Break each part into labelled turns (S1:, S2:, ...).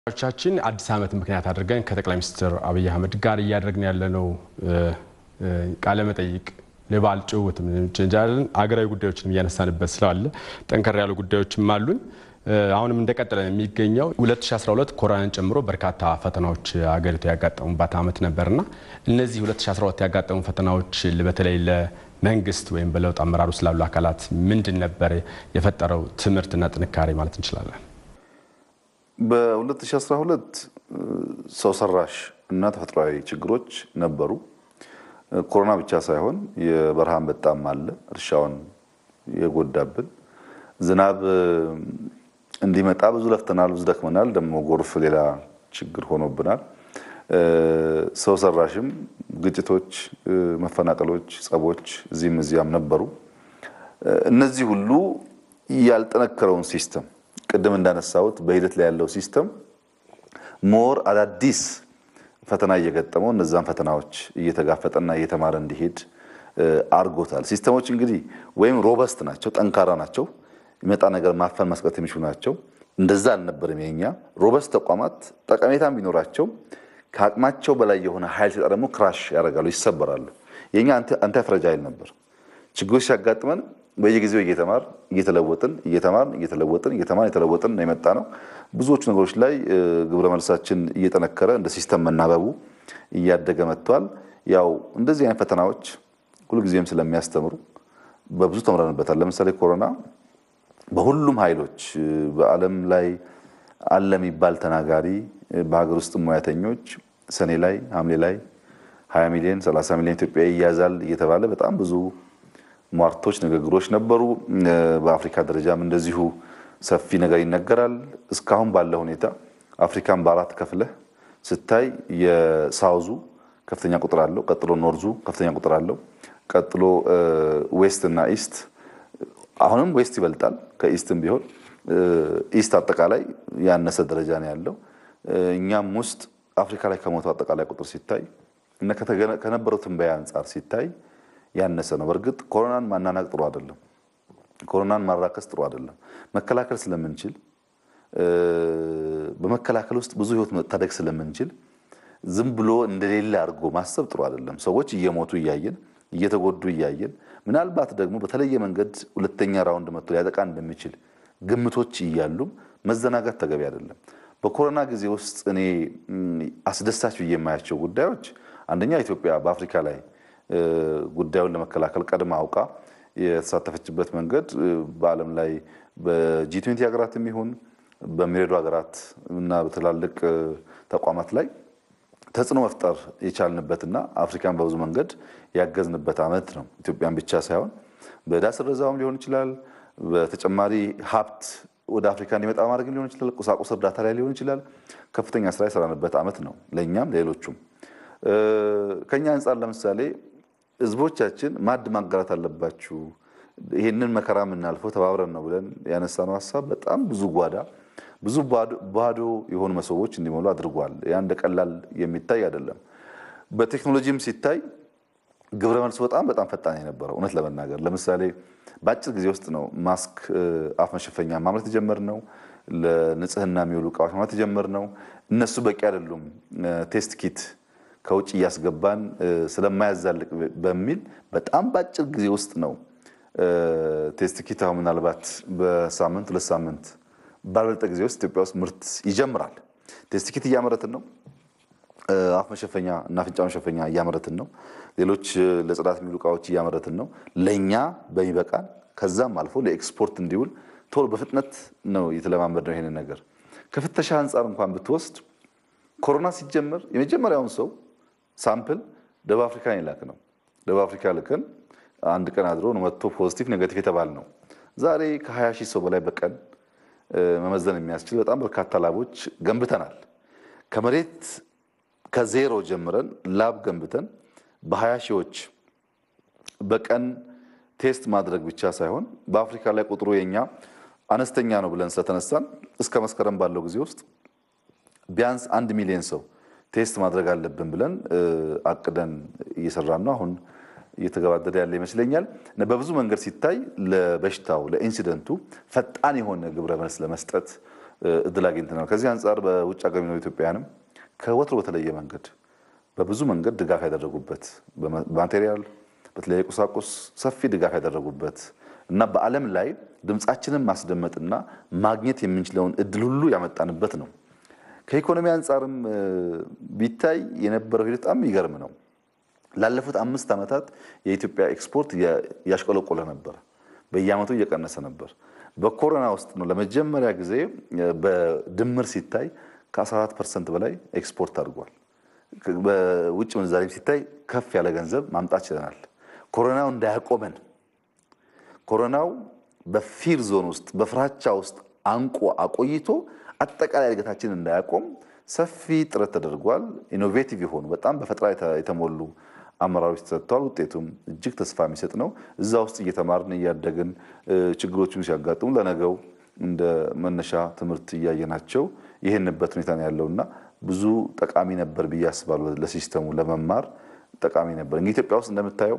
S1: ቻችን አዲስ ዓመት ምክንያት አድርገን ከጠቅላይ ሚኒስትር አብይ አህመድ ጋር እያደረግን ያለነው ቃለ መጠይቅ ለበዓል ጭውውት እንችላለን። አገራዊ ጉዳዮችንም እያነሳንበት ስላለ ጠንከር ያሉ ጉዳዮችም አሉን። አሁንም እንደቀጠለ የሚገኘው 2012 ኮሮናን ጨምሮ በርካታ ፈተናዎች አገሪቱ ያጋጠሙባት ዓመት ነበርና እነዚህ 2012 ያጋጠሙ ፈተናዎች በተለይ ለመንግስት ወይም በለውጥ አመራሩ ስላሉ አካላት ምንድን ነበር የፈጠረው ትምህርትና ጥንካሬ ማለት እንችላለን?
S2: በ2012 ሰው ሰራሽ እና ተፈጥሯዊ ችግሮች ነበሩ። ኮሮና ብቻ ሳይሆን የበረሃ አንበጣም አለ፣ እርሻውን የጎዳብን ዝናብ እንዲመጣ ብዙ ለፍተናል፣ ብዙ ደክመናል። ደግሞ ጎርፍ ሌላ ችግር ሆኖብናል። ሰው ሰራሽም ግጭቶች፣ መፈናቀሎች፣ ጸቦች እዚህም እዚያም ነበሩ። እነዚህ ሁሉ ያልጠነከረውን ሲስተም ቅድም እንዳነሳሁት በሂደት ላይ ያለው ሲስተም ሞር አዳዲስ ፈተና እየገጠመው እነዛን ፈተናዎች እየተጋፈጠና እየተማረ እንዲሄድ አድርጎታል። ሲስተሞች እንግዲህ ወይም ሮበስት ናቸው፣ ጠንካራ ናቸው የሚመጣ ነገር ማፈን ማስቀረት የሚችሉ ናቸው። እንደዛ አልነበርም የኛ ሮበስት ተቋማት ጠቀሜታም ቢኖራቸው ከአቅማቸው በላይ የሆነ ኃይል ሲጣ ደግሞ ክራሽ ያደርጋሉ፣ ይሰበራሉ። የኛ አንታይ ፍረጃይል ነበር። ችግሮች ሲያጋጥመን በየጊዜው እየተማር እየተለወጥን እየተማር እየተለወጥን እየተማር እየተለወጥን ነው የመጣ ነው። ብዙዎቹ ነገሮች ላይ ግብረ መልሳችን እየጠነከረ እንደ ሲስተም መናበቡ እያደገ መጥቷል። ያው እንደዚህ አይነት ፈተናዎች ሁልጊዜም ስለሚያስተምሩ በብዙ ተምረንበታል። ለምሳሌ ኮሮና በሁሉም ኃይሎች በዓለም ላይ አለ የሚባል ተናጋሪ በሀገር ውስጥ ሙያተኞች ሰኔ ላይ ሐምሌ ላይ 20 ሚሊዮን 30 ሚሊዮን ኢትዮጵያ ይያዛል እየተባለ በጣም ብዙ ሟርቶች፣ ንግግሮች ነበሩ። በአፍሪካ ደረጃም እንደዚሁ ሰፊ ነገር ይነገራል። እስካሁን ባለ ሁኔታ አፍሪካን በአራት ከፍለህ ስታይ የሳውዙ ከፍተኛ ቁጥር አለው። ቀጥሎ ኖርዙ ከፍተኛ ቁጥር አለው። ቀጥሎ ዌስት እና ኢስት አሁንም ዌስት ይበልጣል ከኢስትም ቢሆን ኢስት አጠቃላይ ያነሰ ደረጃ ነው ያለው። እኛም ውስጥ አፍሪካ ላይ ከሞተው አጠቃላይ ቁጥር ሲታይ እና ከነበረው ትንበያ አንጻር ሲታይ ያነሰ ነው። በእርግጥ ኮሮናን ማናናቅ ጥሩ አይደለም። ኮሮናን ማራከስ ጥሩ አይደለም። መከላከል ስለምንችል በመከላከል ውስጥ ብዙ ሕይወት መታደግ ስለምንችል ዝም ብሎ እንደሌለ አድርጎ ማሰብ ጥሩ አይደለም። ሰዎች እየሞቱ እያየን እየተጎዱ እያየን ምናልባት ደግሞ በተለየ መንገድ ሁለተኛ ራውንድ መጥቶ ሊያጠቃ እንደሚችል ግምቶች እያሉም መዘናጋት ተገቢ አይደለም። በኮሮና ጊዜ ውስጥ እኔ አስደሳች ብዬ የማያቸው ጉዳዮች አንደኛ ኢትዮጵያ በአፍሪካ ላይ ጉዳዩን ለመከላከል ቀድማ አውቃ የተሳተፈችበት መንገድ በዓለም ላይ በጂ ትዌንቲ ሀገራትም ይሁን በሚረዱ ሀገራት እና በትላልቅ ተቋማት ላይ ተጽዕኖ መፍጠር የቻልንበትና አፍሪካን በብዙ መንገድ ያገዝንበት ዓመት ነው። ኢትዮጵያን ብቻ ሳይሆን በዕዳ ስረዛውም ሊሆን ይችላል። በተጨማሪ ሀብት ወደ አፍሪካ እንዲመጣ ማድረግም ሊሆን ይችላል። ቁሳቁስ እርዳታ ላይ ሊሆን ይችላል። ከፍተኛ ስራ የሰራንበት ዓመት ነው ለእኛም ለሌሎቹም። ከኛ አንጻር ለምሳሌ ህዝቦቻችን ማዕድ ማጋራት አለባችሁ፣ ይህንን መከራ የምናልፈው ተባብረን ነው ብለን ያነሳነው ሀሳብ በጣም ብዙ ጓዳ ብዙ ባዶ የሆኑ መሶቦች እንዲሞሉ አድርጓል። ያ እንደ ቀላል የሚታይ አይደለም። በቴክኖሎጂም ሲታይ ግብረ መልሱ በጣም በጣም ፈጣን የነበረው እውነት ለመናገር ለምሳሌ በአጭር ጊዜ ውስጥ ነው ማስክ፣ አፍ መሸፈኛ ማምረት የጀመርነው። ለንጽህና የሚውሉ እቃዎች ማምረት የጀመርነው። እነሱ በቂ አይደሉም፣ ቴስት ኪት ከውጭ እያስገባን ስለማያዛልቅ በሚል በጣም በአጭር ጊዜ ውስጥ ነው ቴስት ኪት አሁን ምናልባት በሳምንት ሁለት ሳምንት ባልበለጠ ጊዜ ውስጥ ኢትዮጵያ ውስጥ ምርት ይጀምራል። ቴስት ኪት እያመረትን ነው። አፍ መሸፈኛ እና አፍንጫ መሸፈኛ እያመረትን ነው። ሌሎች ለጽዳት የሚውሉ እቃዎች እያመረትን ነው። ለእኛ በሚበቃን ከዛም አልፎ ለኤክስፖርት እንዲውል ቶሎ በፍጥነት ነው የተለማመድ ነው። ይሄንን ነገር ከፍተሻ አንጻር እንኳን ብትወስድ ኮሮና ሲጀመር የመጀመሪያውን ሰው ሳምፕል ደቡብ አፍሪካን የላክ ነው። ደቡብ አፍሪካ ልከን አንድ ቀን አድሮ ነው መጥቶ ፖዚቲቭ ኔጋቲቭ የተባል ነው። ዛሬ ከ20 ሺህ ሰው በላይ በቀን መመዘን የሚያስችል በጣም በርካታ ላቦች ገንብተናል። ከመሬት ከዜሮ ጀምረን ላብ ገንብተን በሀያ ሺዎች በቀን ቴስት ማድረግ ብቻ ሳይሆን በአፍሪካ ላይ ቁጥሩ የኛ አነስተኛ ነው ብለን ስለተነሳን እስከ መስከረም ባለው ጊዜ ውስጥ ቢያንስ አንድ ሚሊዮን ሰው ቴስት ማድረግ አለብን ብለን አቅደን እየሰራን ነው። አሁን እየተገባደደ ያለ ይመስለኛል። በብዙ መንገድ ሲታይ ለበሽታው ለኢንሲደንቱ ፈጣን የሆነ ግብረ መልስ ለመስጠት እድል አግኝተናል። ከዚህ አንጻር በውጭ ሀገር የሚኖሩ ኢትዮጵያውያንም ከወትሮ በተለየ መንገድ በብዙ መንገድ ድጋፍ ያደረጉበት በማቴሪያል በተለያየ ቁሳቁስ ሰፊ ድጋፍ ያደረጉበት እና በዓለም ላይ ድምፃችንን ማስደመጥና ማግኘት የምንችለውን እድል ሁሉ ያመጣንበት ነው። ከኢኮኖሚ አንጻርም ቢታይ የነበረው ሂደት በጣም የሚገርም ነው። ላለፉት አምስት ዓመታት የኢትዮጵያ ኤክስፖርት ያሽቆለቆለ ነበር፣ በየዓመቱ እየቀነሰ ነበር። በኮሮና ውስጥ ነው ለመጀመሪያ ጊዜ በድምር ሲታይ ከ14 ፐርሰንት በላይ ኤክስፖርት አድርጓል። በውጭ ምንዛሬም ሲታይ ከፍ ያለ ገንዘብ ማምጣት ችለናል። ኮሮናው እንዳያቆመን ኮሮናው በፊር ዞን ውስጥ በፍራቻ ውስጥ አንቆ አቆይቶ አጠቃላይ እድገታችን እንዳያቆም ሰፊ ጥረት ተደርጓል። ኢኖቬቲቭ የሆኑ በጣም በፈጠራ የተሞሉ አመራሮች ተሰጥተዋል። ውጤቱም እጅግ ተስፋ የሚሰጥ ነው። እዛ ውስጥ እየተማርን እያደግን ችግሮችን ሲያጋጥሙ ለነገው እንደ መነሻ ትምህርት እያየናቸው ይህንበት ሁኔታ ነው ያለውና ብዙ ጠቃሚ ነበር ብዬ አስባለሁ። ለሲስተሙ ለመማር ጠቃሚ ነበር። እንግዲህ ኢትዮጵያ ውስጥ እንደምታየው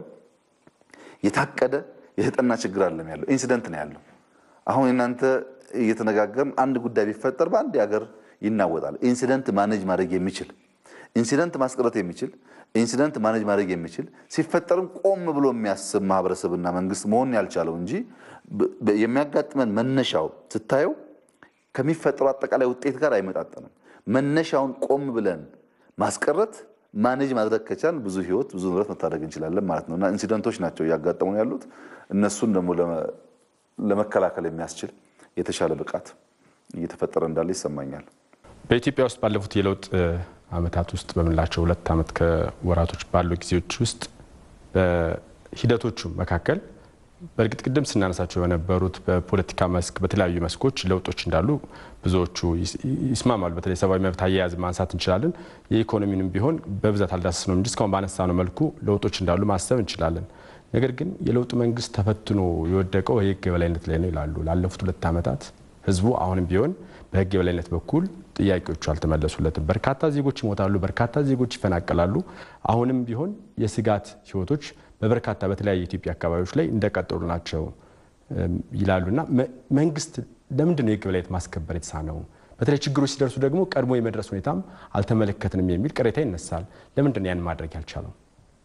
S2: የታቀደ የተጠና ችግር አለም ያለው ኢንሲደንት ነው ያለው። አሁን እናንተ እየተነጋገርን አንድ ጉዳይ ቢፈጠር በአንድ ሀገር ይናወጣል። ኢንሲደንት ማኔጅ ማድረግ የሚችል ኢንሲደንት ማስቀረት የሚችል ኢንሲደንት ማኔጅ ማድረግ የሚችል ሲፈጠርም ቆም ብሎ የሚያስብ ማህበረሰብና መንግስት መሆን ያልቻለው እንጂ የሚያጋጥመን መነሻው ስታየው ከሚፈጠሩ አጠቃላይ ውጤት ጋር አይመጣጠንም። መነሻውን ቆም ብለን ማስቀረት ማኔጅ ማድረግ ከቻል ብዙ ህይወት ብዙ ንብረት መታደግ እንችላለን ማለት ነው እና ኢንሲደንቶች ናቸው እያጋጠሙ ያሉት። እነሱን ደግሞ ለመከላከል የሚያስችል የተሻለ ብቃት እየተፈጠረ እንዳለ ይሰማኛል።
S1: በኢትዮጵያ ውስጥ ባለፉት የለውጥ ዓመታት ውስጥ በምንላቸው ሁለት ዓመት ከወራቶች ባሉ ጊዜዎች ውስጥ በሂደቶቹ መካከል በእርግጥ ቅድም ስናነሳቸው በነበሩት በፖለቲካ መስክ በተለያዩ መስኮች ለውጦች እንዳሉ ብዙዎቹ ይስማማሉ። በተለይ ሰብአዊ መብት አያያዝ ማንሳት እንችላለን። የኢኮኖሚንም ቢሆን በብዛት አልዳሰስ ነው እንጂ እስካሁን ባነሳነው መልኩ ለውጦች እንዳሉ ማሰብ እንችላለን። ነገር ግን የለውጡ መንግስት ተፈትኖ የወደቀው የህግ የበላይነት ላይ ነው ይላሉ። ላለፉት ሁለት ዓመታት ህዝቡ አሁንም ቢሆን በህግ የበላይነት በኩል ጥያቄዎቹ አልተመለሱለትም። በርካታ ዜጎች ይሞታሉ፣ በርካታ ዜጎች ይፈናቀላሉ። አሁንም ቢሆን የስጋት ህይወቶች በበርካታ በተለያዩ የኢትዮጵያ አካባቢዎች ላይ እንደቀጠሉ ናቸው ይላሉና መንግስት ለምንድን ነው የህግ የበላይነት ማስከበር የተሳነው? በተለይ ችግሮች ሲደርሱ ደግሞ ቀድሞ የመድረስ ሁኔታም አልተመለከትንም የሚል ቅሬታ ይነሳል። ለምንድን ነው ያን ማድረግ ያልቻለው?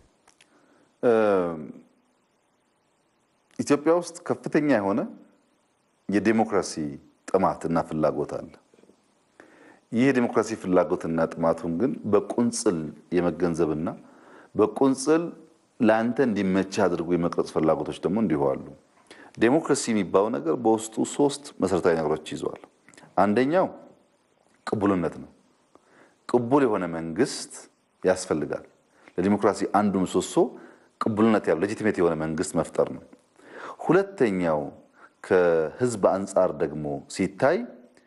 S2: ኢትዮጵያ ውስጥ ከፍተኛ የሆነ የዴሞክራሲ ጥማትና ፍላጎት አለ። ይህ የዴሞክራሲ ፍላጎትና ጥማቱን ግን በቁንጽል የመገንዘብና በቁንጽል ለአንተ እንዲመችህ አድርጎ የመቅረጽ ፍላጎቶች ደግሞ እንዲሁ አሉ። ዴሞክራሲ የሚባለው ነገር በውስጡ ሶስት መሰረታዊ ነገሮች ይዘዋል። አንደኛው ቅቡልነት ነው። ቅቡል የሆነ መንግስት ያስፈልጋል። ለዲሞክራሲ አንዱ ምሰሶ ቅቡልነት ያለው ሌጂቲሜት የሆነ መንግስት መፍጠር ነው። ሁለተኛው ከህዝብ አንጻር ደግሞ ሲታይ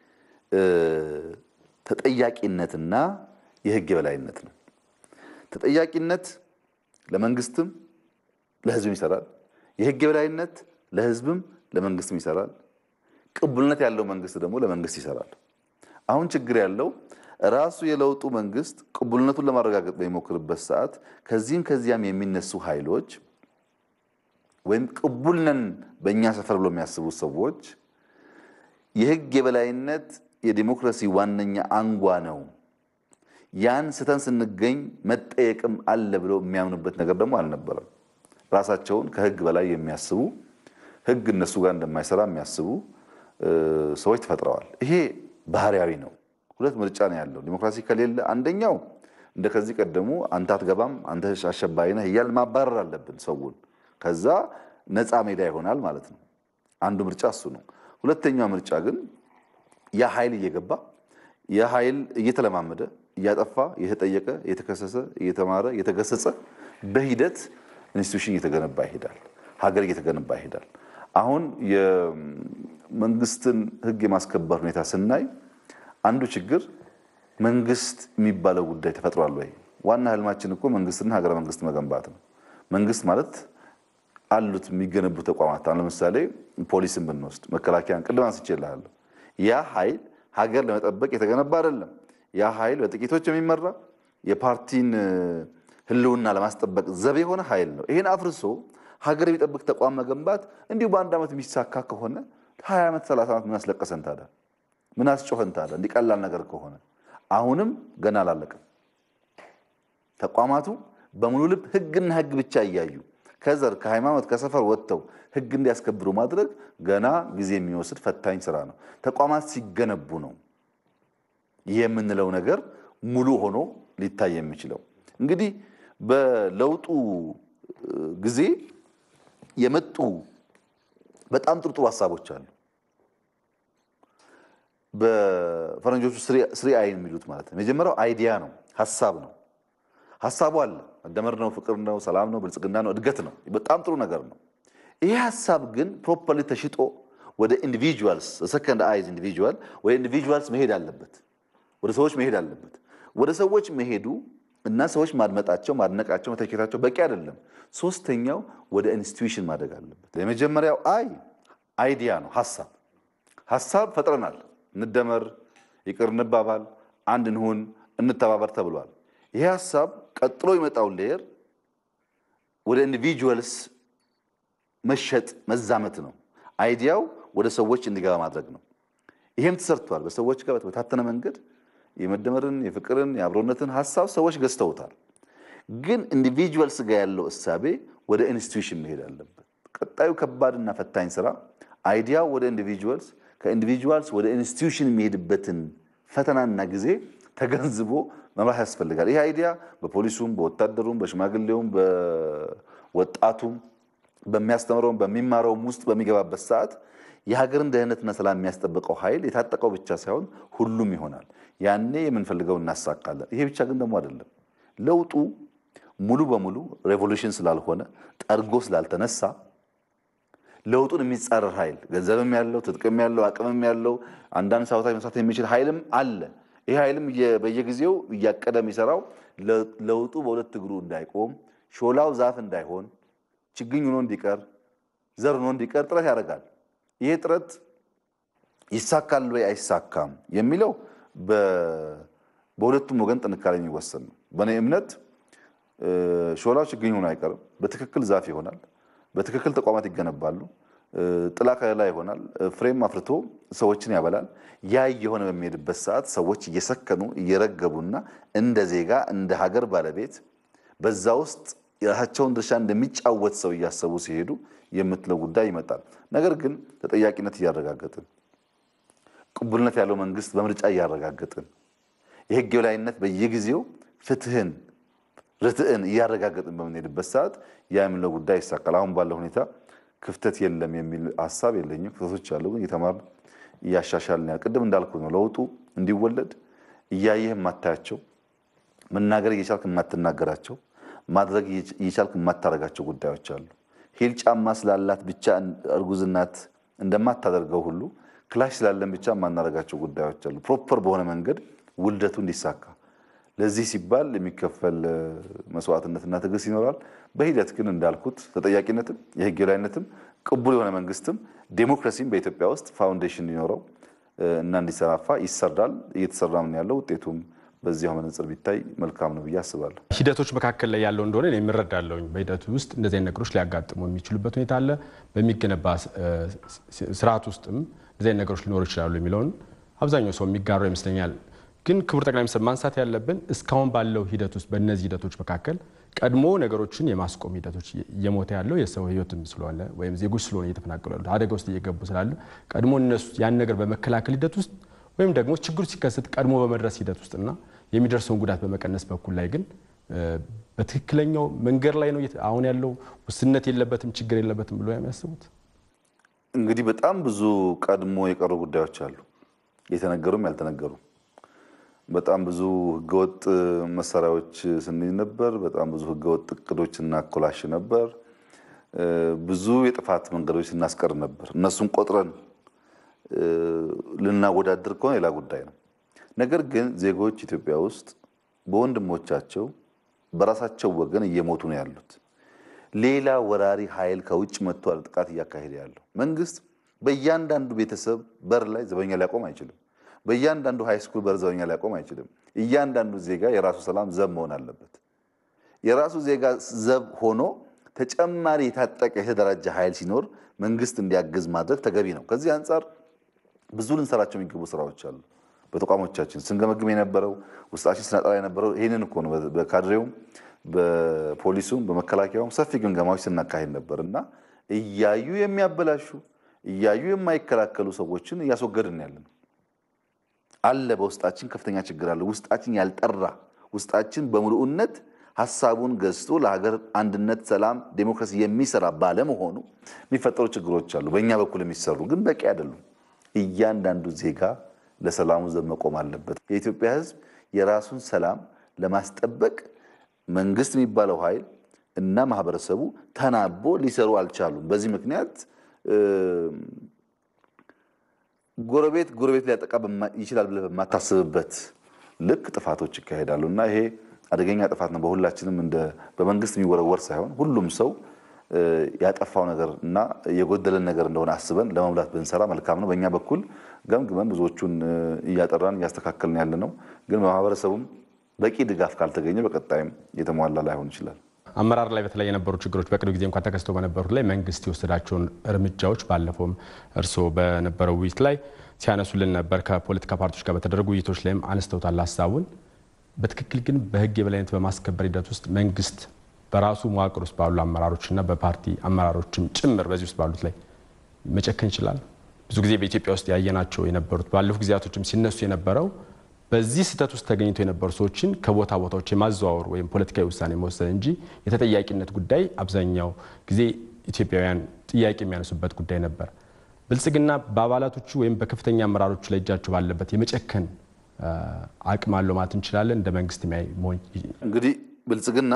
S2: ተጠያቂነትና የህግ የበላይነት ነው። ተጠያቂነት ለመንግስትም ለህዝብም ይሰራል። የህግ የበላይነት ለህዝብም ለመንግስትም ይሰራል። ቅቡልነት ያለው መንግስት ደግሞ ለመንግስት ይሰራል። አሁን ችግር ያለው ራሱ የለውጡ መንግስት ቅቡልነቱን ለማረጋገጥ በሚሞክርበት ሰዓት ከዚህም ከዚያም የሚነሱ ኃይሎች ወይም ቅቡልነን በእኛ ሰፈር ብሎ የሚያስቡት ሰዎች የህግ የበላይነት የዲሞክራሲ ዋነኛ አንጓ ነው፣ ያን ስተን ስንገኝ መጠየቅም አለ ብለው የሚያምኑበት ነገር ደግሞ አልነበረም። ራሳቸውን ከህግ በላይ የሚያስቡ ህግ እነሱ ጋር እንደማይሰራ የሚያስቡ ሰዎች ተፈጥረዋል። ይሄ ባህሪያዊ ነው። ሁለት ምርጫ ነው ያለው። ዲሞክራሲ ከሌለ አንደኛው እንደ ከዚህ ቀደሙ አንተ አትገባም፣ አንተ አሸባሪ ነህ እያል ማባረር አለብን ሰውን። ከዛ ነፃ ሜዳ ይሆናል ማለት ነው። አንዱ ምርጫ እሱ ነው። ሁለተኛው ምርጫ ግን ያ ኃይል እየገባ ያ ኃይል እየተለማመደ እያጠፋ እየተጠየቀ እየተከሰሰ እየተማረ እየተገሰጸ በሂደት ኢንስቲቱሽን እየተገነባ ይሄዳል። ሀገር እየተገነባ ይሄዳል። አሁን የመንግስትን ህግ የማስከበር ሁኔታ ስናይ አንዱ ችግር መንግስት የሚባለው ጉዳይ ተፈጥሯል ወይ? ዋና ህልማችን እኮ መንግስትና ሀገረ መንግስት መገንባት ነው። መንግስት ማለት አሉት የሚገነቡ ተቋማት አሁን ለምሳሌ ፖሊስን ብንወስድ መከላከያን ቅድም አንስቼልሃለሁ። ያ ኃይል ሀገር ለመጠበቅ የተገነባ አይደለም። ያ ኃይል በጥቂቶች የሚመራ የፓርቲን ህልውና ለማስጠበቅ ዘብ የሆነ ኃይል ነው። ይህን አፍርሶ ሀገር የሚጠብቅ ተቋም መገንባት እንዲሁ በአንድ ዓመት የሚሳካ ከሆነ ሀያ ዓመት ሰላሳ ዓመት ምን አስለቀሰን ታዲያ? ምን አስጮኸን ታዲያ? እንዲህ ቀላል ነገር ከሆነ አሁንም ገና አላለቀም። ተቋማቱ በሙሉ ልብ ህግና ህግ ብቻ እያዩ ከዘር ከሃይማኖት ከሰፈር ወጥተው ህግ እንዲያስከብሩ ማድረግ ገና ጊዜ የሚወስድ ፈታኝ ስራ ነው። ተቋማት ሲገነቡ ነው ይህ የምንለው ነገር ሙሉ ሆኖ ሊታይ የሚችለው። እንግዲህ በለውጡ ጊዜ የመጡ በጣም ጥሩ ጥሩ ሀሳቦች አሉ። በፈረንጆቹ ስሪ አይን የሚሉት ማለት ነው። የመጀመሪያው አይዲያ ነው፣ ሀሳብ ነው። ሀሳቡ አለ። መደመር ነው፣ ፍቅር ነው፣ ሰላም ነው፣ ብልጽግና ነው፣ እድገት ነው። በጣም ጥሩ ነገር ነው። ይሄ ሀሳብ ግን ፕሮፐርሊ ተሽጦ ወደ ኢንዲቪጁዋልስ ሰከንድ አይዝ ኢንዲቪጁዋል ወደ ኢንዲቪጁዋልስ መሄድ አለበት፣ ወደ ሰዎች መሄድ አለበት። ወደ ሰዎች መሄዱ እና ሰዎች ማድመጣቸው፣ ማድነቃቸው፣ መተቸታቸው በቂ አይደለም። ሶስተኛው ወደ ኢንስቲትዩሽን ማደግ አለበት። የመጀመሪያው አይ አይዲያ ነው፣ ሀሳብ ሀሳብ ፈጥረናል። እንደመር፣ ይቅር እንባባል፣ አንድ እንሁን፣ እንተባበር ተብሏል። ይሄ ሀሳብ ቀጥሎ የመጣውን ሌየር ወደ ኢንዲቪጁዋልስ መሸጥ መዛመት ነው። አይዲያው ወደ ሰዎች እንዲገባ ማድረግ ነው። ይሄም ተሰርቷል። በሰዎች ጋር በተበታተነ መንገድ የመደመርን፣ የፍቅርን፣ የአብሮነትን ሀሳብ ሰዎች ገዝተውታል። ግን ኢንዲቪጁዋልስ ጋር ያለው እሳቤ ወደ ኢንስቲትዩሽን መሄድ አለበት። ቀጣዩ ከባድና ፈታኝ ስራ አይዲያው ወደ ኢንዲቪጁዋልስ ከኢንዲቪጁዋልስ ወደ ኢንስቲትዩሽን የሚሄድበትን ፈተናና ጊዜ ተገንዝቦ መምራት ያስፈልጋል። ይህ አይዲያ በፖሊሱም፣ በወታደሩም፣ በሽማግሌውም፣ በወጣቱም፣ በሚያስተምረውም በሚማረውም ውስጥ በሚገባበት ሰዓት የሀገርን ደህንነትና ሰላም የሚያስጠብቀው ኃይል የታጠቀው ብቻ ሳይሆን ሁሉም ይሆናል። ያኔ የምንፈልገው እናሳካለን። ይሄ ብቻ ግን ደግሞ አይደለም። ለውጡ ሙሉ በሙሉ ሬቮሉሽን ስላልሆነ ጠርጎ ስላልተነሳ ለውጡን የሚጻረር ኃይል ገንዘብም ያለው ትጥቅም ያለው አቅምም ያለው አንዳንድ ሳቦታጅ መስራት የሚችል ኃይልም አለ። ይህ ኃይልም በየጊዜው እያቀደ የሚሰራው ለውጡ በሁለት እግሩ እንዳይቆም፣ ሾላው ዛፍ እንዳይሆን፣ ችግኝ ሆኖ እንዲቀር፣ ዘር ሆኖ እንዲቀር ጥረት ያደርጋል። ይሄ ጥረት ይሳካል ወይ አይሳካም የሚለው በሁለቱም ወገን ጥንካሬ የሚወሰን ነው። በእኔ እምነት ሾላው ችግኝ ሆኖ አይቀርም። በትክክል ዛፍ ይሆናል። በትክክል ተቋማት ይገነባሉ። ጥላ ከለላ ይሆናል። ፍሬም አፍርቶ ሰዎችን ያበላል። ያ እየሆነ በሚሄድበት ሰዓት ሰዎች እየሰከኑ እየረገቡና እንደ ዜጋ እንደ ሀገር ባለቤት በዛ ውስጥ የራሳቸውን ድርሻ እንደሚጫወት ሰው እያሰቡ ሲሄዱ የምትለው ጉዳይ ይመጣል። ነገር ግን ተጠያቂነት እያረጋገጥን ቅቡልነት ያለው መንግስት በምርጫ እያረጋገጥን የህግ የበላይነት በየጊዜው ፍትህን ርትዕን እያረጋገጥን በምንሄድበት ሰዓት ያ የምንለው ጉዳይ ይሳካል። አሁን ባለው ሁኔታ ክፍተት የለም የሚል ሀሳብ የለኝም። ክፍተቶች አሉ፣ ግን እየተማርን እያሻሻልን ያ ቅድም እንዳልኩ ነው። ለውጡ እንዲወለድ እያየህ የማታያቸው መናገር እየቻልክ የማትናገራቸው ማድረግ እየቻልክ የማታደርጋቸው ጉዳዮች አሉ። ሂል ጫማ ስላላት ብቻ እርጉዝ እናት እንደማታደርገው ሁሉ ክላሽ ስላለን ብቻ የማናደርጋቸው ጉዳዮች አሉ። ፕሮፐር በሆነ መንገድ ውልደቱ እንዲሳካ ለዚህ ሲባል የሚከፈል መስዋዕትነትና ትዕግስት ይኖራል። በሂደት ግን እንዳልኩት ተጠያቂነትም የህግ የበላይነትም ቅቡል የሆነ መንግስትም ዴሞክራሲም በኢትዮጵያ ውስጥ ፋውንዴሽን እንዲኖረው እና እንዲሰራፋ ይሰራል። እየተሰራም ነው ያለው። ውጤቱም በዚያው መነጽር ቢታይ መልካም ነው ብዬ አስባለሁ።
S1: ሂደቶች መካከል ላይ ያለው እንደሆነ እኔ የምረዳለሁኝ። በሂደቱ ውስጥ እንደዚህ አይነት ነገሮች ሊያጋጥሙ የሚችሉበት ሁኔታ አለ። በሚገነባ ስርዓት ውስጥም እንደዚህ አይነት ነገሮች ሊኖሩ ይችላሉ የሚለውን አብዛኛው ሰው የሚጋራው ይመስለኛል። ግን ክቡር ጠቅላይ ሚኒስትር ማንሳት ያለብን እስካሁን ባለው ሂደት ውስጥ በእነዚህ ሂደቶች መካከል ቀድሞ ነገሮችን የማስቆም ሂደቶች እየሞተ ያለው የሰው ህይወትም ስለሆነ ወይም ዜጎች ስለሆነ እየተፈናቀሉ ያሉት አደጋ ውስጥ እየገቡ ስላለ ቀድሞ እነሱ ያን ነገር በመከላከል ሂደት ውስጥ ወይም ደግሞ ችግሩ ሲከሰት ቀድሞ በመድረስ ሂደት ውስጥና የሚደርሰውን ጉዳት በመቀነስ በኩል ላይ ግን በትክክለኛው መንገድ ላይ ነው አሁን ያለው ውስንነት የለበትም ችግር የለበትም ብሎ የሚያስቡት?
S2: እንግዲህ በጣም ብዙ ቀድሞ የቀሩ ጉዳዮች አሉ፣ የተነገሩም ያልተነገሩ በጣም ብዙ ህገወጥ መሳሪያዎች ስንይዝ ነበር። በጣም ብዙ ህገወጥ እቅዶች እናኮላሽ ነበር። ብዙ የጥፋት መንገዶች ስናስቀር ነበር። እነሱን ቆጥረን ልናወዳድር ከሆነ ሌላ ጉዳይ ነው። ነገር ግን ዜጎች ኢትዮጵያ ውስጥ በወንድሞቻቸው በራሳቸው ወገን እየሞቱ ነው ያሉት። ሌላ ወራሪ ኃይል ከውጭ መጥቷል ጥቃት እያካሄደ ያለው መንግስት በእያንዳንዱ ቤተሰብ በር ላይ ዘበኛ ሊያቆም አይችልም። በእያንዳንዱ ሃይስኩል በር ዘበኛ ሊያቆም አይችልም። እያንዳንዱ ዜጋ የራሱ ሰላም ዘብ መሆን አለበት። የራሱ ዜጋ ዘብ ሆኖ ተጨማሪ የታጠቀ የተደራጀ ኃይል ሲኖር መንግስት እንዲያግዝ ማድረግ ተገቢ ነው። ከዚህ አንጻር ብዙ ልንሰራቸው የሚገቡ ስራዎች አሉ። በተቋሞቻችን ስንገመግም የነበረው ውስጣችን ስናጠራ የነበረው ይህንን እኮ ነው። በካድሬውም በፖሊሱም በመከላከያውም ሰፊ ግምገማዎች ስናካሄድ ነበር እና እያዩ የሚያበላሹ እያዩ የማይከላከሉ ሰዎችን እያስወገድን ያለ ነው አለ። በውስጣችን ከፍተኛ ችግር አለ። ውስጣችን ያልጠራ ውስጣችን በሙሉእነት ሀሳቡን ገዝቶ ለሀገር አንድነት፣ ሰላም፣ ዴሞክራሲ የሚሰራ ባለመሆኑ የሚፈጠሩ ችግሮች አሉ። በእኛ በኩል የሚሰሩ ግን በቂ አይደሉም። እያንዳንዱ ዜጋ ለሰላሙ ዘብ መቆም አለበት። የኢትዮጵያ ሕዝብ የራሱን ሰላም ለማስጠበቅ መንግስት የሚባለው ኃይል እና ማህበረሰቡ ተናቦ ሊሰሩ አልቻሉም። በዚህ ምክንያት ጎረቤት ጎረቤት ሊያጠቃ ይችላል ብለህ በማታስብበት ልክ ጥፋቶች ይካሄዳሉ እና ይሄ አደገኛ ጥፋት ነው። በሁላችንም እንደ በመንግስት የሚወረወር ሳይሆን ሁሉም ሰው ያጠፋው ነገር እና የጎደለን ነገር እንደሆነ አስበን ለመሙላት ብንሰራ መልካም ነው። በእኛ በኩል ገምግመን ብዙዎቹን እያጠራን እያስተካከልን ያለ ነው። ግን በማህበረሰቡም በቂ ድጋፍ ካልተገኘ በቀጣይም የተሟላ ላይሆን ይችላል።
S1: አመራር ላይ በተለይ የነበሩ ችግሮች በቅርብ ጊዜ እንኳን ተከስተው በነበሩት ላይ መንግስት የወሰዳቸውን እርምጃዎች ባለፈውም እርስዎ በነበረው ውይይት ላይ ሲያነሱልን ነበር። ከፖለቲካ ፓርቲዎች ጋር በተደረጉ ውይይቶች ላይም አነስተውታል ሀሳቡን። በትክክል ግን በህግ የበላይነት በማስከበር ሂደት ውስጥ መንግስት በራሱ መዋቅር ውስጥ ባሉ አመራሮችና በፓርቲ አመራሮችም ጭምር በዚህ ውስጥ ባሉት ላይ መጨከን ይችላል። ብዙ ጊዜ በኢትዮጵያ ውስጥ ያየናቸው የነበሩት ባለፉ ጊዜያቶችም ሲነሱ የነበረው በዚህ ስህተት ውስጥ ተገኝተው የነበሩ ሰዎችን ከቦታ ቦታዎች የማዘዋወር ወይም ፖለቲካዊ ውሳኔ መወሰን እንጂ የተጠያቂነት ጉዳይ አብዛኛው ጊዜ ኢትዮጵያውያን ጥያቄ የሚያነሱበት ጉዳይ ነበር። ብልጽግና በአባላቶቹ ወይም በከፍተኛ አመራሮቹ ላይ እጃቸው ባለበት የመጨከን አቅም አለው ማለት እንችላለን። እንደ መንግስት
S2: እንግዲህ ብልጽግና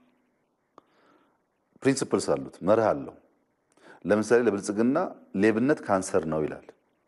S2: ፕሪንሲፕልስ አሉት፣ መርህ አለው። ለምሳሌ ለብልጽግና ሌብነት ካንሰር ነው ይላል።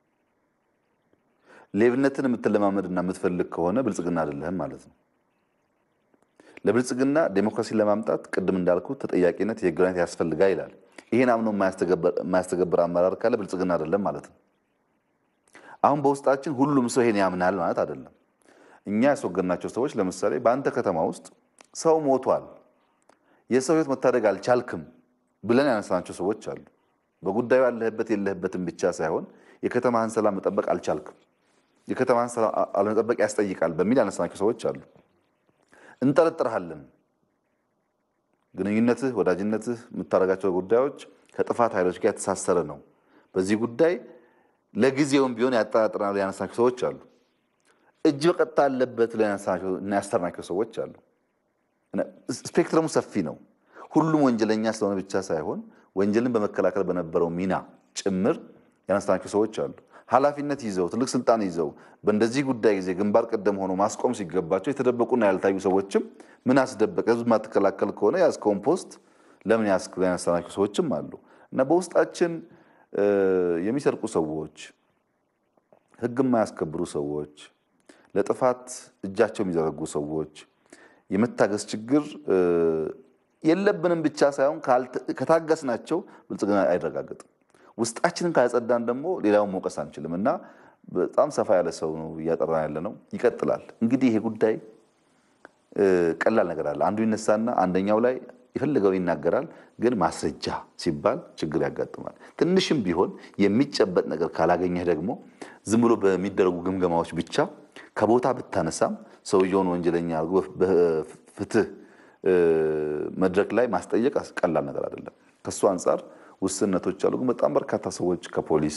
S2: ሌብነትን የምትለማመድና የምትፈልግ ከሆነ ብልጽግና አይደለህም ማለት ነው። ለብልጽግና ዴሞክራሲን ለማምጣት ቅድም እንዳልኩት ተጠያቂነት፣ የህግ የበላይነት ያስፈልጋል ይላል። ይህን አምኖ የማያስተገብር አመራር ካለ ብልጽግና አይደለም ማለት ነው። አሁን በውስጣችን ሁሉም ሰው ይሄን ያምናል ማለት አይደለም። እኛ ያስወገድናቸው ሰዎች ለምሳሌ በአንተ ከተማ ውስጥ ሰው ሞቷል፣ የሰው ህይወት መታደግ አልቻልክም ብለን ያነሳናቸው ሰዎች አሉ። በጉዳዩ ያለህበት የለህበትም ብቻ ሳይሆን የከተማህን ሰላም መጠበቅ አልቻልክም፣ የከተማህን ሰላም አለመጠበቅ ያስጠይቃል በሚል ያነሳናቸው ሰዎች አሉ። እንጠረጥርሃለን። ግንኙነትህ፣ ወዳጅነትህ፣ የምታደርጋቸው ጉዳዮች ከጥፋት ኃይሎች ጋር የተሳሰረ ነው። በዚህ ጉዳይ ለጊዜውም ቢሆን ያጠራጥረናል ያነሳናቸው ሰዎች አሉ። እጅ በቀጥታ አለበት ያሰርናቸው ሰዎች አሉ። ስፔክትረሙ ሰፊ ነው። ሁሉም ወንጀለኛ ስለሆነ ብቻ ሳይሆን ወንጀልን በመከላከል በነበረው ሚና ጭምር ያነሳናቸው ሰዎች አሉ። ኃላፊነት ይዘው ትልቅ ስልጣን ይዘው በእንደዚህ ጉዳይ ጊዜ ግንባር ቀደም ሆኖ ማስቆም ሲገባቸው የተደበቁና ያልታዩ ሰዎችም ምን አስደበቀ? ህዝብ ማትከላከል ከሆነ ያዝከውን ፖስት ለምን ያዝክ? ያነሳናቸው ሰዎችም አሉ እና በውስጣችን የሚሰርቁ ሰዎች፣ ህግ የማያስከብሩ ሰዎች፣ ለጥፋት እጃቸው የሚዘረጉ ሰዎች የመታገስ ችግር የለብንም ብቻ ሳይሆን ከታገስናቸው ብልጽግና አይረጋገጥም። ውስጣችንን ካጸዳን ደግሞ ሌላውን መውቀስ አንችልም እና በጣም ሰፋ ያለ ሰው ነው እያጠራን ያለ ነው። ይቀጥላል። እንግዲህ ይሄ ጉዳይ ቀላል ነገር አለ። አንዱ ይነሳና አንደኛው ላይ የፈለገውን ይናገራል። ግን ማስረጃ ሲባል ችግር ያጋጥማል። ትንሽም ቢሆን የሚጨበጥ ነገር ካላገኘህ ደግሞ ዝም ብሎ በሚደረጉ ግምገማዎች ብቻ ከቦታ ብታነሳም ሰውየውን ወንጀለኛ አድርጎ በፍትህ መድረክ ላይ ማስጠየቅ ቀላል ነገር አይደለም። ከእሱ አንጻር ውስንነቶች አሉ። ግን በጣም በርካታ ሰዎች ከፖሊስ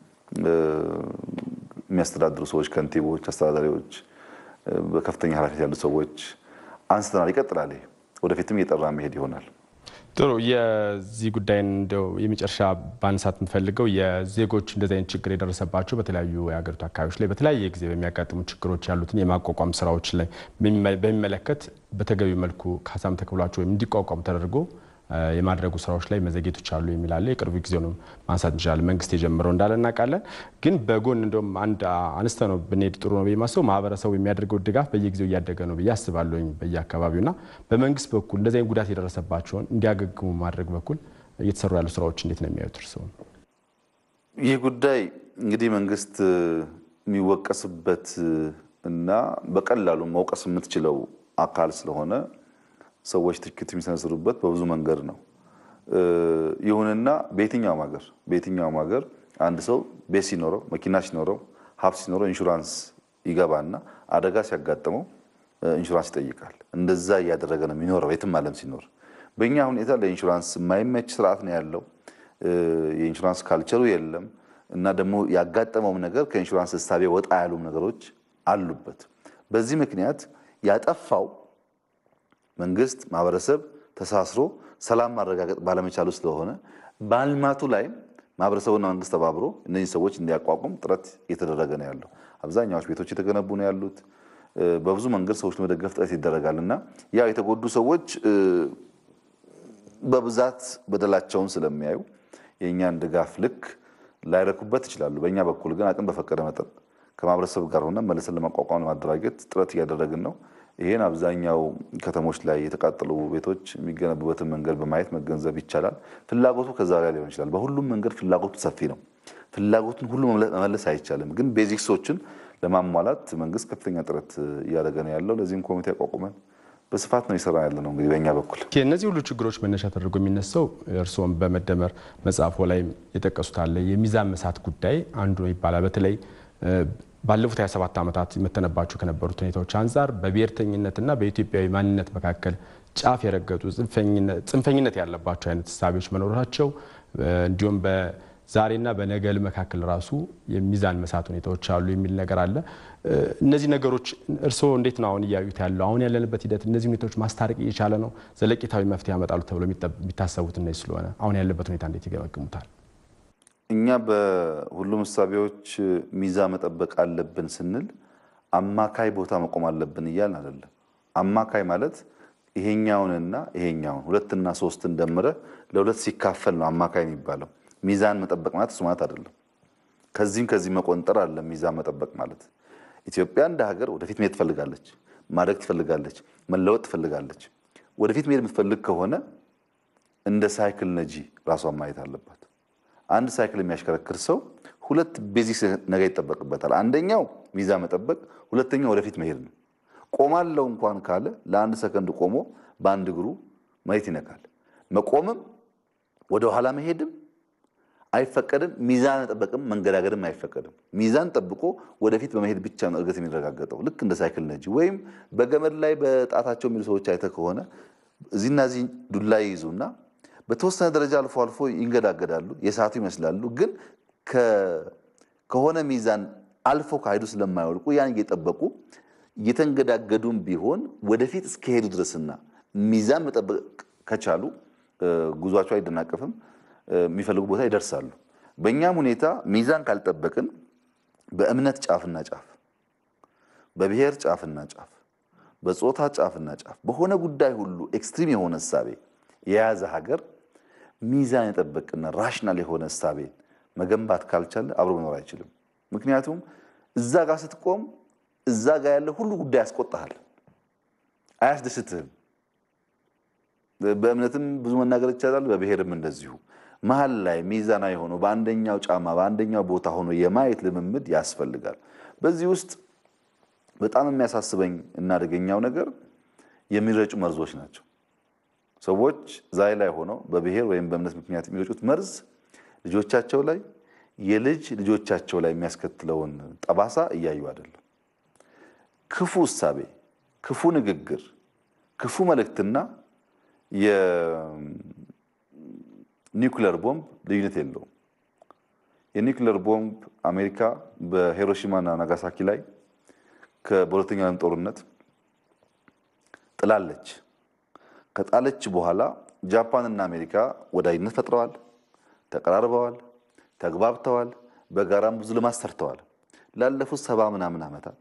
S2: የሚያስተዳድሩ ሰዎች፣ ከንቲቦች፣ አስተዳዳሪዎች፣ በከፍተኛ ኃላፊነት ያሉ ሰዎች አንስተናል። ይቀጥላል። ወደፊትም እየጠራ መሄድ ይሆናል።
S1: ጥሩ። የዚህ ጉዳይን እንደው የመጨረሻ ባንሳት የምፈልገው የዜጎች እንደዚህ አይነት ችግር የደረሰባቸው በተለያዩ የሀገሪቱ አካባቢዎች ላይ በተለያየ ጊዜ በሚያጋጥሙ ችግሮች ያሉትን የማቋቋም ስራዎች ላይ በሚመለከት በተገቢ መልኩ ካሳም ተከፍሏቸው ወይም እንዲቋቋሙ ተደርጎ የማድረጉ ስራዎች ላይ መዘግየቶች አሉ የሚል አለ። የቅርቡ ጊዜ ነው ማንሳት እንችላለን። መንግስት የጀመረው እንዳለ እናውቃለን። ግን በጎን እንደውም አንድ አነስተ ነው ብንሄድ ጥሩ ነው ብዬ ማስበው ማህበረሰቡ የሚያደርገው ድጋፍ በየጊዜው እያደገ ነው ብዬ አስባለሁኝ በየአካባቢው እና በመንግስት በኩል እንደዚህ አይነት ጉዳት የደረሰባቸውን እንዲያገግሙ ማድረግ በኩል እየተሰሩ ያሉ ስራዎች እንዴት ነው የሚያዩት እርስዎ?
S2: ይህ ጉዳይ እንግዲህ መንግስት የሚወቀስበት እና በቀላሉ መውቀስ የምትችለው አካል ስለሆነ ሰዎች ትችት የሚሰነዝሩበት በብዙ መንገድ ነው። ይሁንና በየትኛውም ሀገር በየትኛውም ሀገር አንድ ሰው ቤት ሲኖረው መኪና ሲኖረው ሀብት ሲኖረው ኢንሹራንስ ይገባና አደጋ ሲያጋጥመው ኢንሹራንስ ይጠይቃል። እንደዛ እያደረገ ነው የሚኖረው የትም ዓለም ሲኖር። በእኛ ሁኔታ ለኢንሹራንስ የማይመች ስርዓት ነው ያለው። የኢንሹራንስ ካልቸሩ የለም እና ደግሞ ያጋጠመውም ነገር ከኢንሹራንስ እሳቤ ወጣ ያሉም ነገሮች አሉበት። በዚህ ምክንያት ያጠፋው መንግስት፣ ማህበረሰብ ተሳስሮ ሰላም ማረጋገጥ ባለመቻሉ ስለሆነ በልማቱ ላይም ማህበረሰቡና መንግስት ተባብሮ እነዚህ ሰዎች እንዲያቋቁም ጥረት እየተደረገ ነው ያለው። አብዛኛዎች ቤቶች የተገነቡ ነው ያሉት። በብዙ መንገድ ሰዎች ለመደገፍ ጥረት ይደረጋል እና ያው የተጎዱ ሰዎች በብዛት በደላቸውን ስለሚያዩ የእኛን ድጋፍ ልክ ላይረኩበት ይችላሉ። በእኛ በኩል ግን አቅም በፈቀደ መጠን ከማህበረሰብ ጋር ሆነ መልሰን ለማቋቋም ለማደራጀት ጥረት እያደረግን ነው። ይህን አብዛኛው ከተሞች ላይ የተቃጠሉ ቤቶች የሚገነቡበትን መንገድ በማየት መገንዘብ ይቻላል። ፍላጎቱ ከዛ ላይ ሊሆን ይችላል። በሁሉም መንገድ ፍላጎቱ ሰፊ ነው። ፍላጎቱን ሁሉ መመለስ አይቻልም። ግን ቤዚክሶችን ለማሟላት መንግስት ከፍተኛ ጥረት እያደረገ ነው ያለው። ለዚህም ኮሚቴ አቋቁመን በስፋት ነው የሰራ ያለ ነው። እንግዲህ በእኛ በኩል
S1: እነዚህ ሁሉ ችግሮች መነሻ ተደርጎ የሚነሳው እርስዎም በመደመር መጽሐፎ ላይ የጠቀሱት አለ የሚዛን መሳት ጉዳይ አንዱ ነው ይባላል። በተለይ ባለፉት 27 ዓመታት የመተነባቸው ከነበሩት ሁኔታዎች አንጻር በብሔርተኝነትና በኢትዮጵያዊ ማንነት መካከል ጫፍ የረገጡ ጽንፈኝነት ያለባቸው አይነት እሳቤዎች መኖራቸው እንዲሁም በዛሬና በነገል መካከል ራሱ የሚዛን መሳት ሁኔታዎች አሉ የሚል ነገር አለ። እነዚህ ነገሮች እርስዎ እንዴት ነው አሁን እያዩት ያለው? አሁን ያለንበት ሂደት እነዚህ ሁኔታዎች ማስታረቅ እየቻለ ነው? ዘለቂታዊ መፍትሄ ያመጣሉ ተብሎ የሚታሰቡት እነዚህ ስለሆነ አሁን ያለበት ሁኔታ እንዴት ይገመግሙታል?
S2: እኛ በሁሉም እሳቤዎች ሚዛን መጠበቅ አለብን ስንል አማካይ ቦታ መቆም አለብን እያልን አይደለም። አማካይ ማለት ይሄኛውንና ይሄኛውን ሁለትና ሶስትን ደምረ ለሁለት ሲካፈል ነው አማካይ የሚባለው። ሚዛን መጠበቅ ማለት እሱ ማለት አይደለም። ከዚህም ከዚህ መቆንጠር አለ ሚዛን መጠበቅ ማለት። ኢትዮጵያ እንደ ሀገር ወደፊት መሄድ ትፈልጋለች፣ ማደግ ትፈልጋለች፣ መለወጥ ትፈልጋለች። ወደፊት መሄድ የምትፈልግ ከሆነ እንደ ሳይክል ነጂ ራሷን ማየት አለባት። አንድ ሳይክል የሚያሽከረክር ሰው ሁለት ቤዚክ ነገር ይጠበቅበታል። አንደኛው ሚዛን መጠበቅ፣ ሁለተኛው ወደፊት መሄድ ነው። ቆማለው እንኳን ካለ ለአንድ ሰከንድ ቆሞ በአንድ እግሩ መሬት ይነካል። መቆምም ወደ ኋላ መሄድም አይፈቀድም። ሚዛን መጠበቅም መንገዳገድም አይፈቀድም። ሚዛን ጠብቆ ወደፊት በመሄድ ብቻ ነው እድገት የሚረጋገጠው። ልክ እንደ ሳይክል ነጂ ወይም በገመድ ላይ በጣታቸው የሚሉ ሰዎች አይተ ከሆነ እዚህና እዚህ ዱላ ይይዙና በተወሰነ ደረጃ አልፎ አልፎ ይንገዳገዳሉ፣ የሳቱ ይመስላሉ። ግን ከሆነ ሚዛን አልፎ ካሄዱ ስለማይወድቁ ያን እየጠበቁ እየተንገዳገዱም ቢሆን ወደፊት እስከሄዱ ድረስና ሚዛን መጠበቅ ከቻሉ ጉዟቸው አይደናቀፍም፣ የሚፈልጉ ቦታ ይደርሳሉ። በእኛም ሁኔታ ሚዛን ካልጠበቅን በእምነት ጫፍና ጫፍ፣ በብሔር ጫፍና ጫፍ፣ በጾታ ጫፍና ጫፍ በሆነ ጉዳይ ሁሉ ኤክስትሪም የሆነ እሳቤ የያዘ ሀገር ሚዛን የጠበቅና ራሽናል የሆነ እሳቤን መገንባት ካልቻለ አብሮ መኖር አይችልም። ምክንያቱም እዛ ጋር ስትቆም እዛ ጋር ያለ ሁሉ ጉዳይ ያስቆጣሃል፣ አያስደስትህም። በእምነትም ብዙ መናገር ይቻላል፣ በብሔርም እንደዚሁ። መሀል ላይ ሚዛናዊ ሆኖ በአንደኛው ጫማ በአንደኛው ቦታ ሆኖ የማየት ልምምድ ያስፈልጋል። በዚህ ውስጥ በጣም የሚያሳስበኝ እና አደገኛው ነገር የሚረጩ መርዞች ናቸው። ሰዎች ዛሬ ላይ ሆነው በብሔር ወይም በእምነት ምክንያት የሚረጩት መርዝ ልጆቻቸው ላይ የልጅ ልጆቻቸው ላይ የሚያስከትለውን ጠባሳ እያዩ አይደለም። ክፉ እሳቤ፣ ክፉ ንግግር፣ ክፉ መልእክትና የኒውክለር ቦምብ ልዩነት የለውም። የኒውክለር ቦምብ አሜሪካ በሂሮሺማና ናጋሳኪ ላይ በሁለተኛው ዓለም ጦርነት ጥላለች። ከጣለች በኋላ ጃፓንና አሜሪካ ወዳጅነት ፈጥረዋል፣ ተቀራርበዋል፣ ተግባብተዋል፣ በጋራም ብዙ ልማት ሰርተዋል። ላለፉት ሰባ ምናምን ዓመታት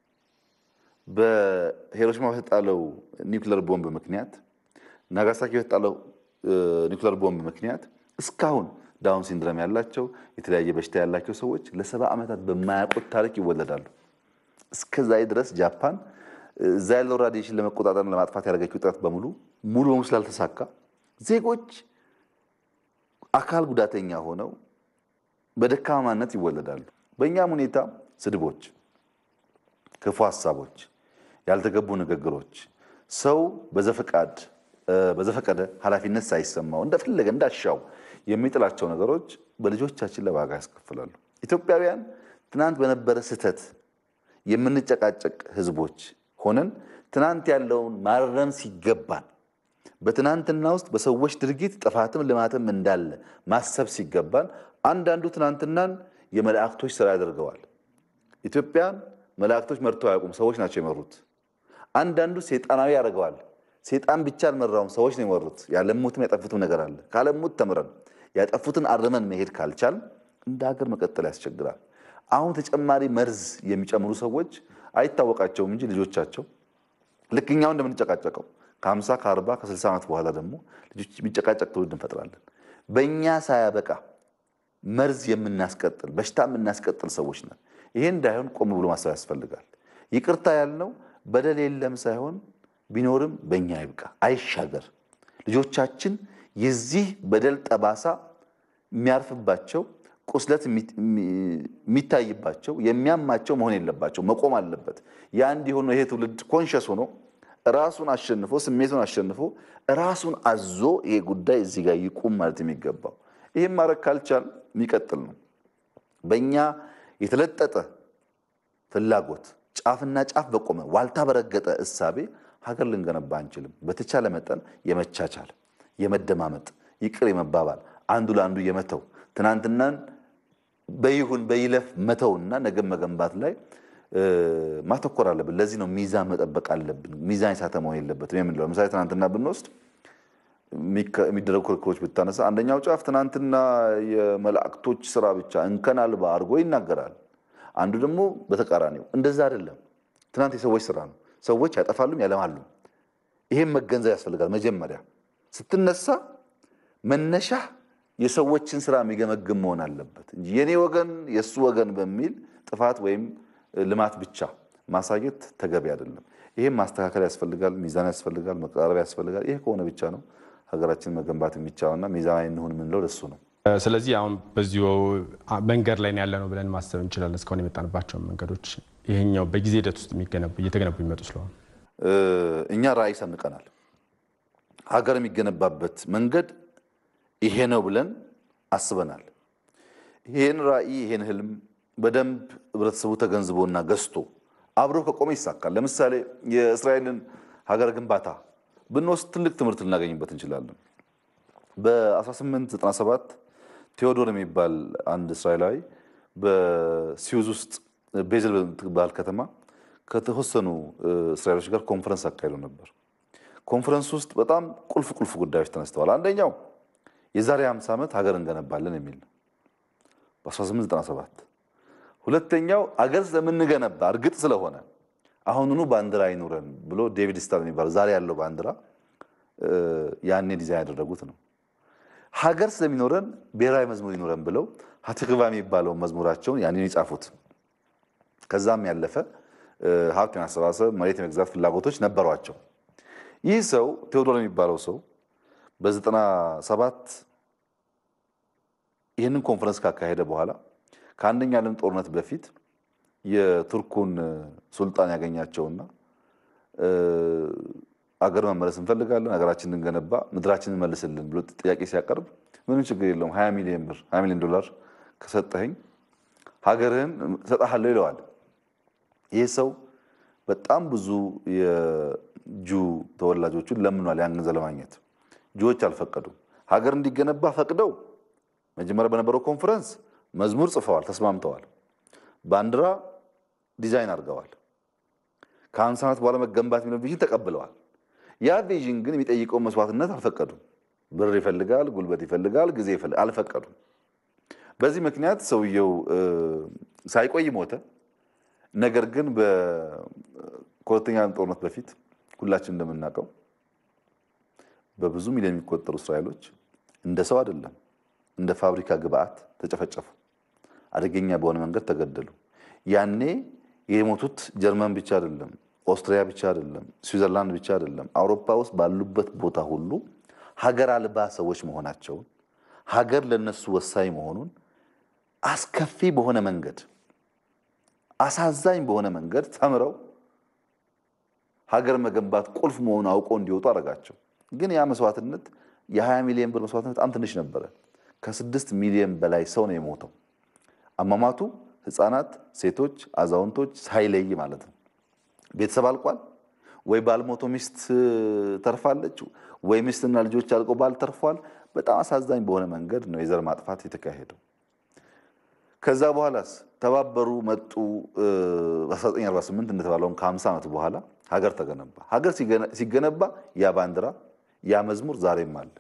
S2: በሂሮሺማ በተጣለው ኒውክለር ቦምብ ምክንያት ናጋሳኪ በተጣለው ኒውክለር ቦምብ ምክንያት እስካሁን ዳውን ሲንድረም ያላቸው የተለያየ በሽታ ያላቸው ሰዎች ለሰባ ዓመታት በማያውቁት ታሪክ ይወለዳሉ። እስከዛ ድረስ ጃፓን እዛ ያለው ራዲዬሽን ለመቆጣጠር ለማጥፋት ያደረገችው ጥረት በሙሉ ሙሉ በሙሉ ስላልተሳካ ዜጎች አካል ጉዳተኛ ሆነው በደካማነት ይወለዳሉ። በእኛም ሁኔታ ስድቦች፣ ክፉ ሀሳቦች፣ ያልተገቡ ንግግሮች ሰው በዘፈቃድ በዘፈቀደ ኃላፊነት ሳይሰማው እንደፈለገ እንዳሻው የሚጥላቸው ነገሮች በልጆቻችን ላይ ዋጋ ያስከፍላሉ። ኢትዮጵያውያን ትናንት በነበረ ስህተት የምንጨቃጨቅ ህዝቦች ሆነን ትናንት ያለውን ማረም ሲገባን በትናንትና ውስጥ በሰዎች ድርጊት ጥፋትም ልማትም እንዳለ ማሰብ ሲገባን አንዳንዱ ትናንትናን የመላእክቶች ስራ ያደርገዋል። ኢትዮጵያን መላእክቶች መርተው አያውቁም፣ ሰዎች ናቸው የመሩት። አንዳንዱ ሴጣናዊ ያደርገዋል። ሴጣን ብቻ አልመራውም፣ ሰዎች ነው የመሩት። ያለሙትም ያጠፉትም ነገር አለ። ካለሙት ተምረን ያጠፉትን አርመን መሄድ ካልቻል እንደ ሀገር መቀጠል ያስቸግራል። አሁን ተጨማሪ መርዝ የሚጨምሩ ሰዎች አይታወቃቸውም እንጂ ልጆቻቸው ልክ እኛው እንደምንጨቃጨቀው ከ50 ከ40 ከ60 ዓመት በኋላ ደግሞ ልጆች የሚጨቃጨቅ ትውልድ እንፈጥራለን። በእኛ ሳያበቃ መርዝ የምናስቀጥል በሽታ የምናስቀጥል ሰዎች ነን። ይሄ እንዳይሆን ቆም ብሎ ማሰብ ያስፈልጋል። ይቅርታ ያልነው በደል የለም ሳይሆን ቢኖርም በእኛ ይብቃ፣ አይሻገር። ልጆቻችን የዚህ በደል ጠባሳ የሚያርፍባቸው ቁስለት የሚታይባቸው የሚያማቸው መሆን የለባቸው፣ መቆም አለበት። ያ እንዲሆኑ ይሄ ትውልድ ኮንሸስ ሆኖ ራሱን አሸንፎ ስሜቱን አሸንፎ ራሱን አዞ ይሄ ጉዳይ እዚህ ጋር ይቁም ማለት የሚገባው ይህም ማድረግ ካልቻል የሚቀጥል ነው። በእኛ የተለጠጠ ፍላጎት ጫፍና ጫፍ በቆመ ዋልታ በረገጠ እሳቤ ሀገር ልንገነባ አንችልም። በተቻለ መጠን የመቻቻል የመደማመጥ ይቅር የመባባል አንዱ ለአንዱ የመተው ትናንትናን በይሁን በይለፍ መተውና ነገም መገንባት ላይ ማተኮር አለብን። ለዚህ ነው ሚዛን መጠበቅ አለብን። ሚዛን የሳተ መሆን የለበትም የምንለው። ለምሳሌ ትናንትና ብንወስድ የሚደረጉ ክርክሮች ብታነሳ አንደኛው ጫፍ ትናንትና የመላእክቶች ስራ ብቻ እንከን አልባ አድርጎ ይናገራል። አንዱ ደግሞ በተቃራኒው እንደዛ አይደለም። ትናንት የሰዎች ስራ ነው። ሰዎች ያጠፋሉም ያለማሉ። ይሄም መገንዘብ ያስፈልጋል። መጀመሪያ ስትነሳ መነሻ የሰዎችን ስራ የሚገመግም መሆን አለበት እንጂ የኔ ወገን የእሱ ወገን በሚል ጥፋት ወይም ልማት ብቻ ማሳየት ተገቢ አይደለም። ይህም ማስተካከል ያስፈልጋል፣ ሚዛን ያስፈልጋል፣ መቀራረብ ያስፈልጋል። ይህ ከሆነ ብቻ ነው ሀገራችንን መገንባት የሚቻለውና ሚዛናዊ እንሁን የምንለው ለሱ ነው።
S1: ስለዚህ አሁን በዚሁ መንገድ ላይ ያለ ነው ብለን ማሰብ እንችላለን። እስካሁን የመጣንባቸውን መንገዶች ይሄኛው በጊዜ ሂደት ውስጥ እየተገነቡ የሚመጡ ስለሆነ
S2: እኛ ራዕይ ሰንቀናል። ሀገር የሚገነባበት መንገድ ይሄ ነው ብለን አስበናል። ይሄን ራዕይ ይሄን ህልም በደንብ ህብረተሰቡ ተገንዝቦና ገዝቶ አብሮ ከቆመ ይሳካል። ለምሳሌ የእስራኤልን ሀገር ግንባታ ብንወስድ ትልቅ ትምህርት ልናገኝበት እንችላለን። በ1897 ቴዎዶር የሚባል አንድ እስራኤላዊ በሲዩዝ ውስጥ ቤዝል በምትባል ከተማ ከተወሰኑ እስራኤሎች ጋር ኮንፈረንስ አካሂዶ ነበር። ኮንፈረንስ ውስጥ በጣም ቁልፍ ቁልፍ ጉዳዮች ተነስተዋል። አንደኛው የዛሬ 50 ዓመት ሀገር እንገነባለን የሚል ነው በ1897 ሁለተኛው አገር ስለምንገነባ እርግጥ ስለሆነ አሁኑኑ ባንዲራ አይኑረን ብሎ ዴቪድ ስታር የሚባለው ዛሬ ያለው ባንዲራ ያኔ ዲዛይን ያደረጉት ነው። ሀገር ስለሚኖረን ብሔራዊ መዝሙር ይኑረን ብለው ሀትክባ የሚባለውን መዝሙራቸውን ያኔን የጻፉት። ከዛም ያለፈ ሀብት የማሰባሰብ መሬት የመግዛት ፍላጎቶች ነበሯቸው። ይህ ሰው ቴዎዶር የሚባለው ሰው በዘጠና ሰባት ይህንን ኮንፈረንስ ካካሄደ በኋላ ከአንደኛ ዓለም ጦርነት በፊት የቱርኩን ሱልጣን ያገኛቸውና አገር መመለስ እንፈልጋለን፣ ሀገራችን እንገነባ፣ ምድራችንን መልስልን ብሎ ጥያቄ ሲያቀርብ ምንም ችግር የለውም 20 ሚሊዮን ብር 20 ሚሊዮን ዶላር ከሰጠኸኝ ሀገርህን እሰጥሃለሁ ይለዋል። ይህ ሰው በጣም ብዙ የጁ ተወላጆቹን ለምኗል ያን ገንዘብ ለማግኘት። ጁዎች አልፈቀዱም። ሀገር እንዲገነባ ፈቅደው መጀመሪያ በነበረው ኮንፈረንስ መዝሙር ጽፈዋል፣ ተስማምተዋል። ባንዲራ ዲዛይን አድርገዋል። ከአምሳ ዓመት በኋላ መገንባት የሚለው ቪዥን ተቀብለዋል። ያ ቪዥን ግን የሚጠይቀውን መስዋዕትነት አልፈቀዱም። ብር ይፈልጋል፣ ጉልበት ይፈልጋል፣ ጊዜ ይፈልጋል፣ አልፈቀዱም። በዚህ ምክንያት ሰውየው ሳይቆይ ሞተ። ነገር ግን ከሁለተኛ ዓለም ጦርነት በፊት ሁላችን እንደምናውቀው በብዙ ሚሊዮን የሚቆጠሩ እስራኤሎች እንደ ሰው አይደለም እንደ ፋብሪካ ግብአት ተጨፈጨፉ። አደገኛ በሆነ መንገድ ተገደሉ። ያኔ የሞቱት ጀርመን ብቻ አይደለም፣ ኦስትሪያ ብቻ አይደለም፣ ስዊዘርላንድ ብቻ አይደለም። አውሮፓ ውስጥ ባሉበት ቦታ ሁሉ ሀገር አልባ ሰዎች መሆናቸውን ሀገር ለነሱ ወሳኝ መሆኑን አስከፊ በሆነ መንገድ አሳዛኝ በሆነ መንገድ ተምረው ሀገር መገንባት ቁልፍ መሆኑን አውቀው እንዲወጡ አደረጋቸው። ግን ያ መስዋዕትነት የ20 ሚሊዮን ብር መስዋዕትነት በጣም ትንሽ ነበረ። ከስድስት ሚሊዮን በላይ ሰው ነው የሞተው። አሟሟቱ ህፃናት፣ ሴቶች፣ አዛውንቶች ሳይለይ ማለት ነው። ቤተሰብ አልቋል። ወይ ባልሞቶ ሚስት ተርፋለች፣ ወይ ሚስትና ልጆች አልቀው ባል ተርፏል። በጣም አሳዛኝ በሆነ መንገድ ነው የዘር ማጥፋት የተካሄደው። ከዛ በኋላስ ተባበሩ መጡ። በ1948 እንደተባለውን ከ50 ዓመት በኋላ ሀገር ተገነባ። ሀገር ሲገነባ ያ ባንዲራ ያ መዝሙር ዛሬም አለ።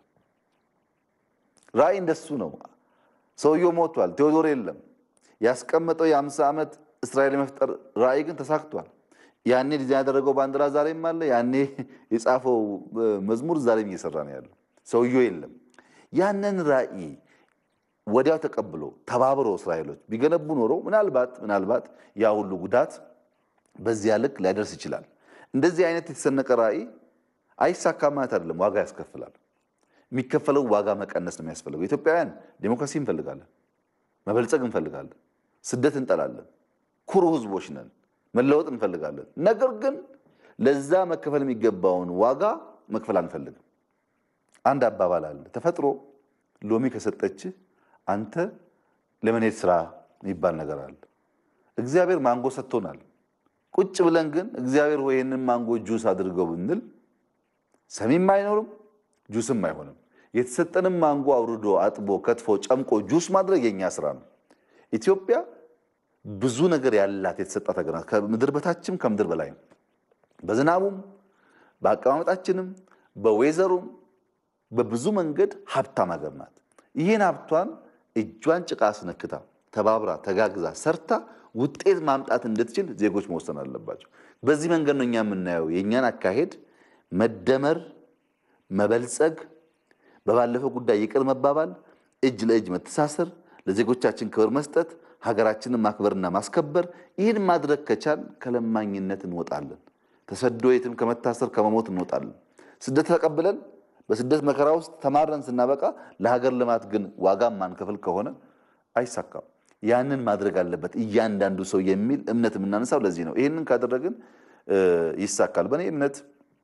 S2: ራዕይ እንደሱ ነው። ሰውየው ሞቷል፣ ቴዎዶር የለም። ያስቀመጠው የ50 ዓመት እስራኤል የመፍጠር ራዕይ ግን ተሳክቷል። ያኔ ዲዛይን ያደረገው ባንዲራ ዛሬም አለ። ያኔ የጻፈው መዝሙር ዛሬም እየሰራ ነው ያለው። ሰውየው የለም። ያንን ራዕይ ወዲያው ተቀብሎ ተባብሮ እስራኤሎች ቢገነቡ ኖሮ ምናልባት ምናልባት ያ ሁሉ ጉዳት በዚያ ልክ ላይደርስ ይችላል። እንደዚህ አይነት የተሰነቀ ራዕይ አይሳካም ማለት አይደለም፣ ዋጋ ያስከፍላል። የሚከፈለው ዋጋ መቀነስ ነው የሚያስፈልገው። ኢትዮጵያውያን ዴሞክራሲ እንፈልጋለን፣ መበልጸግ እንፈልጋለን፣ ስደት እንጠላለን፣ ኩሩ ህዝቦች ነን፣ መለወጥ እንፈልጋለን። ነገር ግን ለዛ መከፈል የሚገባውን ዋጋ መክፈል አንፈልግም። አንድ አባባል አለ፣ ተፈጥሮ ሎሚ ከሰጠችህ አንተ ለመኔት ስራ የሚባል ነገር አለ። እግዚአብሔር ማንጎ ሰጥቶናል። ቁጭ ብለን ግን እግዚአብሔር ሆይ ይህንን ማንጎ ጁስ አድርገው ብንል ሰሚም አይኖርም፣ ጁስም አይሆንም። የተሰጠንም ማንጎ አውርዶ አጥቦ ከትፎ ጨምቆ ጁስ ማድረግ የኛ ስራ ነው። ኢትዮጵያ ብዙ ነገር ያላት የተሰጣት ሀገር ናት። ከምድር በታችም ከምድር በላይም በዝናቡም በአቀማመጣችንም በዌዘሩም በብዙ መንገድ ሀብታም ሀገር ናት። ይህን ሀብቷን እጇን ጭቃ አስነክታ ተባብራ ተጋግዛ ሰርታ ውጤት ማምጣት እንድትችል ዜጎች መወሰን አለባቸው። በዚህ መንገድ ነው እኛ የምናየው የእኛን አካሄድ መደመር፣ መበልጸግ፣ በባለፈው ጉዳይ ይቅር መባባል፣ እጅ ለእጅ መተሳሰር፣ ለዜጎቻችን ክብር መስጠት፣ ሀገራችንን ማክበርና ማስከበር። ይህን ማድረግ ከቻል ከለማኝነት እንወጣለን። ተሰዶ የትም ከመታሰር ከመሞት እንወጣለን። ስደት ተቀብለን በስደት መከራ ውስጥ ተማረን ስናበቃ ለሀገር ልማት ግን ዋጋ ማንከፍል ከሆነ አይሳካም። ያንን ማድረግ አለበት እያንዳንዱ ሰው የሚል እምነት የምናነሳው ለዚህ ነው። ይህንን ካደረግን ይሳካል። በእኔ እምነት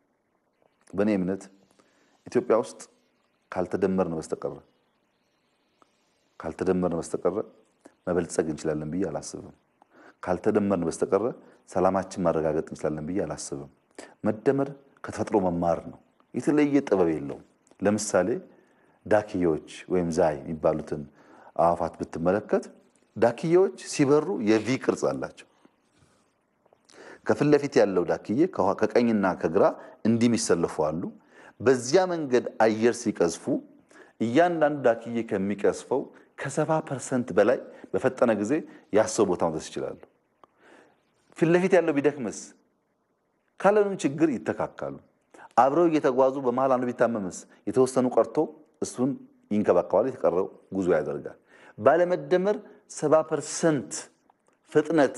S2: በእኔ እምነት ኢትዮጵያ ውስጥ ካልተደመርን በስተቀረ ካልተደመርን በስተቀረ መበልጸግ እንችላለን ብዬ አላስብም። ካልተደመርን በስተቀረ ሰላማችን ማረጋገጥ እንችላለን ብዬ አላስብም። መደመር ከተፈጥሮ መማር ነው። የተለየ ጥበብ የለውም። ለምሳሌ ዳክዬዎች ወይም ዛይ የሚባሉትን አዕዋፋት ብትመለከት ዳክዬዎች ሲበሩ የቪ ቅርጽ አላቸው። ከፊት ለፊት ያለው ዳክዬ ከቀኝና ከግራ እንዲህ የሚሰለፉ አሉ። በዚያ መንገድ አየር ሲቀዝፉ እያንዳንዱ ዳክዬ ከሚቀዝፈው ከሰባ ፐርሰንት በላይ በፈጠነ ጊዜ ያሰው ቦታ መድረስ ይችላሉ። ፊት ለፊት ያለው ቢደክምስ ካለምንም ችግር ይተካካሉ። አብረው እየተጓዙ በመሀል አንዱ ቢታመምስ የተወሰኑ ቀርቶ እሱን ይንከባከባል፣ የተቀረው ጉዞ ያደርጋል። ባለመደመር ሰባ ፐርሰንት ፍጥነት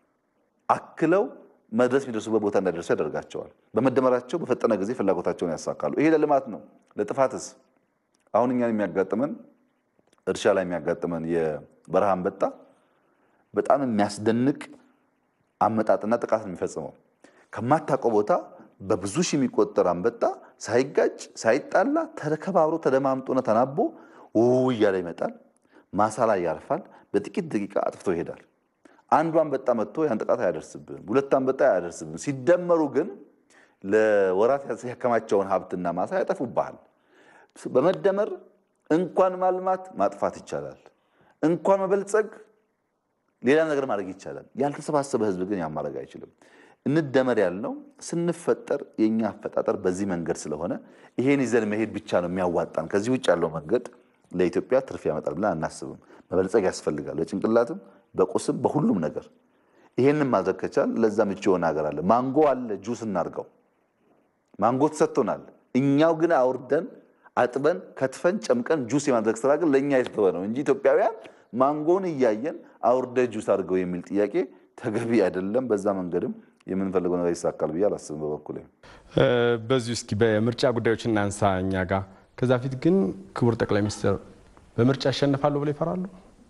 S2: አክለው መድረስ የሚደርሱበት ቦታ እንዳይደርሱ ያደርጋቸዋል። በመደመራቸው በፈጠነ ጊዜ ፍላጎታቸውን ያሳካሉ። ይሄ ለልማት ነው። ለጥፋትስ አሁን እኛን የሚያጋጥመን እርሻ ላይ የሚያጋጥመን የበረሃ አንበጣ በጣም የሚያስደንቅ አመጣጥና ጥቃት ነው የሚፈጽመው ከማታውቀው ቦታ በብዙ ሺህ የሚቆጠር አንበጣ ሳይጋጭ ሳይጣላ ተከባብሮ ተደማምጦና ተናቦ ውው እያለ ይመጣል። ማሳ ላይ ያርፋል። በጥቂት ደቂቃ አጥፍቶ ይሄዳል። አንዱ አንበጣ መጥቶ ያን ጥቃት አያደርስብም። ሁለት አንበጣ አያደርስብም። ሲደመሩ ግን ለወራት ያከማቸውን ሀብትና ማሳ ያጠፉብሃል። በመደመር እንኳን ማልማት ማጥፋት ይቻላል። እንኳን መበልጸግ ሌላ ነገር ማድረግ ይቻላል። ያልተሰባሰበ ህዝብ ግን ያን ማድረግ አይችልም። እንደመር ያልነው ስንፈጠር የእኛ አፈጣጠር በዚህ መንገድ ስለሆነ ይሄን ይዘን መሄድ ብቻ ነው የሚያዋጣን። ከዚህ ውጭ ያለው መንገድ ለኢትዮጵያ ትርፍ ያመጣል ብለን አናስብም። መበልጸግ ያስፈልጋል፣ በጭንቅላትም በቁስም በሁሉም ነገር። ይሄንን ማድረግ ከቻል ለዛ ምቹ የሆነ ሀገር አለ። ማንጎ አለ፣ ጁስ እናርገው። ማንጎ ተሰጥቶናል። እኛው ግን አውርደን አጥበን ከትፈን ጨምቀን ጁስ የማድረግ ስራ ግን ለእኛ የተተወ ነው እንጂ ኢትዮጵያውያን ማንጎን እያየን አውርደ ጁስ አድርገው የሚል ጥያቄ ተገቢ አይደለም። በዛ መንገድም የምንፈልገው ነገር ይሳካል ብዬ አላስብም። በበኩሌ
S1: በዚሁ እስኪ በምርጫ ጉዳዮች እናንሳ እኛ ጋር። ከዛ ፊት ግን ክቡር ጠቅላይ ሚኒስትር በምርጫ ይሸነፋሉ ብለው ይፈራሉ?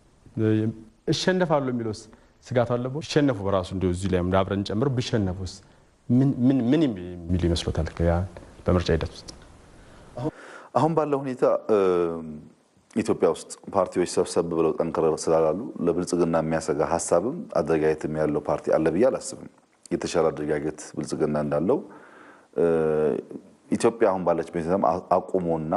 S1: እሸነፋሉ የሚለውስ ስጋቱ አለበ? ይሸነፉ በራሱ እንዲ እዚህ ላይ አብረን ጨምር ቢሸነፉስ ምን የሚሉ ይመስሎታል? በምርጫ ሂደት ውስጥ
S2: አሁን ባለው ሁኔታ ኢትዮጵያ ውስጥ ፓርቲዎች ሰብሰብ ብለው ጠንክረ ስላላሉ ለብልጽግና የሚያሰጋ ሀሳብም አደረጃጀትም ያለው ፓርቲ አለ ብዬ አላስብም። የተሻለ አደረጃጀት ብልጽግና እንዳለው ኢትዮጵያ አሁን ባለች ቤተሰብ አቁሞና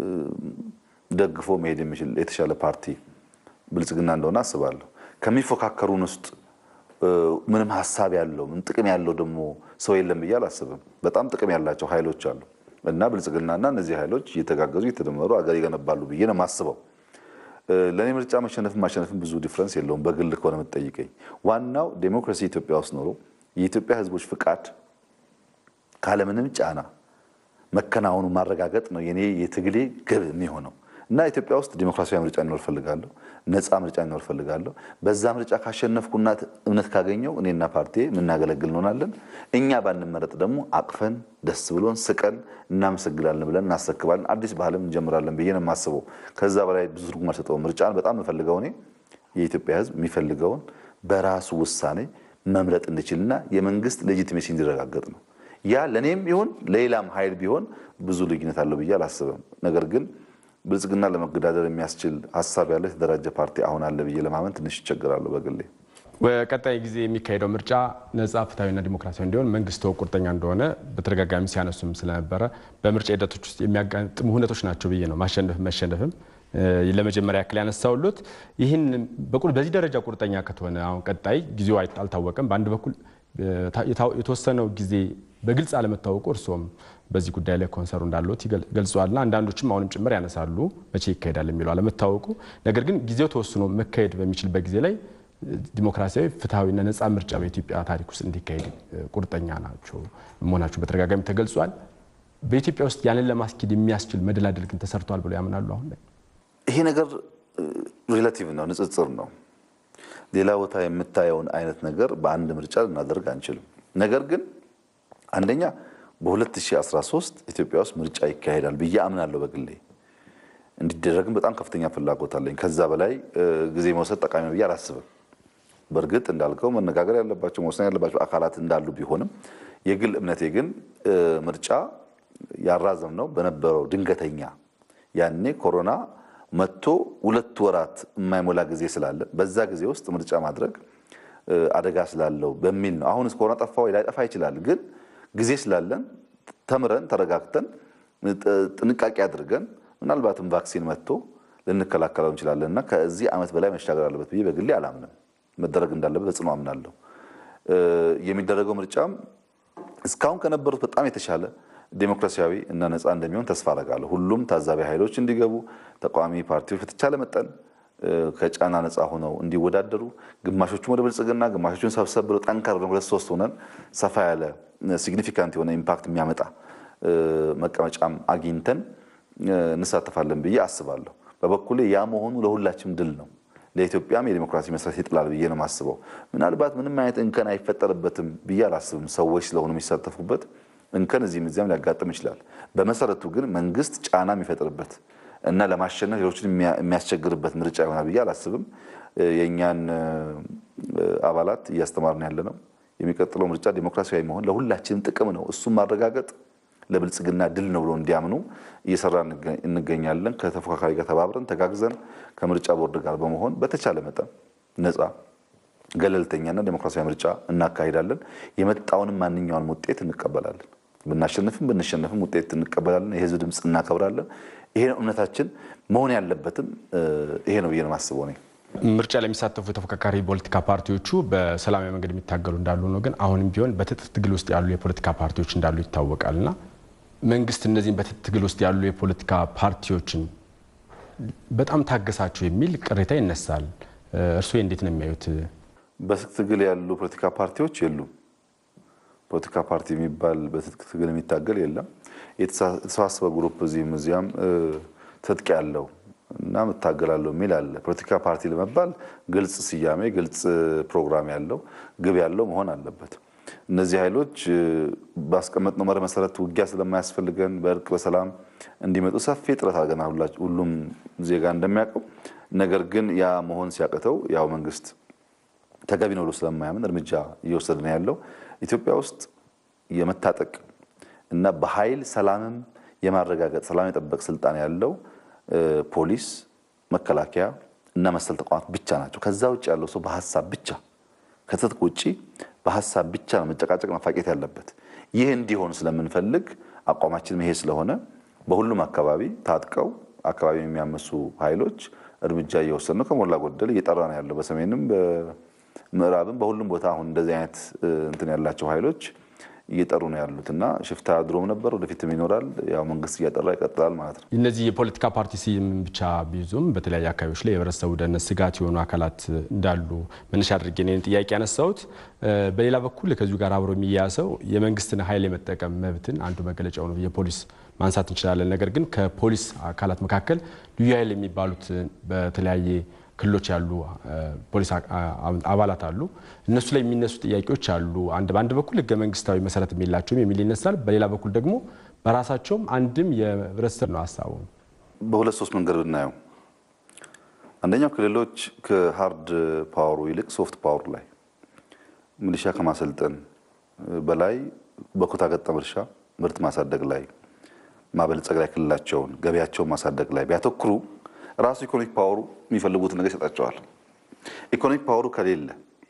S2: ደግፎ መሄድ የሚችል የተሻለ ፓርቲ ብልጽግና እንደሆነ አስባለሁ። ከሚፎካከሩን ውስጥ ምንም ሀሳብ ያለው ምን ጥቅም ያለው ደግሞ ሰው የለም ብዬ አላስብም። በጣም ጥቅም ያላቸው ኃይሎች አሉ እና ብልጽግናና እነዚህ ኃይሎች እየተጋገዙ እየተደመሩ አገር ይገነባሉ ብዬ ነው የማስበው። ለእኔ ምርጫ መሸነፍም ማሸነፍም ብዙ ዲፍረንስ የለውም። በግል ከሆነ የምትጠይቀኝ ዋናው ዴሞክራሲ ኢትዮጵያ ውስጥ ኖሮ የኢትዮጵያ ሕዝቦች ፍቃድ ካለምንም ጫና መከናወኑ ማረጋገጥ ነው የኔ የትግሌ ግብ የሚሆነው እና ኢትዮጵያ ውስጥ ዲሞክራሲያዊ ምርጫ እንዲኖር ፈልጋለሁ። ነፃ ምርጫ እንዲኖር ፈልጋለሁ። በዛ ምርጫ ካሸነፍኩና እምነት ካገኘው እኔና ፓርቲ የምናገለግል እንሆናለን። እኛ ባንመረጥ ደግሞ አቅፈን ደስ ብሎን ስቀን እናመሰግናለን ብለን እናሰክባለን። አዲስ ባህልም እንጀምራለን ብዬ ነው የማስበው። ከዛ በላይ ብዙ ትርጉም አልሰጠውም። ምርጫን በጣም የምፈልገው እኔ የኢትዮጵያ ሕዝብ የሚፈልገውን በራሱ ውሳኔ መምረጥ እንዲችልና የመንግስት ሌጂቲሜሲ እንዲረጋገጥ ነው። ያ ለእኔም ይሁን ለሌላም ኃይል ቢሆን ብዙ ልዩነት አለው ብዬ አላስብም። ነገር ግን ብልጽግና ለመገዳደር የሚያስችል ሀሳብ ያለው የተደራጀ ፓርቲ አሁን አለ ብዬ ለማመን ትንሽ ይቸግራለሁ በግሌ።
S1: በቀጣይ ጊዜ የሚካሄደው ምርጫ ነጻ ፍትሐዊና ዲሞክራሲያዊ እንዲሆን መንግስት ቁርጠኛ እንደሆነ በተደጋጋሚ ሲያነሱም ስለነበረ በምርጫ ሂደቶች ውስጥ የሚያጋጥሙ ሁነቶች ናቸው ብዬ ነው ማሸነፍም መሸነፍም ለመጀመሪያ ያክል ያነሳውሉት ይህን በዚህ ደረጃ ቁርጠኛ ከተሆነ አሁን ቀጣይ ጊዜው አልታወቀም። በአንድ በኩል የተወሰነው ጊዜ በግልጽ አለመታወቁ እርስዎም በዚህ ጉዳይ ላይ ኮንሰሩ እንዳለት ገልጸዋልና አንዳንዶችም አሁንም ጭምር ያነሳሉ መቼ ይካሄዳል የሚለው አለመታወቁ። ነገር ግን ጊዜው ተወስኖ መካሄድ በሚችልበት ጊዜ ላይ ዲሞክራሲያዊ ፍትሐዊና ነጻ ምርጫ በኢትዮጵያ ታሪክ ውስጥ እንዲካሄድ ቁርጠኛ ናቸው መሆናቸው በተደጋጋሚ ተገልጿል። በኢትዮጵያ ውስጥ ያንን ለማስኬድ የሚያስችል መደላደል ግን ተሰርቷል ብለው ያምናሉ? አሁን ላይ
S2: ይሄ ነገር ሪላቲቭ ነው፣ ንጽጽር ነው። ሌላ ቦታ የምታየውን አይነት ነገር በአንድ ምርጫ ልናደርግ አንችልም። ነገር ግን አንደኛ በ2013 ኢትዮጵያ ውስጥ ምርጫ ይካሄዳል ብዬ አምናለሁ። በግሌ እንዲደረግም በጣም ከፍተኛ ፍላጎት አለኝ። ከዛ በላይ ጊዜ መውሰድ ጠቃሚ ነው ብዬ አላስብም። በእርግጥ እንዳልከው መነጋገር ያለባቸው መወሰን ያለባቸው አካላት እንዳሉ ቢሆንም የግል እምነቴ ግን ምርጫ ያራዘም ነው በነበረው ድንገተኛ ያኔ ኮሮና መጥቶ ሁለት ወራት የማይሞላ ጊዜ ስላለ በዛ ጊዜ ውስጥ ምርጫ ማድረግ አደጋ ስላለው በሚል ነው። አሁንስ ኮሮና ጠፋ ወይ ላይጠፋ ይችላል። ግን ጊዜ ስላለን ተምረን ተረጋግተን ጥንቃቄ አድርገን ምናልባትም ቫክሲን መጥቶ ልንከላከለው እንችላለን እና ከዚህ ዓመት በላይ መሻገር አለበት ብዬ በግሌ አላምንም። መደረግ እንዳለበት በጽኑ አምናለሁ። የሚደረገው ምርጫም እስካሁን ከነበሩት በጣም የተሻለ ዴሞክራሲያዊ እና ነፃ እንደሚሆን ተስፋ አደርጋለሁ። ሁሉም ታዛቢ ኃይሎች እንዲገቡ፣ ተቃዋሚ ፓርቲዎች በተቻለ መጠን ከጫና ነፃ ሆነው እንዲወዳደሩ፣ ግማሾቹም ወደ ብልጽግና ግማሾቹን ሰብሰብ ብለው ጠንከር ብለን ሁለት ሶስት ሆነን ሰፋ ያለ ሲግኒፊካንት የሆነ ኢምፓክት የሚያመጣ መቀመጫም አግኝተን እንሳተፋለን ብዬ አስባለሁ። በበኩሌ ያ መሆኑ ለሁላችንም ድል ነው። ለኢትዮጵያም የዲሞክራሲ መሰረት ይጥላል ብዬ ነው የማስበው። ምናልባት ምንም አይነት እንከን አይፈጠርበትም ብዬ አላስብም። ሰዎች ስለሆኑ የሚሳተፉበት እንከን እዚህም እዚያም ሊያጋጥም ይችላል። በመሰረቱ ግን መንግስት ጫና የሚፈጥርበት እና ለማሸነፍ ሌሎችን የሚያስቸግርበት ምርጫ ይሆናል ብዬ አላስብም። የእኛን አባላት እያስተማርን ያለ ነው። የሚቀጥለው ምርጫ ዲሞክራሲያዊ መሆን ለሁላችንም ጥቅም ነው። እሱም ማረጋገጥ ለብልጽግና ድል ነው ብሎ እንዲያምኑ እየሰራ እንገኛለን። ከተፎካካሪ ጋር ተባብረን ተጋግዘን ከምርጫ ቦርድ ጋር በመሆን በተቻለ መጠን ነፃ ገለልተኛና ዴሞክራሲያዊ ምርጫ እናካሂዳለን። የመጣውንም ማንኛውንም ውጤት እንቀበላለን። ብናሸንፍም ብንሸነፍም ውጤት እንቀበላለን። የህዝብ ድምፅ እናከብራለን። ይሄ እምነታችን መሆን ያለበትም ይሄ ነው ብዬ ነው የማስበው እኔ።
S1: ምርጫ ለሚሳተፉ የተፎካካሪ ፖለቲካ ፓርቲዎቹ በሰላማዊ መንገድ የሚታገሉ እንዳሉ ነው። ግን አሁንም ቢሆን በትጥቅ ትግል ውስጥ ያሉ የፖለቲካ ፓርቲዎች እንዳሉ ይታወቃልና መንግስት እነዚህም በትጥቅ ትግል ውስጥ ያሉ የፖለቲካ ፓርቲዎችን በጣም ታገሳቸው የሚል ቅሬታ ይነሳል። እርስዎ እንዴት ነው የሚያዩት?
S2: በትጥቅ ትግል ያሉ ፖለቲካ ፓርቲዎች የሉም። ፖለቲካ ፓርቲ የሚባል በትጥቅ ትግል የሚታገል የለም። የተሰባሰበ ግሩፕ እዚህም እዚያም ትጥቅ ያለው እና እታገላለሁ የሚል አለ። ፖለቲካ ፓርቲ ለመባል ግልጽ ስያሜ፣ ግልጽ ፕሮግራም ያለው ግብ ያለው መሆን አለበት። እነዚህ ኃይሎች ባስቀመጥነው መርህ መሰረት ውጊያ ስለማያስፈልገን በእርቅ በሰላም እንዲመጡ ሰፊ ጥረት አድርገናል፣ ሁሉም ዜጋ እንደሚያውቀው። ነገር ግን ያ መሆን ሲያቅተው ያው መንግስት ተገቢ ነው ብሎ ስለማያምን እርምጃ እየወሰደ ነው ያለው። ኢትዮጵያ ውስጥ የመታጠቅ እና በኃይል ሰላምም የማረጋገጥ ሰላም የጠበቅ ስልጣን ያለው ፖሊስ መከላከያ እና መሰል ተቋማት ብቻ ናቸው። ከዛ ውጭ ያለው ሰው በሀሳብ ብቻ ከትጥቅ ውጭ በሀሳብ ብቻ ነው መጨቃጨቅ መፋቄት ያለበት። ይህ እንዲሆን ስለምንፈልግ አቋማችን ይሄ ስለሆነ በሁሉም አካባቢ ታጥቀው አካባቢ የሚያመሱ ኃይሎች እርምጃ እየወሰድ ነው። ከሞላ ጎደል እየጠራ ነው ያለው። በሰሜንም በምዕራብም በሁሉም ቦታ አሁን እንደዚህ አይነት እንትን ያላቸው ኃይሎች እየጠሩ ነው ያሉት እና ሽፍታ ድሮም ነበር፣ ወደፊትም ይኖራል። ያው መንግስት እያጠራ ይቀጥላል ማለት ነው።
S1: እነዚህ የፖለቲካ ፓርቲ ስም ብቻ ቢይዙም በተለያዩ አካባቢዎች ላይ የህብረተሰቡ ደህንነት ስጋት የሆኑ አካላት እንዳሉ መነሻ አድርጌ እኔን ጥያቄ ያነሳሁት። በሌላ በኩል ከዚሁ ጋር አብሮ የሚያያዘው የመንግስትን ኃይል የመጠቀም መብትን አንዱ መገለጫው ነው የፖሊስ ማንሳት እንችላለን። ነገር ግን ከፖሊስ አካላት መካከል ልዩ ኃይል የሚባሉት በተለያየ ክልሎች ያሉ ፖሊስ አባላት አሉ። እነሱ ላይ የሚነሱ ጥያቄዎች አሉ። አንድ በአንድ በኩል ህገ መንግስታዊ መሰረት የላቸውም የሚል ይነሳል። በሌላ በኩል ደግሞ በራሳቸውም አንድም የህብረተሰብ ነው ሀሳቡ።
S2: በሁለት ሶስት መንገድ ብናየው፣ አንደኛው ክልሎች ከሀርድ ፓወሩ ይልቅ ሶፍት ፓወሩ ላይ ሚሊሻ ከማሰልጠን በላይ በኩታ ገጠም እርሻ ምርት ማሳደግ ላይ ማበልጸግ ላይ ክልላቸውን ገበያቸውን ማሳደግ ላይ ቢያተኩሩ ራሱ ኢኮኖሚክ ፓወሩ የሚፈልጉትን ነገር ይሰጣቸዋል። ኢኮኖሚክ ፓወሩ ከሌለ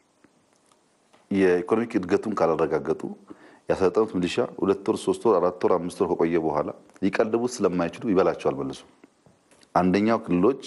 S2: የኢኮኖሚክ እድገቱን ካላረጋገጡ ያሰለጠኑት ሚሊሻ ሁለት ወር፣ ሶስት ወር፣ አራት ወር፣ አምስት ወር ከቆየ በኋላ ሊቀልቡት ስለማይችሉ ይበላቸዋል መልሶ። አንደኛው ክልሎች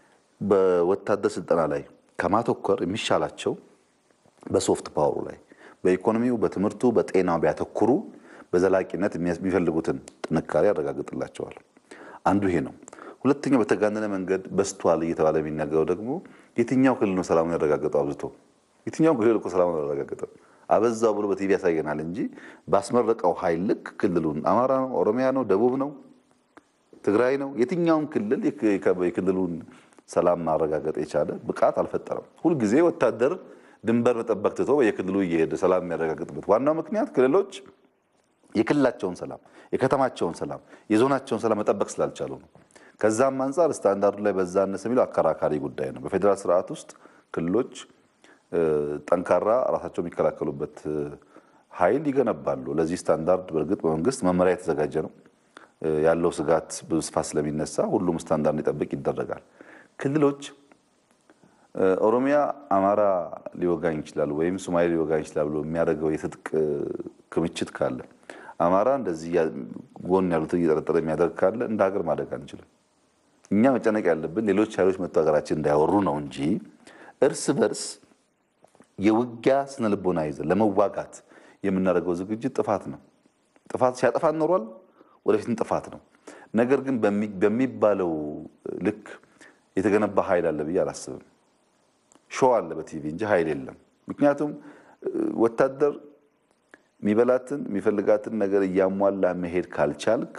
S2: በወታደር ስልጠና ላይ ከማተኮር የሚሻላቸው በሶፍት ፓወሩ ላይ በኢኮኖሚው፣ በትምህርቱ፣ በጤናው ቢያተኩሩ በዘላቂነት የሚፈልጉትን ጥንካሬ ያረጋግጥላቸዋል። አንዱ ይሄ ነው። ሁለተኛው በተጋነነ መንገድ በስቷል እየተባለ የሚናገረው ደግሞ የትኛው ክልል ነው ሰላሙን ያረጋገጠው? አብዝቶ የትኛው ክልል እኮ ሰላሙን አላረጋገጠም። አበዛው ብሎ በቲቪ ያሳየናል እንጂ ባስመረቀው ኃይል ልክ ክልሉን አማራ ነው፣ ኦሮሚያ ነው፣ ደቡብ ነው፣ ትግራይ ነው፣ የትኛውም ክልል የክልሉን ሰላም ማረጋገጥ የቻለ ብቃት አልፈጠረም። ሁልጊዜ ወታደር ድንበር መጠበቅ ትቶ የክልሉ እየሄደ ሰላም የሚያረጋግጥበት ዋናው ምክንያት ክልሎች የክልላቸውን ሰላም፣ የከተማቸውን ሰላም፣ የዞናቸውን ሰላም መጠበቅ ስላልቻሉ ነው። ከዛም አንጻር ስታንዳርዱ ላይ በዛ አነሰ የሚለው አከራካሪ ጉዳይ ነው። በፌዴራል ስርዓት ውስጥ ክልሎች ጠንካራ ራሳቸው የሚከላከሉበት ኃይል ይገነባሉ። ለዚህ ስታንዳርድ በእርግጥ በመንግስት መመሪያ የተዘጋጀ ነው። ያለው ስጋት ብዙ ስፋት ስለሚነሳ ሁሉም ስታንዳርድ እንዲጠብቅ ይደረጋል። ክልሎች ኦሮሚያ አማራ ሊወጋኝ ይችላል ወይም ሶማሌ ሊወጋኝ ይችላል ብሎ የሚያደርገው የትጥቅ ክምችት ካለ አማራ እንደዚህ ጎን ያሉትን እየጠረጠረ የሚያደርግ ካለ እንደ ሀገር ማደግ አንችልም። እኛ መጨነቅ ያለብን ሌሎች ኃይሎች መጥቶ ሀገራችን እንዳያወሩ ነው እንጂ እርስ በርስ የውጊያ ስነ ልቦና ይዘን ለመዋጋት የምናደርገው ዝግጅት ጥፋት ነው። ጥፋት ሲያጠፋ ኖሯል፣ ወደፊትም ጥፋት ነው። ነገር ግን በሚባለው ልክ የተገነባ ኃይል አለ ብዬ አላስብም። ሾው አለ በቲቪ እንጂ ኃይል የለም። ምክንያቱም ወታደር የሚበላትን የሚፈልጋትን ነገር እያሟላ መሄድ ካልቻልክ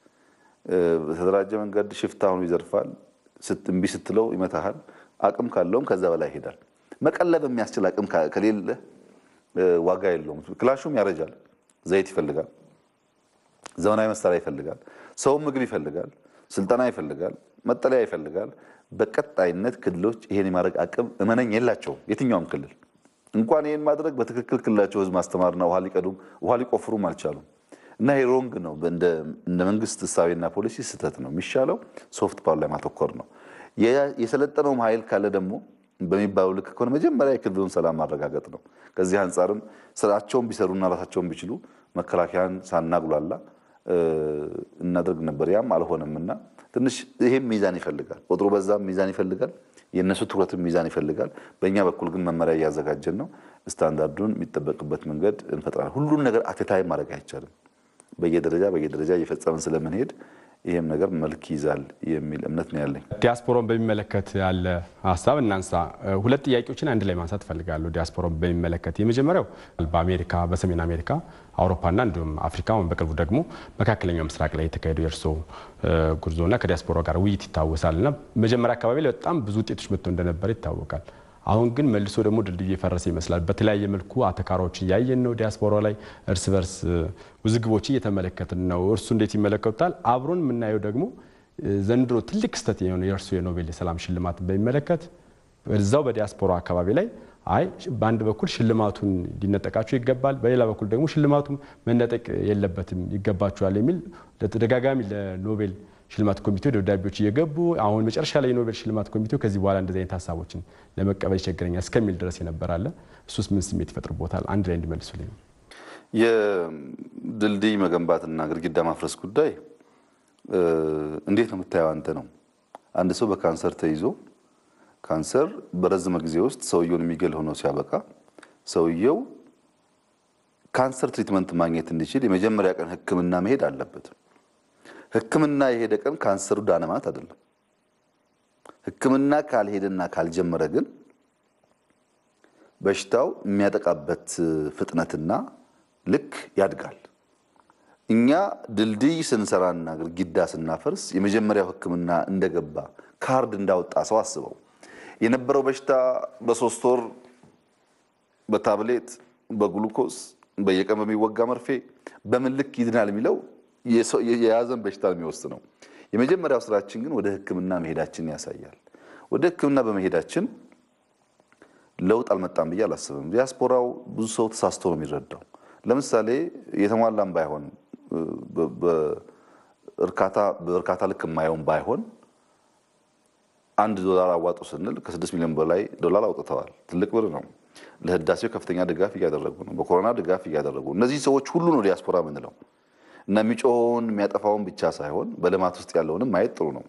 S2: በተደራጀ መንገድ ሽፍታ ሆኖ ይዘርፋል። እምቢ ስትለው ይመታሃል። አቅም ካለውም ከዛ በላይ ይሄዳል። መቀለብ የሚያስችል አቅም ከሌለ ዋጋ የለውም። ክላሹም ያረጃል። ዘይት ይፈልጋል። ዘመናዊ መሳሪያ ይፈልጋል። ሰውም ምግብ ይፈልጋል። ስልጠና ይፈልጋል። መጠለያ ይፈልጋል። በቀጣይነት ክልሎች ይሄን የማድረግ አቅም እመነኝ የላቸውም። የትኛውም ክልል እንኳን ይህን ማድረግ በትክክል ክልላቸው ህዝብ ማስተማርና ውሃ ሊቀዱም ውሃ ሊቆፍሩም አልቻሉም። እና ይሄ ሮንግ ነው። እንደ መንግስት እሳቤና ፖሊሲ ስህተት ነው። የሚሻለው ሶፍት ፓወር ላይ ማተኮር ነው። የሰለጠነውም ኃይል ካለ ደግሞ በሚባለው ልክ ከሆነ መጀመሪያ የክልሉን ሰላም ማረጋገጥ ነው። ከዚህ አንጻርም ስራቸውን ቢሰሩና ራሳቸውን ቢችሉ መከላከያን ሳናጉላላ እናደርግ ነበር። ያም አልሆነም እና ትንሽ ይሄም ሚዛን ይፈልጋል። ቁጥሩ በዛም ሚዛን ይፈልጋል። የእነሱ ትኩረትም ሚዛን ይፈልጋል። በእኛ በኩል ግን መመሪያ እያዘጋጀን ነው። ስታንዳርዱን የሚጠበቅበት መንገድ እንፈጥራለን። ሁሉን ነገር አቴታይ ማድረግ አይቻልም። በየደረጃ በየደረጃ እየፈጸምን ስለምንሄድ ይህም ነገር መልክ ይዛል የሚል እምነት ነው ያለኝ።
S1: ዲያስፖራን በሚመለከት ያለ ሀሳብ እናንሳ። ሁለት ጥያቄዎችን አንድ ላይ ማንሳት እፈልጋለሁ። ዲያስፖራን በሚመለከት የመጀመሪያው በአሜሪካ በሰሜን አሜሪካ፣ አውሮፓና እንዲሁም አፍሪካ ወይም በቅርቡ ደግሞ መካከለኛው ምስራቅ ላይ የተካሄደው የእርሶ ጉዞና ከዲያስፖራ ጋር ውይይት ይታወሳል እና መጀመሪያ አካባቢ ላይ በጣም ብዙ ውጤቶች መጥቶ እንደነበረ ይታወቃል። አሁን ግን መልሶ ደግሞ ድልድዩ የፈረሰ ይመስላል። በተለያየ መልኩ አተካራዎችን እያየን ነው። ዲያስፖራ ላይ እርስ በርስ ውዝግቦች እየተመለከትን ነው። እርሱ እንዴት ይመለከቱታል? አብሮን የምናየው ደግሞ ዘንድሮ ትልቅ ክስተት የሆነ የእርሱ የኖቤል የሰላም ሽልማት በሚመለከት እዛው በዲያስፖራ አካባቢ ላይ አይ በአንድ በኩል ሽልማቱን ሊነጠቃቸው ይገባል፣ በሌላ በኩል ደግሞ ሽልማቱ መነጠቅ የለበትም ይገባቸዋል የሚል ተደጋጋሚ ለኖቤል ሽልማት ኮሚቴው ደብዳቤዎች እየገቡ አሁን መጨረሻ ላይ የኖቤል ሽልማት ኮሚቴው ከዚህ በኋላ እንደዚህ አይነት ሀሳቦችን ለመቀበል ይቸግረኛል እስከሚል ድረስ የነበራለ እሱስ ምን ስሜት ይፈጥርቦታል? አንድ ላይ እንዲመልሱልኝ።
S2: የድልድይ መገንባትና ግድግዳ ማፍረስ ጉዳይ እንዴት ነው የምታየው አንተ ነው። አንድ ሰው በካንሰር ተይዞ ካንሰር በረዘመ ጊዜ ውስጥ ሰውየውን የሚገል ሆኖ ሲያበቃ ሰውየው ካንሰር ትሪትመንት ማግኘት እንዲችል የመጀመሪያ ቀን ሕክምና መሄድ አለበት። ሕክምና የሄደ ቀን ካንሰሩ ዳነ ማለት አይደለም። ሕክምና ካልሄደና ካልጀመረ ግን በሽታው የሚያጠቃበት ፍጥነትና ልክ ያድጋል። እኛ ድልድይ ስንሰራና ግድግዳ ስናፈርስ የመጀመሪያው ሕክምና እንደገባ ካርድ እንዳወጣ ሰው አስበው የነበረው በሽታ በሶስት ወር በታብሌት በግሉኮስ በየቀን በሚወጋ መርፌ በምን ልክ ይድናል የሚለው የያዘን በሽታ የሚወስነው። የመጀመሪያው ስራችን ግን ወደ ህክምና መሄዳችን ያሳያል። ወደ ህክምና በመሄዳችን ለውጥ አልመጣም ብዬ አላስብም። ዲያስፖራው ብዙ ሰው ተሳስቶ ነው የሚረዳው። ለምሳሌ የተሟላም ባይሆን በእርካታ ልክ የማየውን ባይሆን አንድ ዶላር አዋጡ ስንል ከስድስት ሚሊዮን በላይ ዶላር አውጥተዋል። ትልቅ ብር ነው። ለህዳሴው ከፍተኛ ድጋፍ እያደረጉ ነው። በኮሮና ድጋፍ እያደረጉ እነዚህ ሰዎች ሁሉ ነው ዲያስፖራ የምንለው እና የሚጮኸውን የሚያጠፋውን ብቻ ሳይሆን በልማት ውስጥ ያለውንም ማየት ጥሩ ነው።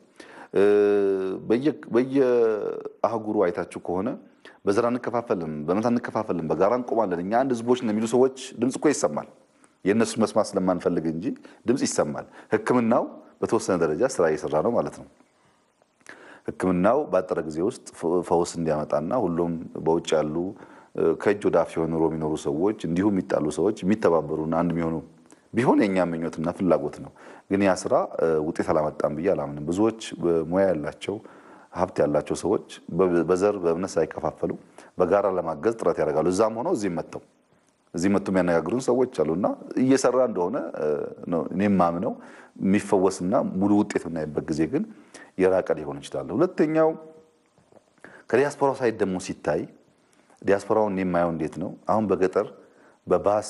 S2: በየአህጉሩ አይታችሁ ከሆነ በዘር አንከፋፈልም፣ በእምነት አንከፋፈልም፣ በጋራ እንቆማለን፣ እኛ አንድ ህዝቦች ነው የሚሉ ሰዎች ድምፅ እኮ ይሰማል። የእነሱን መስማት ስለማንፈልግ እንጂ ድምፅ ይሰማል። ህክምናው በተወሰነ ደረጃ ስራ እየሰራ ነው ማለት ነው። ህክምናው ባጠረ ጊዜ ውስጥ ፈውስ እንዲያመጣና ሁሉም በውጭ ያሉ ከእጅ ወደ አፍ የሆኑ ኑሮ የሚኖሩ ሰዎች እንዲሁም የሚጣሉ ሰዎች የሚተባበሩና አንድ የሚሆኑ ቢሆን የእኛ ምኞትና ፍላጎት ነው። ግን ያ ስራ ውጤት አላመጣም ብዬ አላምንም። ብዙዎች ሙያ ያላቸው ሀብት ያላቸው ሰዎች በዘር በእምነት ሳይከፋፈሉ በጋራ ለማገዝ ጥረት ያደርጋሉ። እዛም ሆነው እዚህም መጥተው እዚህ መጥቶ የሚያነጋግሩን ሰዎች አሉና እየሰራ እንደሆነ እኔም ማምነው የሚፈወስና ሙሉ ውጤት የምናይበት ጊዜ ግን የራቀ ሊሆን ይችላል። ሁለተኛው ከዲያስፖራው ሳይድ ደግሞ ሲታይ ዲያስፖራውን የማየው እንዴት ነው? አሁን በገጠር በባስ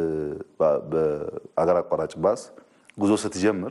S2: በአገር አቋራጭ ባስ ጉዞ ስትጀምር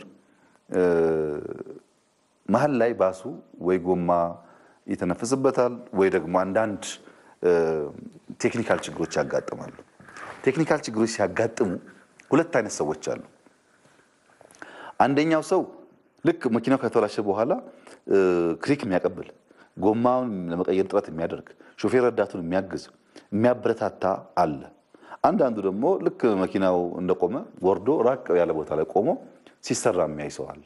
S2: መሀል ላይ ባሱ ወይ ጎማ ይተነፍስበታል ወይ ደግሞ አንዳንድ ቴክኒካል ችግሮች ያጋጥማሉ። ቴክኒካል ችግሮች ሲያጋጥሙ ሁለት አይነት ሰዎች አሉ። አንደኛው ሰው ልክ መኪናው ከተበላሸ በኋላ ክሪክ የሚያቀብል ጎማውን ለመቀየር ጥረት የሚያደርግ ሾፌር ረዳቱን የሚያግዝ የሚያበረታታ አለ። አንዳንዱ ደግሞ ልክ መኪናው እንደቆመ ወርዶ ራቅ ያለ ቦታ ላይ ቆሞ ሲሰራ የሚያይ ሰው አለ።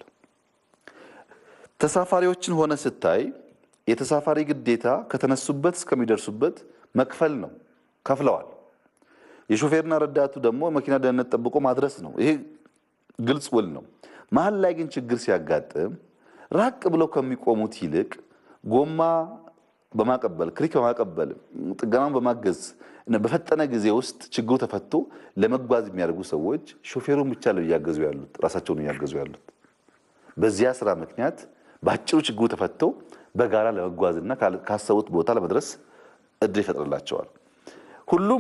S2: ተሳፋሪዎችን ሆነ ስታይ የተሳፋሪ ግዴታ ከተነሱበት እስከሚደርሱበት መክፈል ነው። ከፍለዋል። የሾፌርና ረዳቱ ደግሞ መኪና ደህንነት ጠብቆ ማድረስ ነው። ይሄ ግልጽ ውል ነው። መሀል ላይ ግን ችግር ሲያጋጥም ራቅ ብለው ከሚቆሙት ይልቅ ጎማ በማቀበል ክሪክ በማቀበል ጥገናውን በማገዝ በፈጠነ ጊዜ ውስጥ ችግሩ ተፈቶ ለመጓዝ የሚያደርጉ ሰዎች ሾፌሩን ብቻ ነው እያገዙ ያሉት፣ ራሳቸውን እያገዙ ያሉት። በዚያ ስራ ምክንያት በአጭሩ ችግሩ ተፈቶ በጋራ ለመጓዝና ካሰቡት ቦታ ለመድረስ እድል ይፈጥርላቸዋል። ሁሉም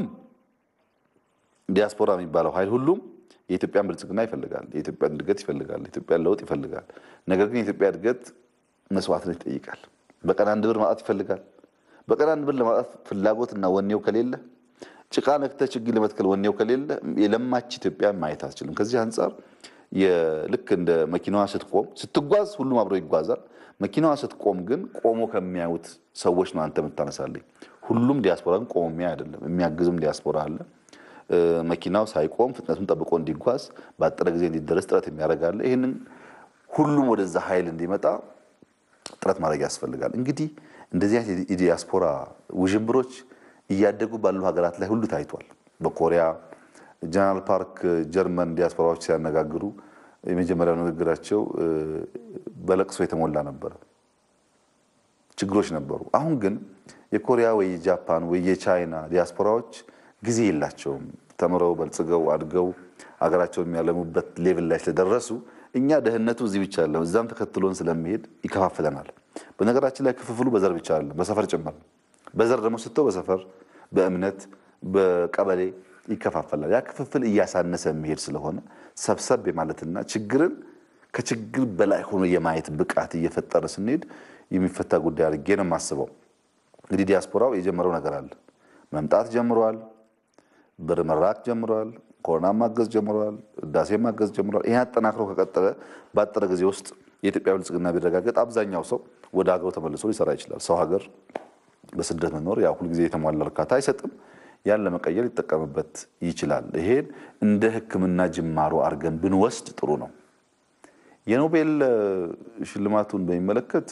S2: ዲያስፖራ የሚባለው ኃይል ሁሉም የኢትዮጵያን ብልጽግና ይፈልጋል። የኢትዮጵያን እድገት ይፈልጋል። የኢትዮጵያን ለውጥ ይፈልጋል። ነገር ግን የኢትዮጵያ እድገት መስዋዕትነት ይጠይቃል። በቀን አንድ ብር ማውጣት ይፈልጋል። በቀን አንድ ብር ለማውጣት ፍላጎትና ወኔው ከሌለ ጭቃ ነክተህ ችግኝ ለመትከል ወኔው ከሌለ የለማች ኢትዮጵያ ማየት አትችልም። ከዚህ አንጻር ልክ እንደ መኪናዋ ስትቆም ስትጓዝ ሁሉም አብሮ ይጓዛል። መኪናዋ ስትቆም ግን ቆሞ ከሚያዩት ሰዎች ነው አንተ የምታነሳልኝ። ሁሉም ዲያስፖራ ግን ቆሞ የሚያይ አይደለም። የሚያግዝም ዲያስፖራ አለ። መኪናው ሳይቆም ፍጥነቱን ጠብቆ እንዲጓዝ በአጠረ ጊዜ እንዲደረስ ጥረት የሚያደርጋለ። ይህንን ሁሉም ወደዛ ኃይል እንዲመጣ ጥረት ማድረግ ያስፈልጋል። እንግዲህ እንደዚህ አይነት የዲያስፖራ ውዥንብሮች እያደጉ ባሉ ሀገራት ላይ ሁሉ ታይቷል። በኮሪያ ጀነራል ፓርክ ጀርመን ዲያስፖራዎች ሲያነጋግሩ የመጀመሪያው ንግግራቸው በለቅሶ የተሞላ ነበረ። ችግሮች ነበሩ። አሁን ግን የኮሪያ ወይ የጃፓን ወይ የቻይና ዲያስፖራዎች ጊዜ የላቸውም። ተምረው በልጽገው አድገው ሀገራቸውን የሚያለሙበት ሌቭል ላይ ስለደረሱ እኛ ደህንነቱ እዚህ ብቻ አለ እዛም ተከትሎን ስለሚሄድ ይከፋፍለናል። በነገራችን ላይ ክፍፍሉ በዘር ብቻ አለ በሰፈር ጭምር። በዘር ደግሞ ስተው በሰፈር በእምነት በቀበሌ ይከፋፈላል። ያ ክፍፍል እያሳነሰ የሚሄድ ስለሆነ ሰብሰብ የማለትና ችግርን ከችግር በላይ ሆኖ የማየት ብቃት እየፈጠረ ስንሄድ የሚፈታ ጉዳይ አድርጌ ነው የማስበው። እንግዲህ ዲያስፖራው የጀመረው ነገር አለ። መምጣት ጀምረዋል። ብር መራክ ጀምረዋል። ኮሮና ማገዝ ጀምረዋል። ህዳሴ ማገዝ ጀምረዋል። ይህ አጠናክሮ ከቀጠለ ባጠረ ጊዜ ውስጥ የኢትዮጵያ ብልጽግና ቢረጋገጥ አብዛኛው ሰው ወደ ሀገሩ ተመልሶ ሊሰራ ይችላል። ሰው ሀገር በስደት መኖር ያው ሁልጊዜ የተሟላ እርካታ አይሰጥም። ያን ለመቀየር ሊጠቀምበት ይችላል። ይሄን እንደ ሕክምና ጅማሮ አድርገን ብንወስድ ጥሩ ነው። የኖቤል ሽልማቱን በሚመለከት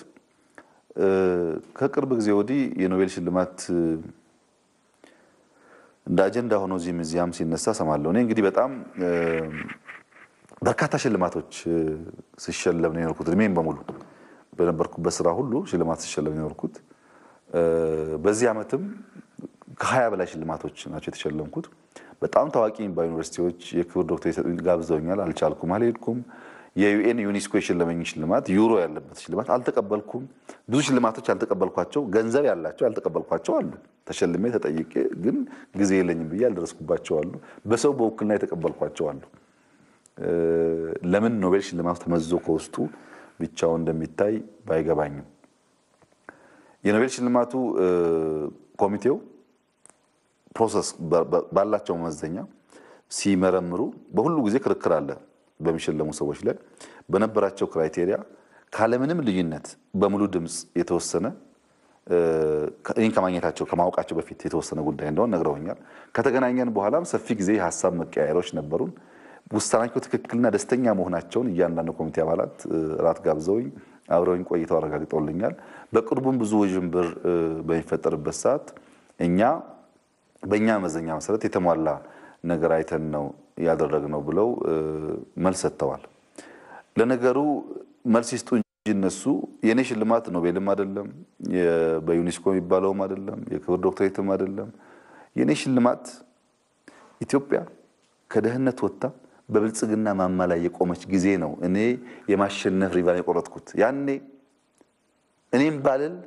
S2: ከቅርብ ጊዜ ወዲህ የኖቤል ሽልማት እንደ አጀንዳ ሆኖ እዚህም እዚያም ሲነሳ ሰማለሁ። እኔ እንግዲህ በጣም በርካታ ሽልማቶች ስሸለም ነው የኖርኩት። እድሜም በሙሉ በነበርኩበት ስራ ሁሉ ሽልማት ስሸለም ነው የኖርኩት። በዚህ ዓመትም ከሀያ በላይ ሽልማቶች ናቸው የተሸለምኩት። በጣም ታዋቂ የሚባሉ ዩኒቨርሲቲዎች የክብር ዶክተር የሰጡኝ ጋብዘውኛል። አልቻልኩም፣ አልሄድኩም። የዩኤን ዩኔስኮ የሸለመኝ ሽልማት ዩሮ ያለበት ሽልማት አልተቀበልኩም። ብዙ ሽልማቶች ያልተቀበልኳቸው ገንዘብ ያላቸው ያልተቀበልኳቸው አሉ። ተሸልሜ ተጠይቄ ግን ጊዜ የለኝም ብዬ ያልደረስኩባቸው አሉ። በሰው በውክልና የተቀበልኳቸው አሉ። ለምን ኖቤል ሽልማቱ ተመዝዞ ከውስጡ ብቻውን እንደሚታይ ባይገባኝም የኖቤል ሽልማቱ ኮሚቴው ፕሮሰስ ባላቸው መመዘኛ ሲመረምሩ በሁሉ ጊዜ ክርክር አለ። በሚሸለሙ ሰዎች ላይ በነበራቸው ክራይቴሪያ ካለምንም ልዩነት በሙሉ ድምፅ የተወሰነ ይህን ከማግኘታቸው ከማወቃቸው በፊት የተወሰነ ጉዳይ እንደሆነ ነግረውኛል። ከተገናኘን በኋላም ሰፊ ጊዜ የሀሳብ መቀያየሮች ነበሩን። ውሳናቸው ትክክልና ደስተኛ መሆናቸውን እያንዳንዱ ኮሚቴ አባላት ራት ጋብዘውኝ አብረውኝ ቆይተው አረጋግጠውልኛል። በቅርቡም ብዙ ውዥንብር በሚፈጠርበት ሰዓት እኛ በእኛ መመዘኛ መሰረት የተሟላ ነገር አይተን ነው ያደረግነው ብለው መልስ ሰጥተዋል። ለነገሩ መልስ ይስጡ እንጂ እነሱ የእኔ ሽልማት ኖቤልም አይደለም፣ በዩኔስኮ የሚባለውም አይደለም፣ የክብር ዶክተሬትም አይደለም። የእኔ ሽልማት ኢትዮጵያ ከድህነት ወጥታ በብልጽግና ማማ ላይ የቆመች ጊዜ ነው እኔ የማሸነፍ ሪቫን የቆረጥኩት። ያኔ እኔም ባልል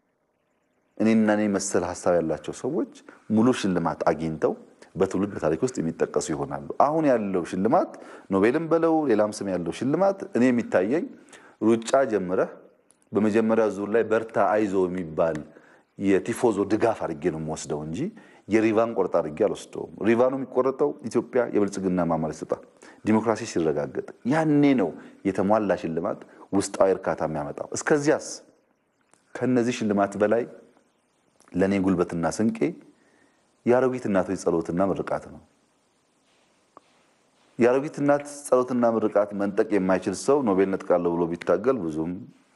S2: እኔና እኔ መሰል ሀሳብ ያላቸው ሰዎች ሙሉ ሽልማት አግኝተው በትውልድ በታሪክ ውስጥ የሚጠቀሱ ይሆናሉ። አሁን ያለው ሽልማት ኖቤልም በለው ሌላም ስም ያለው ሽልማት እኔ የሚታየኝ ሩጫ ጀምረህ በመጀመሪያ ዙር ላይ በርታ አይዞ የሚባል የቲፎዞ ድጋፍ አድርጌ ነው የምወስደው እንጂ የሪቫን ቆርጣ አድርጌ አልወስደውም። ሪቫኑ የሚቆረጠው ኢትዮጵያ የብልጽግና ማማ ላይ ስትወጣ፣ ዲሞክራሲ ሲረጋገጥ፣ ያኔ ነው የተሟላ ሽልማት ውስጣዊ እርካታ የሚያመጣው። እስከዚያስ ከነዚህ ሽልማት በላይ ለእኔ ጉልበትና ስንቄ የአሮጊት እናቶች ጸሎትና ምርቃት ነው። የአሮጊት እናት ጸሎትና ምርቃት መንጠቅ የማይችል ሰው ኖቤል ነጥቃለሁ ብሎ ቢታገል ብዙም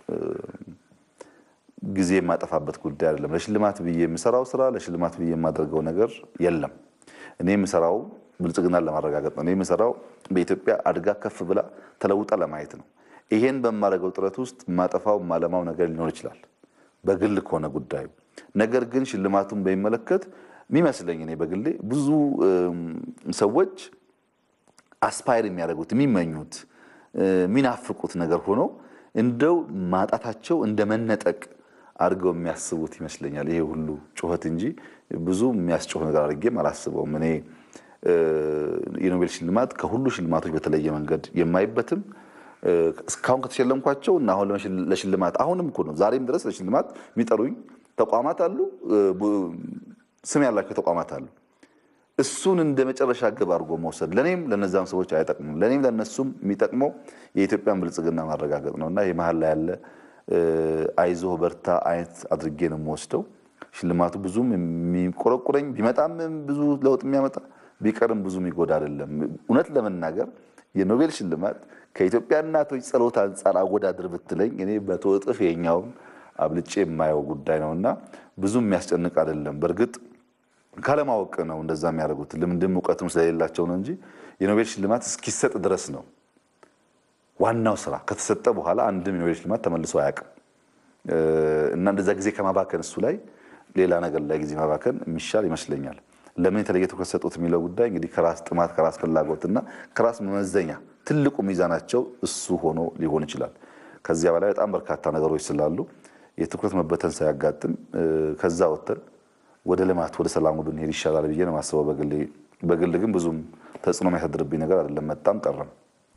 S2: ጊዜ የማጠፋበት ጉዳይ አይደለም። ለሽልማት ብዬ የምሰራው ስራ፣ ለሽልማት ብዬ የማደርገው ነገር የለም። እኔ የምሰራው ብልጽግናን ለማረጋገጥ ነው። እኔ የምሰራው በኢትዮጵያ አድጋ ከፍ ብላ ተለውጣ ለማየት ነው። ይሄን በማደርገው ጥረት ውስጥ የማጠፋው የማለማው ነገር ሊኖር ይችላል፣ በግል ከሆነ ጉዳዩ። ነገር ግን ሽልማቱን በሚመለከት የሚመስለኝ እኔ በግሌ ብዙ ሰዎች አስፓይር የሚያደርጉት የሚመኙት የሚናፍቁት ነገር ሆኖ እንደው ማጣታቸው እንደ መነጠቅ አድርገው የሚያስቡት ይመስለኛል። ይሄ ሁሉ ጩኸት እንጂ ብዙ የሚያስጮህ ነገር አድርጌም አላስበውም። እኔ የኖቤል ሽልማት ከሁሉ ሽልማቶች በተለየ መንገድ የማይበትም እስካሁን ከተሸለምኳቸው እና አሁን ለሽልማት አሁንም እኮ ነው ዛሬም ድረስ ለሽልማት የሚጠሩኝ ተቋማት አሉ፣ ስም ያላቸው ተቋማት አሉ። እሱን እንደ መጨረሻ ግብ አድርጎ መውሰድ ለእኔም ለነዛም ሰዎች አይጠቅሙም። ለእኔም ለእነሱም የሚጠቅመው የኢትዮጵያን ብልጽግና ማረጋገጥ ነው እና ይህ መሀል ላይ ያለ አይዞህ በርታ አይነት አድርጌ ነው የምወስደው። ሽልማቱ ብዙም የሚቆረቁረኝ ቢመጣም ብዙ ለውጥ የሚያመጣ ቢቀርም ብዙ የሚጎዳ አይደለም። እውነት ለመናገር የኖቤል ሽልማት ከኢትዮጵያ እናቶች ጸሎት አንጻር አወዳድር ብትለኝ እኔ በመቶ እጥፍ የኛውን አብልጬ የማየው ጉዳይ ነው እና ብዙ የሚያስጨንቅ አይደለም። በእርግጥ ካለማወቅ ነው እንደዛ የሚያደርጉት ልምድም እውቀትም ስለሌላቸው ነው እንጂ የኖቤል ሽልማት እስኪሰጥ ድረስ ነው ዋናው ስራ። ከተሰጠ በኋላ አንድም የኖቤል ሽልማት ተመልሶ አያውቅም እና እንደዛ ጊዜ ከማባከን እሱ ላይ ሌላ ነገር ላይ ጊዜ ማባከን የሚሻል ይመስለኛል። ለምን የተለየ ትኩረት ሰጡት የሚለው ጉዳይ እንግዲህ ከራስ ጥማት ከራስ ፍላጎትና ከራስ መመዘኛ ትልቁ ሚዛናቸው እሱ ሆኖ ሊሆን ይችላል። ከዚያ በላይ በጣም በርካታ ነገሮች ስላሉ የትኩረት መበተን ሳያጋጥም ከዛ ወጥተን ወደ ልማት ወደ ሰላሙ ብንሄድ ይሻላል ብዬ ነው የማስበው። በግል ግን ብዙም ተጽዕኖ የሚያሳድርብኝ ነገር አይደለም። መጣም ቀረም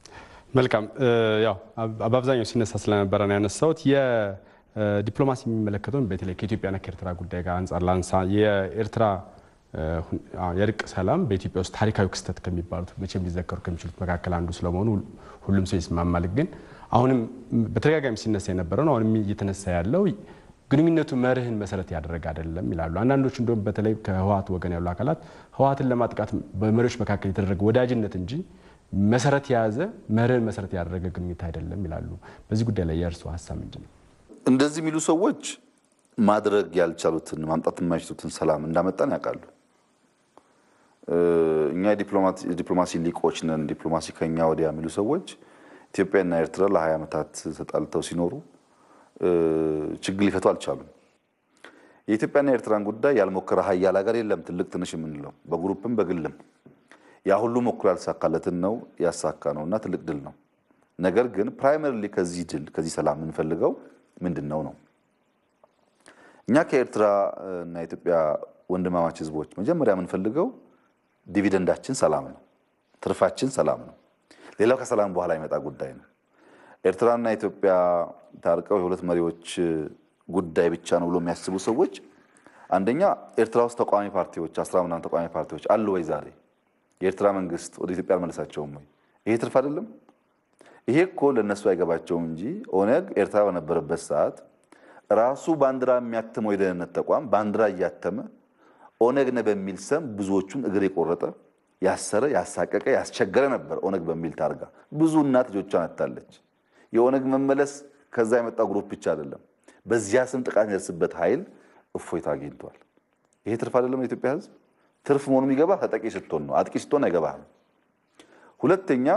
S1: መልካም ያው በአብዛኛው ሲነሳ ስለነበረ ነው ያነሳሁት። የዲፕሎማሲ የሚመለከተውን በተለይ ከኢትዮጵያና ከኤርትራ ጉዳይ ጋር አንጻር ላንሳ። የኤርትራ የእርቅ ሰላም በኢትዮጵያ ውስጥ ታሪካዊ ክስተት ከሚባሉት መቼም ሊዘከሩ ከሚችሉት መካከል አንዱ ስለመሆኑ ሁሉም ሰው ይስማማል። ግን አሁንም በተደጋጋሚ ሲነሳ የነበረ ነው። አሁንም እየተነሳ ያለው ግንኙነቱ መርህን መሰረት ያደረገ አይደለም ይላሉ። አንዳንዶች እንዲሁም በተለይ ከህወሓት ወገን ያሉ አካላት ህወሓትን ለማጥቃት በመሪዎች መካከል የተደረገ ወዳጅነት እንጂ መሰረት የያዘ መርህን መሰረት ያደረገ ግንኙነት አይደለም ይላሉ። በዚህ ጉዳይ ላይ የእርስዎ ሀሳብ ምንድን ነው?
S2: እንደዚህ የሚሉ ሰዎች ማድረግ ያልቻሉትን ማምጣት የማይችሉትን ሰላም እንዳመጣን ያውቃሉ። እኛ የዲፕሎማሲ ሊቆች ነን፣ ዲፕሎማሲ ከኛ ወዲያ የሚሉ ሰዎች ኢትዮጵያና ኤርትራ ለ20 ዓመታት ተጣልተው ሲኖሩ ችግር ሊፈቱ አልቻሉም። የኢትዮጵያና የኤርትራን ጉዳይ ያልሞከረ ሀያል ሀገር የለም፣ ትልቅ ትንሽ የምንለው በግሩፕም በግልም ያ ሁሉ ሞክሮ ያልተሳካለትን ነው ያሳካ ነው እና ትልቅ ድል ነው። ነገር ግን ፕራይመሪሊ ከዚህ ድል ከዚህ ሰላም የምንፈልገው ምንድን ነው ነው እኛ ከኤርትራ እና የኢትዮጵያ ወንድማማች ህዝቦች መጀመሪያ የምንፈልገው ዲቪደንዳችን ሰላም ነው፣ ትርፋችን ሰላም ነው። ሌላው ከሰላም በኋላ ይመጣ ጉዳይ ነው። ኤርትራና ኢትዮጵያ ታርቀው የሁለት መሪዎች ጉዳይ ብቻ ነው ብሎ የሚያስቡ ሰዎች አንደኛ ኤርትራ ውስጥ ተቃዋሚ ፓርቲዎች አስራ ምናምን ተቃዋሚ ፓርቲዎች አሉ ወይ? ዛሬ የኤርትራ መንግስት ወደ ኢትዮጵያ አልመለሳቸውም ወይ? ይሄ ትርፍ አይደለም? ይሄ እኮ ለእነሱ አይገባቸውም እንጂ ኦነግ ኤርትራ በነበረበት ሰዓት ራሱ ባንዲራ የሚያትመው የደህንነት ተቋም ባንዲራ እያተመ ኦነግ ነ በሚል ስም ብዙዎቹን እግር የቆረጠ ያሰረ፣ ያሳቀቀ፣ ያስቸገረ ነበር። ኦነግ በሚል ታርጋ ብዙ እናት ልጆቿን አታለች። የኦነግ መመለስ ከዛ የመጣ ግሩፕ ብቻ አይደለም። በዚያ ስም ጥቃት የሚደርስበት ኃይል እፎይታ አግኝቷል። ይሄ ትርፍ አይደለም። የኢትዮጵያ ህዝብ ትርፍ መሆኑ የሚገባ ተጠቂ ስትሆን ነው። አጥቂ ስትሆን አይገባህም። ሁለተኛ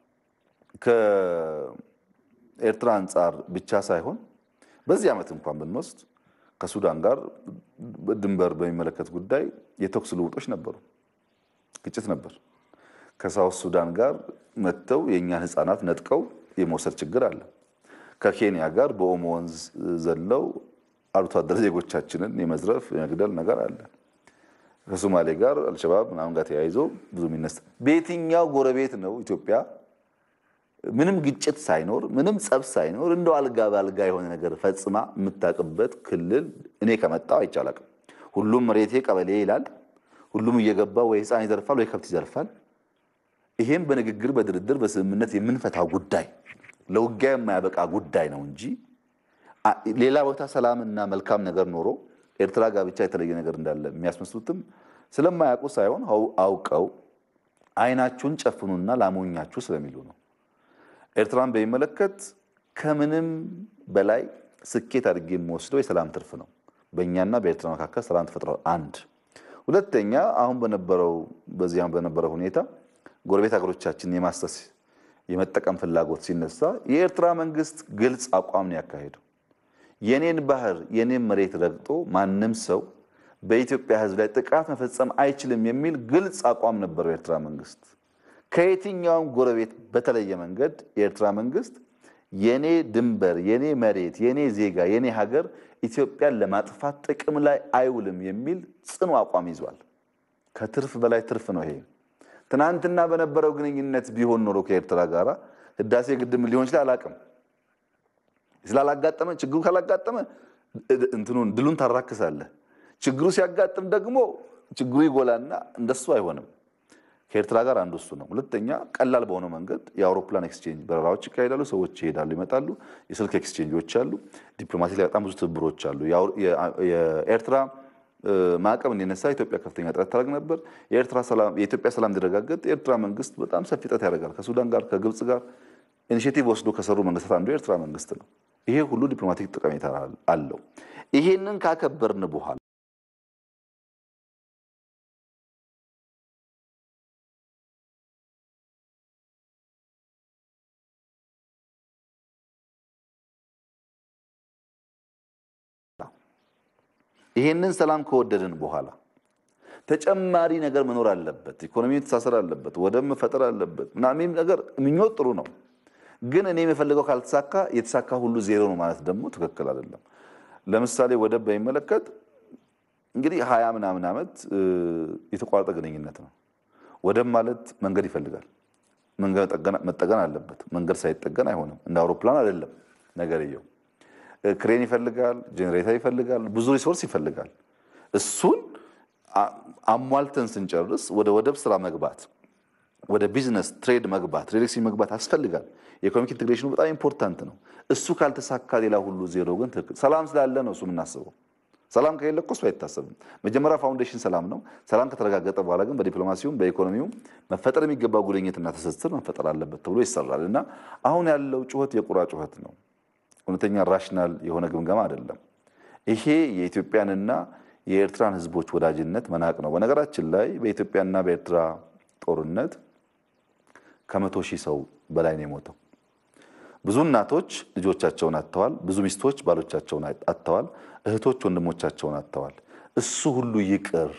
S2: ከኤርትራ አንጻር ብቻ ሳይሆን በዚህ ዓመት እንኳን ብንወስድ ከሱዳን ጋር ድንበር በሚመለከት ጉዳይ የተኩስ ልውጦች ነበሩ፣ ግጭት ነበር። ከሳውት ሱዳን ጋር መጥተው የእኛን ህፃናት ነጥቀው የመውሰድ ችግር አለ። ከኬንያ ጋር በኦሞ ወንዝ ዘለው አርብቶ አደር ዜጎቻችንን የመዝረፍ የመግደል ነገር አለ። ከሶማሌ ጋር አልሸባብ ምናምን ጋር ተያይዞ ብዙ የሚነሳ በየትኛው ጎረቤት ነው ኢትዮጵያ ምንም ግጭት ሳይኖር ምንም ጸብ ሳይኖር እንደው አልጋ በአልጋ የሆነ ነገር ፈጽማ የምታውቅበት ክልል እኔ ከመጣው አይቻላቅም። ሁሉም መሬቴ ቀበሌ ይላል። ሁሉም እየገባ ወይ ህፃን ይዘርፋል ወይ ከብት ይዘርፋል። ይሄም በንግግር በድርድር በስምምነት የምንፈታው ጉዳይ ለውጊያ የማያበቃ ጉዳይ ነው እንጂ ሌላ ቦታ ሰላምና መልካም ነገር ኖሮ ኤርትራ ጋር ብቻ የተለየ ነገር እንዳለ የሚያስመስሉትም ስለማያውቁ ሳይሆን አውቀው አይናችሁን ጨፍኑና ላሞኛችሁ ስለሚሉ ነው። ኤርትራን በሚመለከት ከምንም በላይ ስኬት አድርጌ የምወስደው የሰላም ትርፍ ነው። በእኛና በኤርትራ መካከል ሰላም ተፈጥሯል። አንድ ሁለተኛ፣ አሁን በነበረው በዚያ በነበረው ሁኔታ ጎረቤት ሀገሮቻችን የማሰስ የመጠቀም ፍላጎት ሲነሳ የኤርትራ መንግስት ግልጽ አቋም ነው ያካሄደው። የኔን ባህር የኔን መሬት ረግጦ ማንም ሰው በኢትዮጵያ ሕዝብ ላይ ጥቃት መፈጸም አይችልም የሚል ግልጽ አቋም ነበረው የኤርትራ መንግስት። ከየትኛውም ጎረቤት በተለየ መንገድ የኤርትራ መንግስት የኔ ድንበር፣ የኔ መሬት፣ የኔ ዜጋ፣ የኔ ሀገር ኢትዮጵያን ለማጥፋት ጥቅም ላይ አይውልም የሚል ጽኑ አቋም ይዟል። ከትርፍ በላይ ትርፍ ነው ይሄ። ትናንትና በነበረው ግንኙነት ቢሆን ኖሮ ከኤርትራ ጋር ህዳሴ ግድብ ሊሆን ይችላል አላቅም ስላላጋጠመ ችግሩ ካላጋጠመ እንትኑን ድሉን ታራክሳለህ። ችግሩ ሲያጋጥም ደግሞ ችግሩ ይጎላና እንደሱ አይሆንም። ከኤርትራ ጋር አንዱ እሱ ነው። ሁለተኛ ቀላል በሆነው መንገድ የአውሮፕላን ኤክስቼንጅ በረራዎች ይካሄዳሉ። ሰዎች ይሄዳሉ፣ ይመጣሉ። የስልክ ኤክስቼንጆች አሉ። ዲፕሎማሲ ላይ በጣም ብዙ ትብብሮች አሉ። የኤርትራ ማዕቀብ እንዲነሳ ኢትዮጵያ ከፍተኛ ጥረት ታደርግ ነበር። የኢትዮጵያ ሰላም እንዲረጋገጥ የኤርትራ መንግስት በጣም ሰፊ ጥረት ያደርጋል። ከሱዳን ጋር ከግብፅ ጋር ኢኒሽቲቭ ወስዶ ከሰሩ መንግስታት አንዱ የኤርትራ መንግስት ነው። ይሄ ሁሉ ዲፕሎማቲክ ጠቀሜታ አለው። ይሄንን ካከበርን በኋላ ይሄንን ሰላም ከወደድን በኋላ ተጨማሪ ነገር መኖር አለበት። ኢኮኖሚ መተሳሰር አለበት። ወደብ መፈጠር አለበት። ምናምን ነገር ምኞት ጥሩ ነው፣ ግን እኔ የምፈልገው ካልተሳካ የተሳካ ሁሉ ዜሮ ነው ማለት ደግሞ ትክክል አይደለም። ለምሳሌ ወደብ በሚመለከት እንግዲህ ሀያ ምናምን ዓመት የተቋረጠ ግንኙነት ነው። ወደብ ማለት መንገድ ይፈልጋል። መንገድ መጠገን አለበት። መንገድ ሳይጠገን አይሆንም። እንደ አውሮፕላን አይደለም ነገርየው። ክሬን ይፈልጋል፣ ጄኔሬተር ይፈልጋል፣ ብዙ ሪሶርስ ይፈልጋል። እሱን አሟልተን ስንጨርስ ወደ ወደብ ስራ መግባት፣ ወደ ቢዝነስ ትሬድ መግባት፣ ሪሌክሲ መግባት ያስፈልጋል። የኢኮኖሚክ ኢንቴግሬሽኑ በጣም ኢምፖርታንት ነው። እሱ ካልተሳካ ሌላ ሁሉ ዜሮ ግን ትክክል። ሰላም ስላለ ነው እሱ የምናስበው። ሰላም ከሌለ እኮ እሱ አይታሰብም። መጀመሪያ ፋውንዴሽን ሰላም ነው። ሰላም ከተረጋገጠ በኋላ ግን በዲፕሎማሲውም በኢኮኖሚውም መፈጠር የሚገባ ጉልኝትና ትስስር መፈጠር አለበት ተብሎ ይሰራል እና አሁን ያለው ጩኸት የቁራ ጩኸት ነው። እውነተኛ ራሽናል የሆነ ግምገማ አይደለም። ይሄ የኢትዮጵያንና የኤርትራን ሕዝቦች ወዳጅነት መናቅ ነው። በነገራችን ላይ በኢትዮጵያና በኤርትራ ጦርነት ከመቶ ሺህ ሰው በላይ ነው የሞተው። ብዙ እናቶች ልጆቻቸውን አጥተዋል። ብዙ ሚስቶች ባሎቻቸውን አጥተዋል። እህቶች ወንድሞቻቸውን አጥተዋል። እሱ ሁሉ ይቅር፣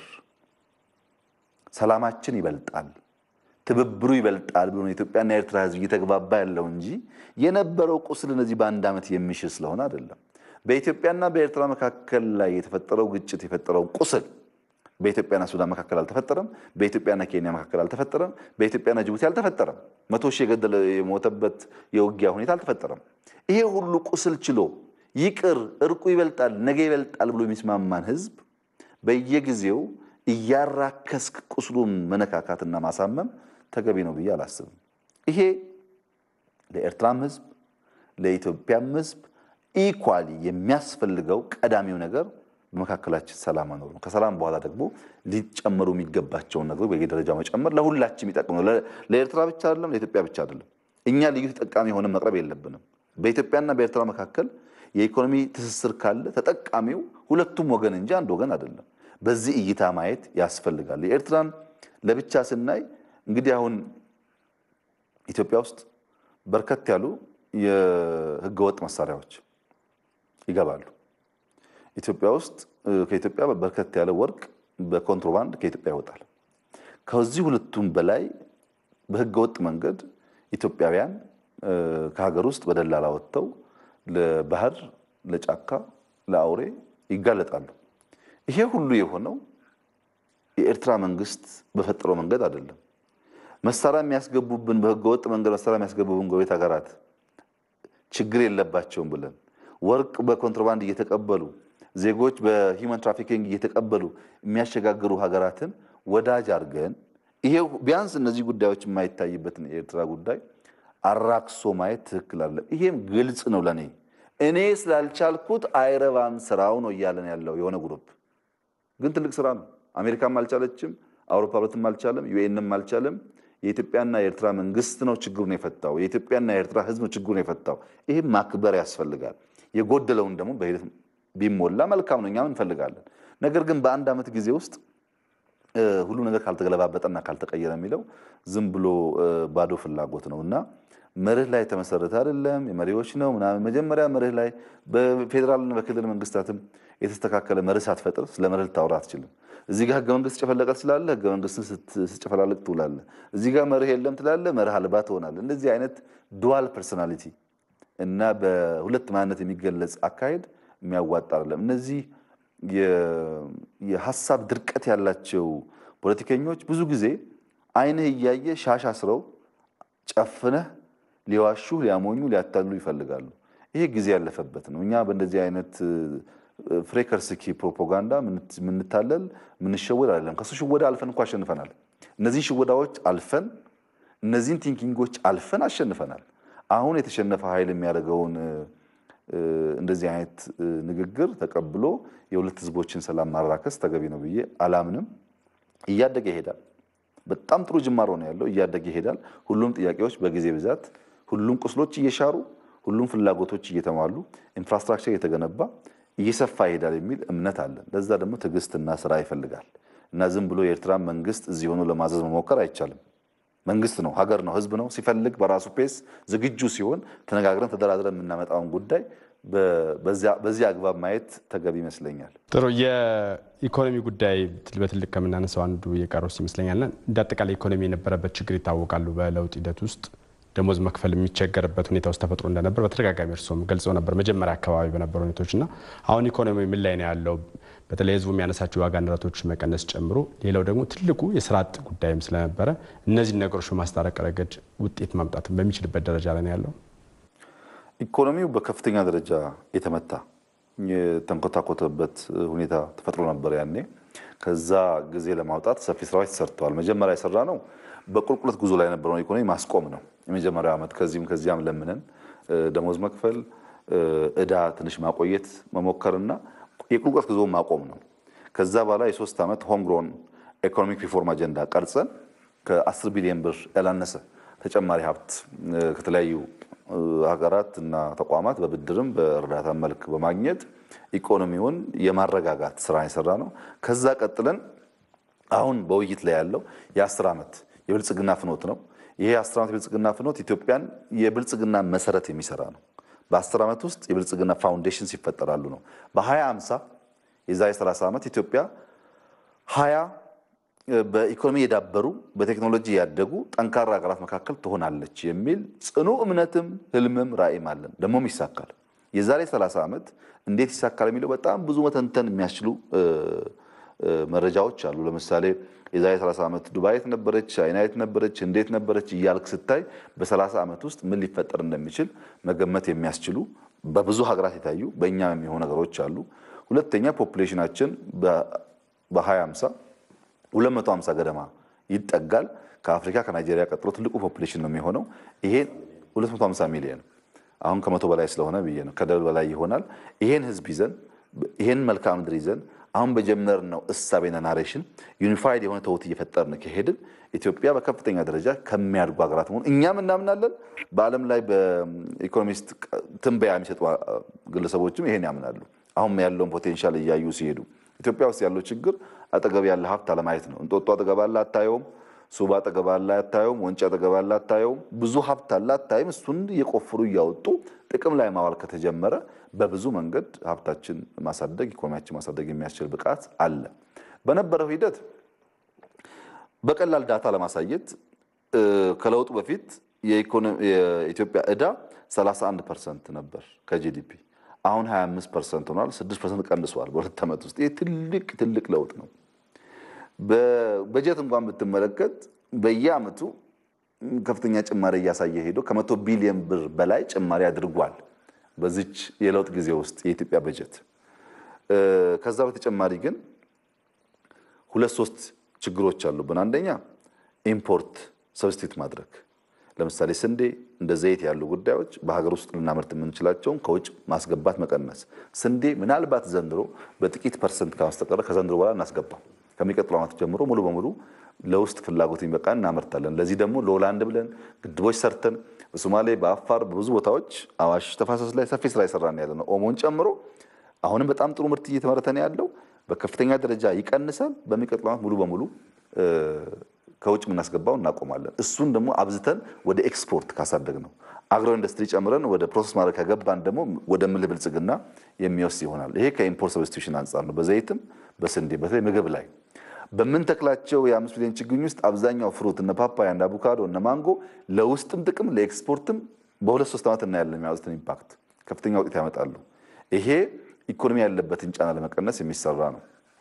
S2: ሰላማችን ይበልጣል፣ ትብብሩ ይበልጣል ብሎ የኢትዮጵያና የኤርትራ ህዝብ እየተግባባ ያለው እንጂ የነበረው ቁስል እነዚህ በአንድ ዓመት የሚሽር ስለሆነ አይደለም። በኢትዮጵያና በኤርትራ መካከል ላይ የተፈጠረው ግጭት የፈጠረው ቁስል በኢትዮጵያና ሱዳን መካከል አልተፈጠረም። በኢትዮጵያና ኬንያ መካከል አልተፈጠረም። በኢትዮጵያና ጅቡቲ አልተፈጠረም። መቶ ሺህ የገደለ የሞተበት የውጊያ ሁኔታ አልተፈጠረም። ይሄ ሁሉ ቁስል ችሎ ይቅር እርቁ ይበልጣል ነገ ይበልጣል ብሎ የሚስማማን ህዝብ በየጊዜው እያራከስክ ቁስሉን መነካካትና ማሳመም ተገቢ ነው ብዬ አላስብም። ይሄ ለኤርትራም ህዝብ ለኢትዮጵያም ህዝብ ኢኳሊ የሚያስፈልገው ቀዳሚው ነገር በመካከላችን ሰላም መኖር ነው። ከሰላም በኋላ ደግሞ ሊጨመሩ የሚገባቸውን ነገሮች በየደረጃው መጨመር ለሁላችን የሚጠቅም ነው። ለኤርትራ ብቻ አይደለም፣ ለኢትዮጵያ ብቻ አይደለም። እኛ ልዩ ተጠቃሚ የሆነ መቅረብ የለብንም። በኢትዮጵያና በኤርትራ መካከል የኢኮኖሚ ትስስር ካለ ተጠቃሚው ሁለቱም ወገን እንጂ አንድ ወገን አይደለም። በዚህ እይታ ማየት ያስፈልጋል። የኤርትራን ለብቻ ስናይ እንግዲህ አሁን ኢትዮጵያ ውስጥ በርከት ያሉ የህገወጥ መሳሪያዎች ይገባሉ። ኢትዮጵያ ውስጥ ከኢትዮጵያ በርከት ያለ ወርቅ በኮንትሮባንድ ከኢትዮጵያ ይወጣል። ከዚህ ሁለቱም በላይ በህገወጥ መንገድ ኢትዮጵያውያን ከሀገር ውስጥ በደላላ ወጥተው ለባህር፣ ለጫካ፣ ለአውሬ ይጋለጣሉ። ይሄ ሁሉ የሆነው የኤርትራ መንግስት በፈጠረው መንገድ አይደለም። መሳሪያ የሚያስገቡብን በህገወጥ መንገድ መሳሪያ የሚያስገቡብን ጎረቤት ሀገራት ችግር የለባቸውም ብለን ወርቅ በኮንትሮባንድ እየተቀበሉ ዜጎች በሂውማን ትራፊኪንግ እየተቀበሉ የሚያሸጋግሩ ሀገራትን ወዳጅ አድርገን ይሄ ቢያንስ እነዚህ ጉዳዮች የማይታይበትን የኤርትራ ጉዳይ አራክሶ ማየት ትክክል አለ። ይሄም ግልጽ ነው ለእኔ እኔ ስላልቻልኩት አይረባም ስራው ነው እያለን ያለው የሆነ ግሩፕ ግን ትልቅ ስራ ነው። አሜሪካም አልቻለችም፣ አውሮፓ ህብረትም አልቻለም፣ ዩኤንም አልቻለም። የኢትዮጵያና የኤርትራ መንግስት ነው ችግሩን የፈታው። የኢትዮጵያና የኤርትራ ህዝብ ነው ችግሩን የፈታው። ይህም ማክበር ያስፈልጋል። የጎደለውን ደግሞ በሂደት ቢሞላ መልካም ነው፣ እኛም እንፈልጋለን። ነገር ግን በአንድ ዓመት ጊዜ ውስጥ ሁሉ ነገር ካልተገለባበጠና ካልተቀየረ የሚለው ዝም ብሎ ባዶ ፍላጎት ነው እና መርህ ላይ የተመሰረተ አይደለም። የመሪዎች ነው ምናምን። መጀመሪያ መርህ ላይ በፌዴራልና በክልል መንግስታትም የተስተካከለ መርህ ሳትፈጥር ስለ መርህ ልታወራ አትችልም። እዚህ ጋር ህገ መንግስት ጨፈለቀ ስላለ ህገ መንግስትን ስትጨፈላልቅ ትውላለህ። እዚህ ጋር መርህ የለም ትላለህ፣ መርህ አልባ ትሆናለህ። እንደዚህ አይነት ዱዋል ፐርሶናሊቲ እና በሁለት ማንነት የሚገለጽ አካሄድ የሚያዋጣ አይደለም። እነዚህ የሀሳብ ድርቀት ያላቸው ፖለቲከኞች ብዙ ጊዜ አይንህ እያየ ሻሽ አስረው ጨፍነህ ሊዋሹ፣ ሊያሞኙ፣ ሊያታሉ ይፈልጋሉ። ይሄ ጊዜ ያለፈበት ነው። እኛ በእንደዚህ አይነት ፍሬከርስኪ ፕሮፓጋንዳ ምንታለል ምንሸወድ አይደለም። ከሱ ሽወዳ አልፈን እኮ አሸንፈናል። እነዚህን ሽወዳዎች አልፈን እነዚህን ቲንኪንጎች አልፈን አሸንፈናል። አሁን የተሸነፈ ኃይል የሚያደርገውን እንደዚህ አይነት ንግግር ተቀብሎ የሁለት ህዝቦችን ሰላም ማራከስ ተገቢ ነው ብዬ አላምንም። እያደገ ይሄዳል። በጣም ጥሩ ጅማሮ ነው ያለው። እያደገ ይሄዳል። ሁሉም ጥያቄዎች በጊዜ ብዛት፣ ሁሉም ቁስሎች እየሻሩ፣ ሁሉም ፍላጎቶች እየተሟሉ፣ ኢንፍራስትራክቸር እየተገነባ እየሰፋ ይሄዳል የሚል እምነት አለን። ለዛ ደግሞ ትዕግስትና ስራ ይፈልጋል እና ዝም ብሎ የኤርትራ መንግስት እዚህ ሆኖ ለማዘዝ መሞከር አይቻልም። መንግስት ነው፣ ሀገር ነው፣ ህዝብ ነው። ሲፈልግ በራሱ ፔስ ዝግጁ ሲሆን ተነጋግረን ተደራድረን የምናመጣውን ጉዳይ በዚህ አግባብ ማየት ተገቢ ይመስለኛል።
S1: ጥሩ። የኢኮኖሚ ጉዳይ በትልቅ ከምናነሳው አንዱ የቀረው ይመስለኛልና እንደ አጠቃላይ ኢኮኖሚ የነበረበት ችግር ይታወቃሉ። በለውጥ ሂደት ውስጥ ደሞዝ መክፈል የሚቸገርበት ሁኔታ ውስጥ ተፈጥሮ እንደነበር በተደጋጋሚ እርስዎም ገልጸው ነበር መጀመሪያ አካባቢ በነበሩ ሁኔታዎች እና አሁን ኢኮኖሚ ምን ላይ ነው ያለው? በተለይ ህዝቡ የሚያነሳቸው የዋጋ ንረቶች መቀነስ ጨምሮ፣ ሌላው ደግሞ ትልቁ የስራ አጥ ጉዳይም ስለነበረ እነዚህን ነገሮች በማስታረቅ ረገድ ውጤት ማምጣት በሚችልበት ደረጃ ላይ ነው ያለው።
S2: ኢኮኖሚው በከፍተኛ ደረጃ የተመታ የተንኮታኮተበት ሁኔታ ተፈጥሮ ነበር ያኔ። ከዛ ጊዜ ለማውጣት ሰፊ ስራዎች ተሰርተዋል። መጀመሪያ የሰራ ነው በቁልቁለት ጉዞ ላይ የነበረውን ኢኮኖሚ ማስቆም ነው። የመጀመሪያው ዓመት ከዚህም ከዚያም ለምነን ደሞዝ መክፈል፣ እዳ ትንሽ ማቆየት መሞከርና የቁልቁለት ጉዞ ማቆም ነው። ከዛ በኋላ የሶስት ዓመት ሆምግሮን ኢኮኖሚክ ሪፎርም አጀንዳ ቀርጸን ከ10 ቢሊዮን ብር ያላነሰ ተጨማሪ ሀብት ከተለያዩ ሀገራት እና ተቋማት በብድርም በእርዳታ መልክ በማግኘት ኢኮኖሚውን የማረጋጋት ስራ የሰራ ነው። ከዛ ቀጥለን አሁን በውይይት ላይ ያለው የአስር ዓመት የብልጽግና ፍኖት ነው። ይሄ የአስር ዓመት የብልጽግና ፍኖት ኢትዮጵያን የብልጽግና መሰረት የሚሰራ ነው። በአስር ዓመት ውስጥ የብልጽግና ፋውንዴሽንስ ይፈጠራሉ ነው። በሀያ አምሳ የዛሬ 30 ዓመት ኢትዮጵያ ሀያ በኢኮኖሚ የዳበሩ በቴክኖሎጂ ያደጉ ጠንካራ ሀገራት መካከል ትሆናለች የሚል ጽኑ እምነትም ህልምም ራዕይም አለን። ደግሞም ይሳካል። የዛሬ 30 ዓመት እንዴት ይሳካል የሚለው በጣም ብዙ መተንተን የሚያስችሉ መረጃዎች አሉ። ለምሳሌ የዛሬ 30 ዓመት ዱባይ የት ነበረች፣ ቻይና የት ነበረች፣ እንዴት ነበረች እያልክ ስታይ በ30 ዓመት ውስጥ ምን ሊፈጠር እንደሚችል መገመት የሚያስችሉ በብዙ ሀገራት የታዩ በእኛም የሚሆኑ ነገሮች አሉ። ሁለተኛ ፖፑሌሽናችን በ2050 250 ገደማ ይጠጋል። ከአፍሪካ ከናይጄሪያ ቀጥሎ ትልቁ ፖፑሌሽን ነው የሚሆነው። ይሄ 250 ሚሊዮን አሁን ከመቶ በላይ ስለሆነ ብዬ ነው ከደብል በላይ ይሆናል። ይሄን ህዝብ ይዘን ይሄን መልክዓ ምድር ይዘን አሁን በጀመርነው እሳቤና ናሬሽን ዩኒፋይድ የሆነ ተውት እየፈጠርን ከሄድን ኢትዮጵያ በከፍተኛ ደረጃ ከሚያድጉ ሀገራት መሆኑ እኛም እናምናለን። በዓለም ላይ በኢኮኖሚስት ትንበያ የሚሰጡ ግለሰቦችም ይሄን ያምናሉ። አሁን ያለውን ፖቴንሻል እያዩ ሲሄዱ ኢትዮጵያ ውስጥ ያለው ችግር አጠገብ ያለ ሀብት አለማየት ነው። እንጦጦ አጠገብ አለ አታየውም። ሱባ አጠገብ አለ አታየውም። ወንጭ አጠገብ አለ አታየውም። ብዙ ሀብት አለ አታይም። እሱን እየቆፈሩ እያወጡ ጥቅም ላይ ማዋል ከተጀመረ በብዙ መንገድ ሀብታችን ማሳደግ፣ ኢኮኖሚያችን ማሳደግ የሚያስችል ብቃት አለ። በነበረው ሂደት በቀላል ዳታ ለማሳየት ከለውጡ በፊት የኢትዮጵያ ዕዳ 31 ፐርሰንት ነበር ከጂዲፒ አሁን 25 ፐርሰንት ሆኗል። 6 ፐርሰንት ቀንሷል በሁለት ዓመት ውስጥ። ይህ ትልቅ ትልቅ ለውጥ ነው። በበጀት እንኳን ብትመለከት በየዓመቱ ከፍተኛ ጭማሪ እያሳየ ሄዶ ከመቶ ቢሊዮን ብር በላይ ጭማሪ አድርጓል በዚች የለውጥ ጊዜ ውስጥ የኢትዮጵያ በጀት። ከዛ በተጨማሪ ግን ሁለት ሶስት ችግሮች አሉብን። አንደኛ ኢምፖርት ሰብስቲት ማድረግ ለምሳሌ ስንዴ እንደ ዘይት ያሉ ጉዳዮች በሀገር ውስጥ ልናመርት የምንችላቸውን ከውጭ ማስገባት መቀነስ። ስንዴ ምናልባት ዘንድሮ በጥቂት ፐርሰንት ከማስተቀረ ከዘንድሮ በኋላ እናስገባው ከሚቀጥለው ዓመት ጀምሮ ሙሉ በሙሉ ለውስጥ ፍላጎት የሚበቃ እናመርታለን። ለዚህ ደግሞ ለሆላንድ ብለን ግድቦች ሰርተን በሶማሌ፣ በአፋር በብዙ ቦታዎች አዋሽ ተፋሰስ ላይ ሰፊ ስራ ይሰራን ያለ ነው። ኦሞን ጨምሮ አሁንም በጣም ጥሩ ምርት እየተመረተ ነው ያለው። በከፍተኛ ደረጃ ይቀንሳል። በሚቀጥለው ዓመት ሙሉ በሙሉ ከውጭ የምናስገባው እናቆማለን። እሱን ደግሞ አብዝተን ወደ ኤክስፖርት ካሳደግ ነው አግሮ ኢንዱስትሪ ጨምረን ወደ ፕሮሰስ ማድረግ ከገባን ደግሞ ወደ ምልህ ብልጽግና የሚወስድ ይሆናል። ይሄ ከኢምፖርት ሰብስቲቱሽን አንጻር ነው። በዘይትም በስንዴ በተለይ ምግብ ላይ በምንተክላቸው የአምስት ሚሊዮን ችግኝ ውስጥ አብዛኛው ፍሩት እነ ፓፓያ እነ አቮካዶ እነ ማንጎ ለውስጥም ጥቅም ለኤክስፖርትም በሁለት ሶስት ዓመት እናያለን የሚያወጡትን ኢምፓክት ከፍተኛ ውጤት ያመጣሉ። ይሄ ኢኮኖሚ ያለበትን ጫና ለመቀነስ የሚሰራ ነው።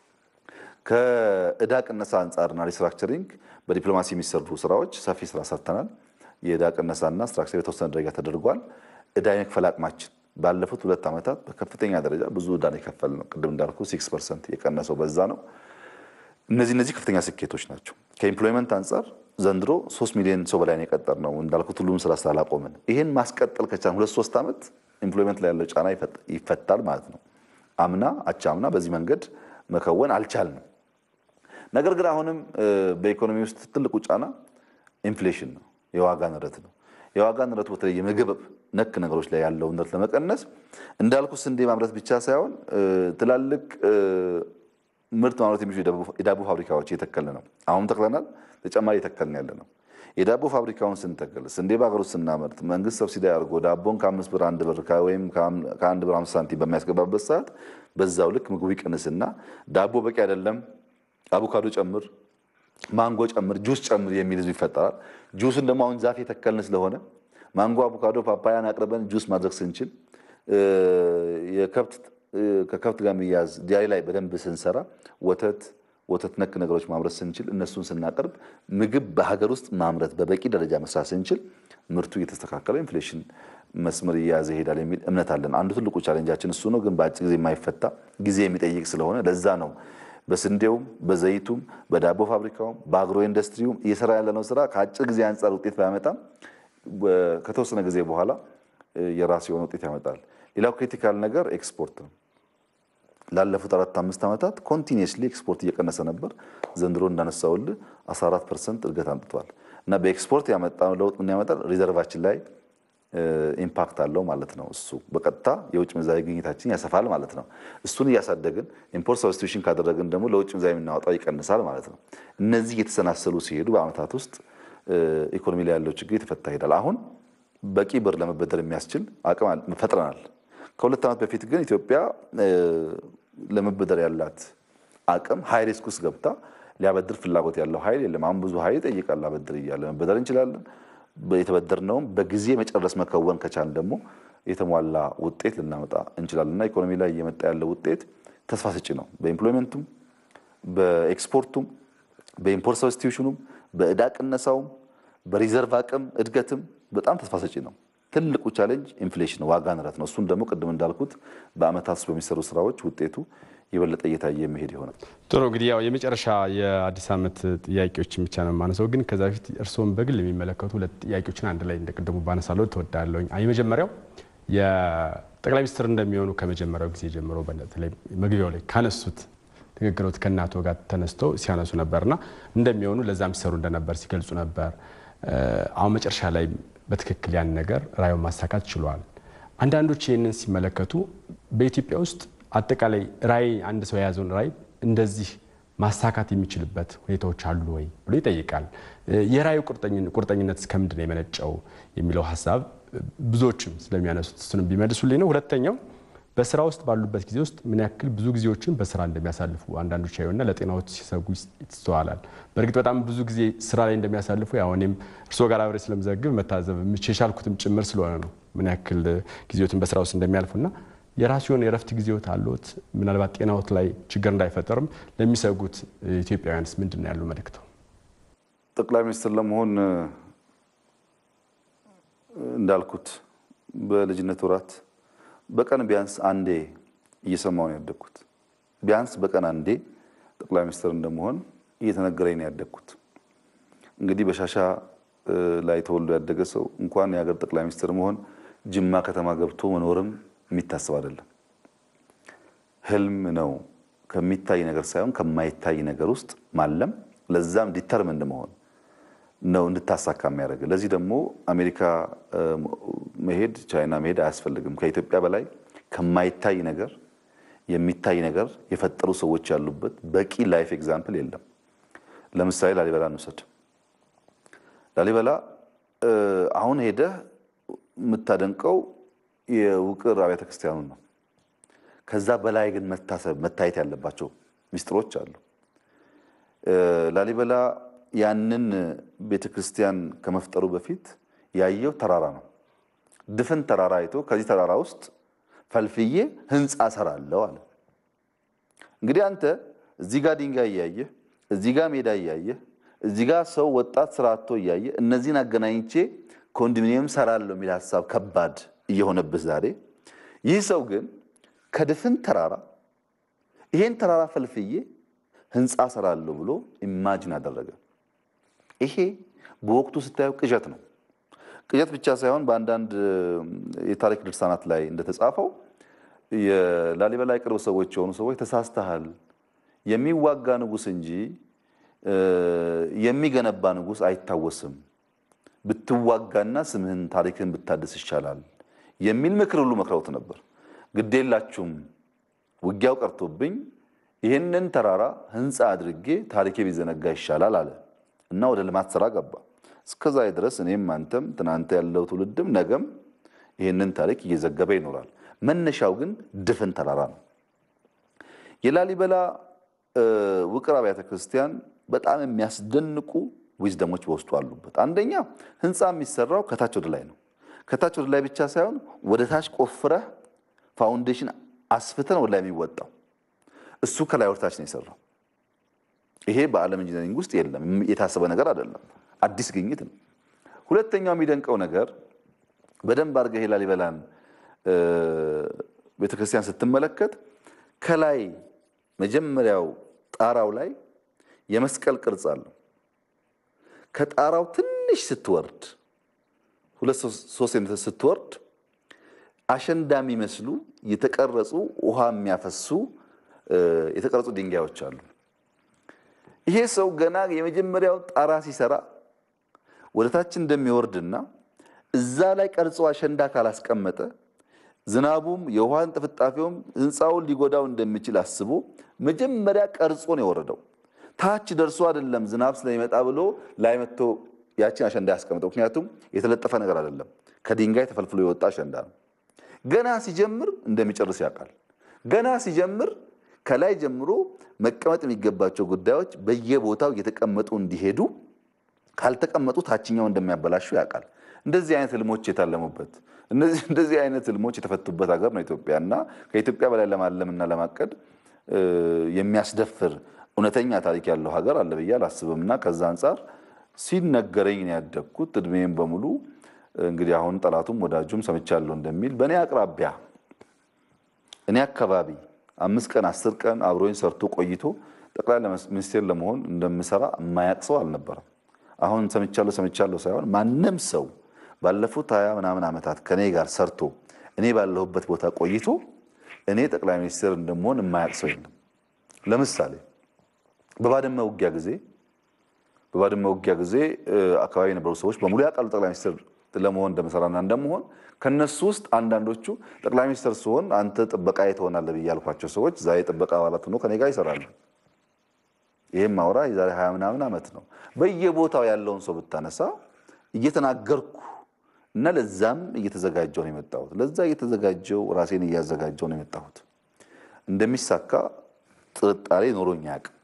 S2: ከእዳ ቅነሳ አንጻርና ሪስትራክቸሪንግ በዲፕሎማሲ የሚሰሩ ስራዎች ሰፊ ስራ ሰርተናል። የእዳ ቅነሳና ስትራክቸር የተወሰነ ደረጃ ተደርጓል። እዳ የመክፈል አቅማችን ባለፉት ሁለት ዓመታት በከፍተኛ ደረጃ ብዙ እዳ የከፈል ነው። ቅድም እንዳልኩ ሲክስ ፐርሰንት የቀነሰው በዛ ነው። እነዚህ እነዚህ ከፍተኛ ስኬቶች ናቸው። ከኢምፕሎይመንት አንጻር ዘንድሮ ሶስት ሚሊዮን ሰው በላይ የቀጠር ነው እንዳልኩት ሁሉም ስራ ስላላቆምን ይህን ማስቀጠል ከቻልን ሁለት ሶስት ዓመት ኢምፕሎይመንት ላይ ያለው ጫና ይፈታል ማለት ነው። አምና አቻ አምና በዚህ መንገድ መከወን አልቻልንም። ነገር ግን አሁንም በኢኮኖሚ ውስጥ ትልቁ ጫና ኢንፍሌሽን ነው፣ የዋጋ ንረት ነው። የዋጋ ንረቱ በተለይ የምግብ ነክ ነገሮች ላይ ያለው ንረት ለመቀነስ እንዳልኩ ስንዴ ማምረት ብቻ ሳይሆን ትላልቅ ምርት ማምረት የሚችሉ የዳቦ ፋብሪካዎች እየተከልን ነው። አሁን ተክለናል፣ ተጨማሪ እየተከልን ያለ ነው። የዳቦ ፋብሪካውን ስንተክል ስንዴ በሀገር ውስጥ ስናመርት መንግስት ሰብሲዲ አድርጎ ዳቦን ከአምስት ብር አንድ ብር ወይም ከአንድ ብር አምስት ሳንቲም በሚያስገባበት ሰዓት በዛው ልክ ምግቡ ይቀንስና ዳቦ በቂ አይደለም፣ አቮካዶ ጨምር፣ ማንጎ ጨምር፣ ጁስ ጨምር የሚል ህዝብ ይፈጠራል። ጁስን ደግሞ አሁን ዛፍ የተከልን ስለሆነ ማንጎ፣ አቮካዶ፣ ፓፓያን አቅርበን ጁስ ማድረግ ስንችል የከብት ከከብት ጋር የሚያዝ ዲያሪ ላይ በደንብ ስንሰራ ወተት ወተት ነክ ነገሮች ማምረት ስንችል እነሱን ስናቀርብ ምግብ በሀገር ውስጥ ማምረት በበቂ ደረጃ መስራት ስንችል ምርቱ እየተስተካከለ ኢንፍሌሽን መስመር እየያዘ ይሄዳል የሚል እምነት አለን። አንዱ ትልቁ ቻሌንጃችን እሱ ነው፣ ግን በአጭር ጊዜ የማይፈታ ጊዜ የሚጠይቅ ስለሆነ ለዛ ነው በስንዴውም በዘይቱም በዳቦ ፋብሪካውም በአግሮ ኢንዱስትሪውም እየሰራ ያለነው ስራ ከአጭር ጊዜ አንጻር ውጤት ባያመጣም ከተወሰነ ጊዜ በኋላ የራሱ የሆነ ውጤት ያመጣል። ሌላው ክሪቲካል ነገር ኤክስፖርት ነው። ላለፉት አራት አምስት ዓመታት ኮንቲኒየስሊ ኤክስፖርት እየቀነሰ ነበር። ዘንድሮ እንዳነሳውልህ 14 ፐርሰንት እድገት አምጥቷል እና በኤክስፖርት ያመጣው ለውጥ ምን ያመጣል? ሪዘርቫችን ላይ ኢምፓክት አለው ማለት ነው። እሱ በቀጥታ የውጭ ምንዛሪ ግኝታችን ያሰፋል ማለት ነው። እሱን እያሳደግን ኢምፖርት ሰብስቲዩሽን ካደረግን ደግሞ ለውጭ ምንዛሪ የምናወጣው ይቀንሳል ማለት ነው። እነዚህ እየተሰናሰሉ ሲሄዱ በዓመታት ውስጥ ኢኮኖሚ ላይ ያለው ችግር የተፈታ ይሄዳል። አሁን በቂ ብር ለመበደር የሚያስችል አቅም ፈጥረናል። ከሁለት ዓመት በፊት ግን ኢትዮጵያ ለመበደር ያላት አቅም ሀይ ሪስክ ውስጥ ገብታ ሊያበድር ፍላጎት ያለው ኃይል የለም። አሁን ብዙ ኃይል ይጠይቃል። አበድር እያለ መበደር እንችላለን። የተበደርነውም በጊዜ መጨረስ መከወን ከቻል ደግሞ የተሟላ ውጤት ልናመጣ እንችላለን እና ኢኮኖሚ ላይ እየመጣ ያለው ውጤት ተስፋ ሰጪ ነው። በኢምፕሎይመንቱም፣ በኤክስፖርቱም፣ በኢምፖርት ሰብስቲዩሽኑም፣ በዕዳ ቅነሳውም፣ በሪዘርቭ አቅም እድገትም በጣም ተስፋ ሰጪ ነው። ትልቁ ቻሌንጅ ኢንፍሌሽን ዋጋ ንረት ነው። እሱን ደግሞ ቅድም እንዳልኩት በአመታት ውስጥ በሚሰሩ ስራዎች ውጤቱ የበለጠ እየታየ የሚሄድ ይሆናል።
S1: ጥሩ እንግዲህ ያው የመጨረሻ የአዲስ ዓመት ጥያቄዎችን ብቻ ነው የማነሳው፣ ግን ከዛ በፊት እርስዎም በግል የሚመለከቱ ሁለት ጥያቄዎችን አንድ ላይ እንደቅድሙ ባነሳለሁ ትወዳለሁኝ። የመጀመሪያው የጠቅላይ ሚኒስትር እንደሚሆኑ ከመጀመሪያው ጊዜ ጀምሮ በተለይ መግቢያው ላይ ካነሱት ንግግሮት ከእናቶ ጋር ተነስተው ሲያነሱ ነበርና እንደሚሆኑ ለዛም ሲሰሩ እንደነበር ሲገልጹ ነበር። አሁን መጨረሻ ላይ በትክክል ያን ነገር ራዕዩን ማሳካት ችሏል። አንዳንዶች ይህንን ሲመለከቱ በኢትዮጵያ ውስጥ አጠቃላይ ራዕይ አንድ ሰው የያዘውን ራዕይ እንደዚህ ማሳካት የሚችልበት ሁኔታዎች አሉ ወይ ብሎ ይጠይቃል። የራዕዩ ቁርጠኝነት እስከምንድን ነው የመነጨው የሚለው ሀሳብ ብዙዎችም ስለሚያነሱት እሱንም ቢመልሱልኝ ነው። ሁለተኛው በስራ ውስጥ ባሉበት ጊዜ ውስጥ ምን ያክል ብዙ ጊዜዎችን በስራ እንደሚያሳልፉ አንዳንዶች ያዩና ለጤናዎች ሲሰጉ ይስተዋላል። በእርግጥ በጣም ብዙ ጊዜ ስራ ላይ እንደሚያሳልፉ ያው እኔም እርስዎ ጋር አብሬ ስለምዘግብ መታዘብ የቻልኩትም ጭምር ስለሆነ ነው ምን ያክል ጊዜዎትን በስራ ውስጥ እንደሚያልፉና የራሱ የሆነ የረፍት ጊዜዎት አሉት። ምናልባት ጤናዎት ላይ ችግር እንዳይፈጠርም ለሚሰጉት ኢትዮጵያውያንስ ምንድን ነው ያለው መልእክተው?
S2: ጠቅላይ ሚኒስትር ለመሆን እንዳልኩት በልጅነት ወራት በቀን ቢያንስ አንዴ እየሰማሁ ነው ያደግኩት። ቢያንስ በቀን አንዴ ጠቅላይ ሚኒስትር እንደመሆን እየተነገረኝ ነው ያደግኩት። እንግዲህ በሻሻ ላይ ተወልዶ ያደገ ሰው እንኳን የሀገር ጠቅላይ ሚኒስትር መሆን ጅማ ከተማ ገብቶ መኖርም የሚታሰብ አይደለም። ህልም ነው። ከሚታይ ነገር ሳይሆን ከማይታይ ነገር ውስጥ ማለም፣ ለዛም ዲተርምንድ መሆን ነው እንድታሳካ የሚያደርግ። ለዚህ ደግሞ አሜሪካ መሄድ፣ ቻይና መሄድ አያስፈልግም። ከኢትዮጵያ በላይ ከማይታይ ነገር የሚታይ ነገር የፈጠሩ ሰዎች ያሉበት በቂ ላይፍ ኤግዛምፕል የለም። ለምሳሌ ላሊበላ እንውሰድ። ላሊበላ አሁን ሄደህ የምታደንቀው የውቅር አብያተ ክርስቲያኑን ነው። ከዛ በላይ ግን መታሰብ መታየት ያለባቸው ሚስጥሮች አሉ። ላሊበላ ያንን ቤተ ክርስቲያን ከመፍጠሩ በፊት ያየው ተራራ ነው። ድፍን ተራራ አይቶ ከዚህ ተራራ ውስጥ ፈልፍዬ ህንፃ እሰራለሁ አለ። እንግዲህ አንተ እዚህ ጋር ድንጋይ እያየህ፣ እዚህ ጋር ሜዳ እያየህ፣ እዚህ ጋር ሰው ወጣት ስራ አጥቶ እያየህ እነዚህን አገናኝቼ ኮንዶሚኒየም ሰራለሁ የሚል ሀሳብ ከባድ እየሆነብህ ዛሬ ይህ ሰው ግን ከድፍን ተራራ ይሄን ተራራ ፈልፍዬ ህንፃ ሰራለሁ ብሎ ኢማጂን አደረገ። ይሄ በወቅቱ ስታየው ቅዠት ነው። ቅዠት ብቻ ሳይሆን በአንዳንድ የታሪክ ድርሳናት ላይ እንደተጻፈው የላሊበላ የቅርብ ሰዎች የሆኑ ሰዎች ተሳስተሃል፣ የሚዋጋ ንጉሥ እንጂ የሚገነባ ንጉሥ አይታወስም፣ ብትዋጋና ስምህን ታሪክን ብታድስ ይሻላል የሚል ምክር ሁሉ መክረውት ነበር። ግዴላችሁም ውጊያው ቀርቶብኝ ይህንን ተራራ ህንፃ አድርጌ ታሪኬ ቢዘነጋ ይሻላል አለ እና ወደ ልማት ስራ ገባ። እስከዛ ድረስ እኔም አንተም ትናንተ ያለው ትውልድም ነገም ይህንን ታሪክ እየዘገበ ይኖራል። መነሻው ግን ድፍን ተራራ ነው። የላሊበላ ውቅር አብያተ ክርስቲያን በጣም የሚያስደንቁ ዊዝደሞች በውስጡ አሉበት። አንደኛ ህንፃ የሚሰራው ከታች ወደ ላይ ነው። ከታች ወደ ላይ ብቻ ሳይሆን ወደ ታች ቆፍረህ ፋውንዴሽን አስፍተን ወደ ላይ የሚወጣው እሱ ከላይ ወደታች ነው የሰራው። ይሄ በዓለም ኢንጂነሪንግ ውስጥ የለም፣ የታሰበ ነገር አይደለም። አዲስ ግኝት ነው። ሁለተኛው የሚደንቀው ነገር በደንብ አድርገህ ላሊበላን ቤተክርስቲያን ስትመለከት ከላይ መጀመሪያው ጣራው ላይ የመስቀል ቅርጽ አለው። ከጣራው ትንሽ ስትወርድ ሁለት ሶስት ሜትር ስትወርድ አሸንዳ የሚመስሉ የተቀረጹ ውሃ የሚያፈሱ የተቀረጹ ድንጋዮች አሉ። ይሄ ሰው ገና የመጀመሪያው ጣራ ሲሰራ ወደ ታች እንደሚወርድና እዛ ላይ ቀርጾ አሸንዳ ካላስቀመጠ ዝናቡም የውሃን ጥፍጣፊውም ህንፃውን ሊጎዳው እንደሚችል አስቦ መጀመሪያ ቀርጾ ነው የወረደው። ታች ደርሶ አይደለም ዝናብ ስለሚመጣ ብሎ ላይ መጥቶ ያችን አሸንዳ ያስቀምጠው። ምክንያቱም የተለጠፈ ነገር አይደለም፣ ከድንጋይ ተፈልፍሎ የወጣ አሸንዳ ነው። ገና ሲጀምር እንደሚጨርስ ያውቃል። ገና ሲጀምር ከላይ ጀምሮ መቀመጥ የሚገባቸው ጉዳዮች በየቦታው እየተቀመጡ እንዲሄዱ ካልተቀመጡ ታችኛው እንደሚያበላሹ ያውቃል። እንደዚህ አይነት ህልሞች የታለሙበት እንደዚህ አይነት ህልሞች የተፈቱበት ሀገር ነው ኢትዮጵያ እና ከኢትዮጵያ በላይ ለማለምና ለማቀድ የሚያስደፍር እውነተኛ ታሪክ ያለው ሀገር አለ ብዬ አላስብም እና ከዛ አንጻር ሲነገረኝ ነው ያደግኩት። እድሜም በሙሉ እንግዲህ አሁን ጠላቱም ወዳጁም ሰምቻለሁ እንደሚል በእኔ አቅራቢያ እኔ አካባቢ አምስት ቀን አስር ቀን አብሮኝ ሰርቶ ቆይቶ ጠቅላይ ሚኒስቴር ለመሆን እንደምሰራ የማያቅ ሰው አልነበረም። አሁን ሰምቻለሁ ሰምቻለሁ ሳይሆን ማንም ሰው ባለፉት ሀያ ምናምን ዓመታት ከኔ ጋር ሰርቶ እኔ ባለሁበት ቦታ ቆይቶ እኔ ጠቅላይ ሚኒስትር እንደምሆን የማያቅ ሰው የለም። ለምሳሌ በባድመ ውጊያ ጊዜ በባድመ ውጊያ ጊዜ አካባቢ የነበሩ ሰዎች በሙሉ ያውቃሉ ጠቅላይ ሚኒስትር ለመሆን እንደምሰራና እንደምሆን። ከነሱ ውስጥ አንዳንዶቹ ጠቅላይ ሚኒስትር ስሆን አንተ ጥበቃ ትሆናለህ ብዬ ያልኳቸው ሰዎች ዛሬ ጥበቃ አባላት ሆኖ ከኔ ጋር ይሰራሉ። ይህም ማውራ የዛሬ ሀያ ምናምን ዓመት ነው። በየቦታው ያለውን ሰው ብታነሳ እየተናገርኩ እና ለዛም እየተዘጋጀው ነው የመጣሁት። ለዛ እየተዘጋጀው ራሴን እያዘጋጀው ነው የመጣሁት። እንደሚሳካ ጥርጣሬ ኖሮኝ አያውቅም።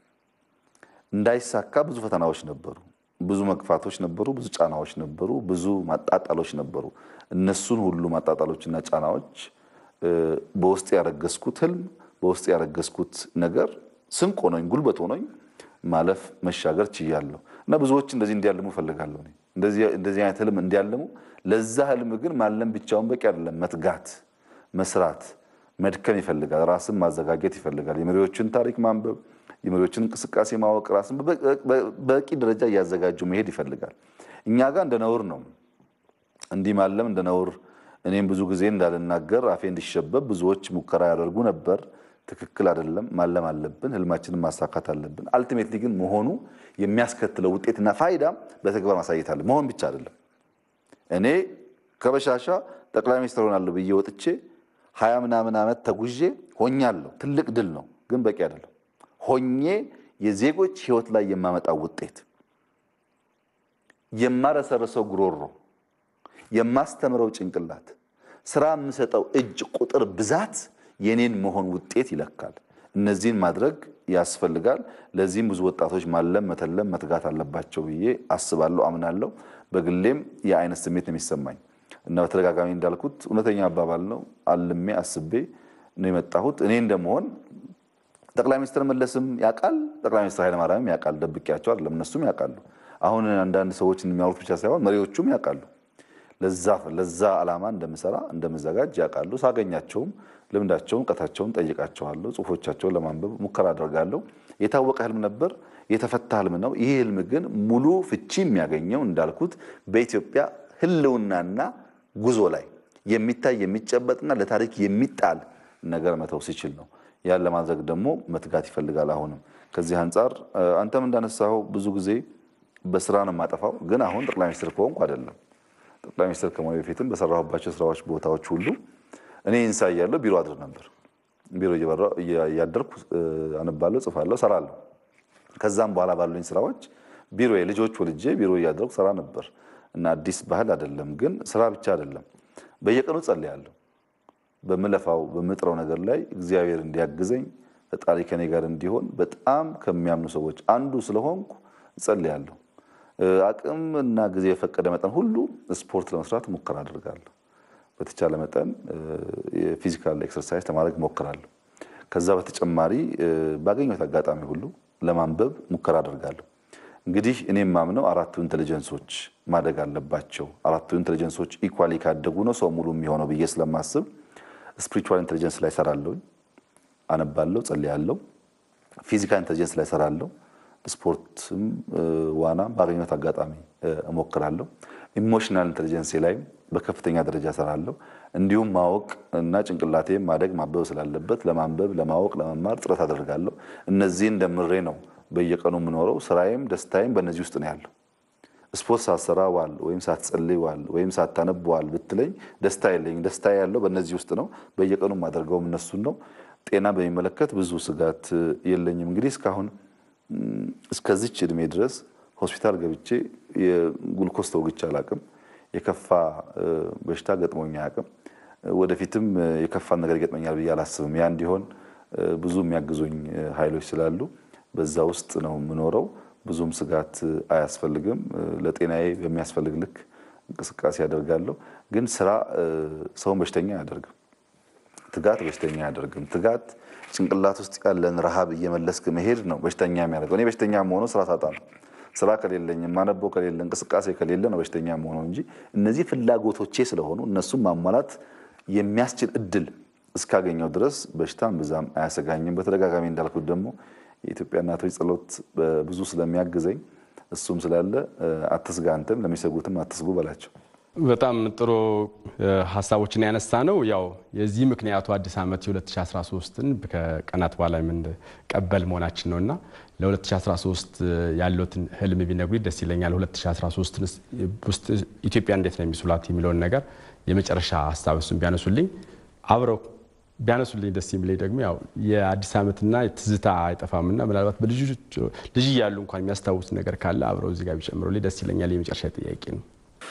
S2: እንዳይሳካ ብዙ ፈተናዎች ነበሩ፣ ብዙ መግፋቶች ነበሩ፣ ብዙ ጫናዎች ነበሩ፣ ብዙ ማጣጣሎች ነበሩ። እነሱን ሁሉ ማጣጣሎችና ጫናዎች በውስጥ ያረገዝኩት ህልም፣ በውስጥ ያረገዝኩት ነገር ስንቅ ሆኖኝ ጉልበት ሆኖኝ ማለፍ መሻገር ችያለሁ እና ብዙዎች እንደዚህ እንዲያልሙ እፈልጋለሁ። እንደዚህ አይነት ህልም እንዲያልሙ። ለዛ ህልም ግን ማለም ብቻውን በቂ አይደለም። መትጋት፣ መስራት፣ መድከም ይፈልጋል። ራስን ማዘጋጀት ይፈልጋል። የመሪዎችን ታሪክ ማንበብ፣ የመሪዎችን እንቅስቃሴ ማወቅ፣ ራስን በቂ ደረጃ እያዘጋጁ መሄድ ይፈልጋል። እኛ ጋር እንደ ነውር ነው እንዲህ ማለም እንደ ነውር። እኔም ብዙ ጊዜ እንዳልናገር አፌ እንዲሸበብ ብዙዎች ሙከራ ያደርጉ ነበር። ትክክል አይደለም። ማለም አለብን። ህልማችንን ማሳካት አለብን። አልቲሜትሊ ግን መሆኑ የሚያስከትለው ውጤትና ፋይዳ በተግባር ማሳየት አለ። መሆን ብቻ አይደለም። እኔ ከበሻሻ ጠቅላይ ሚኒስትር ሆናለሁ ብዬ ወጥቼ ሀያ ምናምን ዓመት ተጉዤ ሆኛለሁ። ትልቅ ድል ነው፣ ግን በቂ አይደለም። ሆኜ የዜጎች ህይወት ላይ የማመጣው ውጤት፣ የማረሰርሰው ጉሮሮ፣ የማስተምረው ጭንቅላት፣ ስራ የምሰጠው እጅ ቁጥር ብዛት የኔን መሆን ውጤት ይለካል። እነዚህን ማድረግ ያስፈልጋል። ለዚህም ብዙ ወጣቶች ማለም፣ መተለም፣ መትጋት አለባቸው ብዬ አስባለሁ፣ አምናለሁ። በግሌም የአይነት ስሜት ነው የሚሰማኝ እና በተደጋጋሚ እንዳልኩት እውነተኛ አባባል ነው። አልሜ አስቤ ነው የመጣሁት። እኔ እንደመሆን ጠቅላይ ሚኒስትር መለስም ያውቃል፣ ጠቅላይ ሚኒስትር ኃይለማርያምም ያውቃል። ደብቄያቸው አይደለም፣ እነሱም ያውቃሉ። አሁን አንዳንድ ሰዎች የሚያወሩት ብቻ ሳይሆን መሪዎቹም ያውቃሉ። ለዛ ዓላማ እንደምሰራ እንደምዘጋጅ ያውቃሉ። ሳገኛቸውም ልምዳቸውን እውቀታቸውን ጠይቃቸዋለሁ። ጽሁፎቻቸውን ለማንበብ ሙከራ አደርጋለሁ። የታወቀ ህልም ነበር፣ የተፈታ ህልም ነው። ይህ ህልም ግን ሙሉ ፍቺ የሚያገኘው እንዳልኩት በኢትዮጵያ ህልውናና ጉዞ ላይ የሚታይ የሚጨበጥና ለታሪክ የሚጣል ነገር መተው ሲችል ነው። ያን ለማድረግ ደግሞ መትጋት ይፈልጋል። አሁንም ከዚህ አንጻር አንተም እንዳነሳኸው ብዙ ጊዜ በስራ ነው የማጠፋው። ግን አሁን ጠቅላይ ሚኒስትር ከሆንኩ አይደለም። ጠቅላይ ሚኒስትር ከመሆኔ በፊትም በሰራሁባቸው ስራዎች ቦታዎች ሁሉ እኔ ኢንሳ እያለሁ ቢሮ አድር ነበር። ቢሮ እያደርኩ አነባለሁ፣ ጽፋለሁ፣ ሰራለሁ። ከዛም በኋላ ባሉኝ ስራዎች ቢሮ ልጆች ወልጄ ቢሮ እያደረኩ ሰራ ነበር እና አዲስ ባህል አይደለም። ግን ስራ ብቻ አይደለም። በየቀኑ ጸልያለሁ። በምለፋው በምጥረው ነገር ላይ እግዚአብሔር እንዲያግዘኝ ፈጣሪ ከኔ ጋር እንዲሆን በጣም ከሚያምኑ ሰዎች አንዱ ስለሆንኩ እጸልያለሁ። አቅም እና ጊዜ የፈቀደ መጠን ሁሉ ስፖርት ለመስራት ሙከራ አድርጋለሁ። በተቻለ መጠን የፊዚካል ኤክሰርሳይዝ ለማድረግ እሞክራለሁ። ከዛ በተጨማሪ ባገኘሁት አጋጣሚ ሁሉ ለማንበብ ሙከራ አደርጋለሁ። እንግዲህ እኔ የማምነው አራቱ ኢንቴሊጀንሶች ማደግ አለባቸው። አራቱ ኢንቴሊጀንሶች ኢኳሊ ካደጉ ነው ሰው ሙሉ የሚሆነው ብዬ ስለማስብ ስፒሪቹዋል ኢንቴሊጀንስ ላይ ሰራለሁ፣ አነባለሁ፣ ጸልያለሁ። ፊዚካል ኢንቴሊጀንስ ላይ ሰራለሁ፣ ስፖርትም ዋናም ባገኘሁት አጋጣሚ እሞክራለሁ። ኢሞሽናል ኢንቴሊጀንስ ላይም በከፍተኛ ደረጃ ሰራለሁ። እንዲሁም ማወቅ እና ጭንቅላቴ ማደግ ማበብ ስላለበት ለማንበብ፣ ለማወቅ፣ ለመማር ጥረት አደርጋለሁ። እነዚህን ደምሬ ነው በየቀኑ የምኖረው። ስራዬም ደስታዬም በእነዚህ ውስጥ ነው ያለው። ስፖርት ሳትሰራ ዋል ወይም ሳትጸልይ ዋል ወይም ሳታነብ ዋል ብትለኝ ደስታ የለኝም። ደስታ ያለው በእነዚህ ውስጥ ነው። በየቀኑ የማደርገውም እነሱን ነው። ጤና በሚመለከት ብዙ ስጋት የለኝም። እንግዲህ እስካሁን እስከዚች እድሜ ድረስ ሆስፒታል ገብቼ የጉልኮስ ተወግቼ አላቅም። የከፋ በሽታ ገጥሞኝ አያውቅም። ወደፊትም የከፋን ነገር ይገጥመኛል ብዬ አላስብም። ያ እንዲሆን ብዙ የሚያግዙኝ ኃይሎች ስላሉ በዛ ውስጥ ነው የምኖረው። ብዙም ስጋት አያስፈልግም። ለጤናዬ በሚያስፈልግ ልክ እንቅስቃሴ ያደርጋለሁ። ግን ስራ ሰውን በሽተኛ አያደርግም። ትጋት በሽተኛ አያደርግም። ትጋት ጭንቅላት ውስጥ ያለን ረሃብ እየመለስክ መሄድ ነው በሽተኛ የሚያደርገው። እኔ በሽተኛ መሆነው ስራ ሳጣ ነው። ስራ ከሌለኝ ማነበው ከሌለ እንቅስቃሴ ከሌለ ነው በሽተኛ መሆነው እንጂ እነዚህ ፍላጎቶቼ ስለሆኑ እነሱም ማሟላት የሚያስችል እድል እስካገኘው ድረስ በሽታም ብዛም አያሰጋኝም። በተደጋጋሚ እንዳልኩት ደግሞ የኢትዮጵያ እናቶች ጸሎት ብዙ ስለሚያግዘኝ እሱም ስላለ አትስጋ፣ አንተም ለሚሰጉትም አትስጉ በላቸው።
S1: በጣም ጥሩ ሀሳቦችን ያነሳ ነው። ያው የዚህ ምክንያቱ አዲስ ዓመት የ2013ን ከቀናት በኋላ የምንቀበል መሆናችን ነው እና ለ2013 ያለትን ህልም ቢነግሩኝ ደስ ይለኛል። 2013 ውስጥ ኢትዮጵያ እንዴት ነው የሚስሏት የሚለውን ነገር የመጨረሻ ሀሳብ እሱን ቢያነሱልኝ አብረው ቢያነሱልኝ ደስ የሚለኝ ደግሞ ያው የአዲስ ዓመትና ትዝታ አይጠፋምና ምናልባት ልጅ እያሉ እንኳን የሚያስታውስ ነገር ካለ አብረው እዚህ ጋር ቢጨምሩልኝ ደስ ይለኛል። የመጨረሻ ጥያቄ ነው።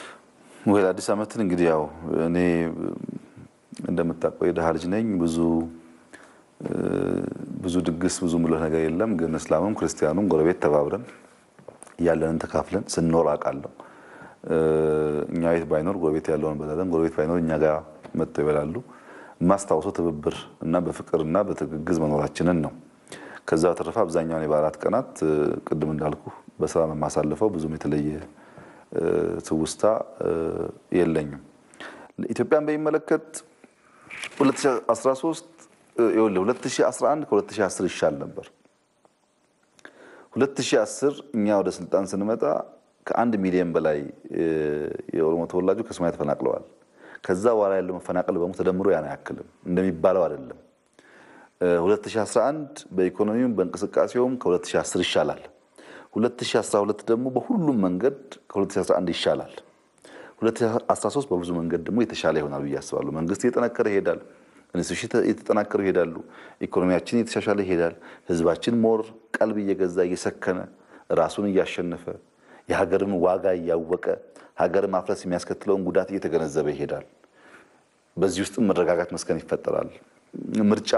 S2: ወይ አዲስ ዓመትን እንግዲህ ያው እኔ እንደምታውቀው የድሃ ልጅ ነኝ። ብዙ ብዙ ድግስ ብዙ ምሎት ነገር የለም። ግን እስላሙም ክርስቲያኑም ጎረቤት ተባብረን ያለንን ተካፍለን ስንኖር አውቃለሁ። እኛ ቤት ባይኖር ጎረቤት ያለውን እንበላለን፣ ጎረቤት ባይኖር እኛ ጋር መጥተው ይበላሉ። የማስታውሰው ትብብር እና በፍቅር እና በትግግዝ መኖራችንን ነው። ከዛ በተረፈ አብዛኛውን የበዓላት ቀናት ቅድም እንዳልኩ በስራ የማሳልፈው ብዙም የተለየ ትውስታ የለኝም። ኢትዮጵያን በሚመለከት 2013 2011 ከ2010 ይሻል ነበር። 2010 እኛ ወደ ስልጣን ስንመጣ ከአንድ ሚሊዮን በላይ የኦሮሞ ተወላጆች ከሶማሊያ ተፈናቅለዋል። ከዛ በኋላ ያለው መፈናቀል በሙሉ ተደምሮ ያን አያክልም እንደሚባለው አይደለም። 2011 በኢኮኖሚውም በእንቅስቃሴውም ከ2010 ይሻላል። 2012 ደግሞ በሁሉም መንገድ ከ2011 ይሻላል። 2013 በብዙ መንገድ ደግሞ የተሻለ ይሆናል ብዬ አስባለሁ። መንግስት እየጠነከረ ይሄዳል። ኢንስቲትዩሽን እየተጠናከሩ ይሄዳሉ። ኢኮኖሚያችን እየተሻሻለ ይሄዳል። ህዝባችን ሞር ቀልብ እየገዛ እየሰከነ ራሱን እያሸነፈ የሀገርን ዋጋ እያወቀ ሀገር ማፍረስ የሚያስከትለውን ጉዳት እየተገነዘበ ይሄዳል። በዚህ ውስጥም መረጋጋት መስከን ይፈጠራል። ምርጫ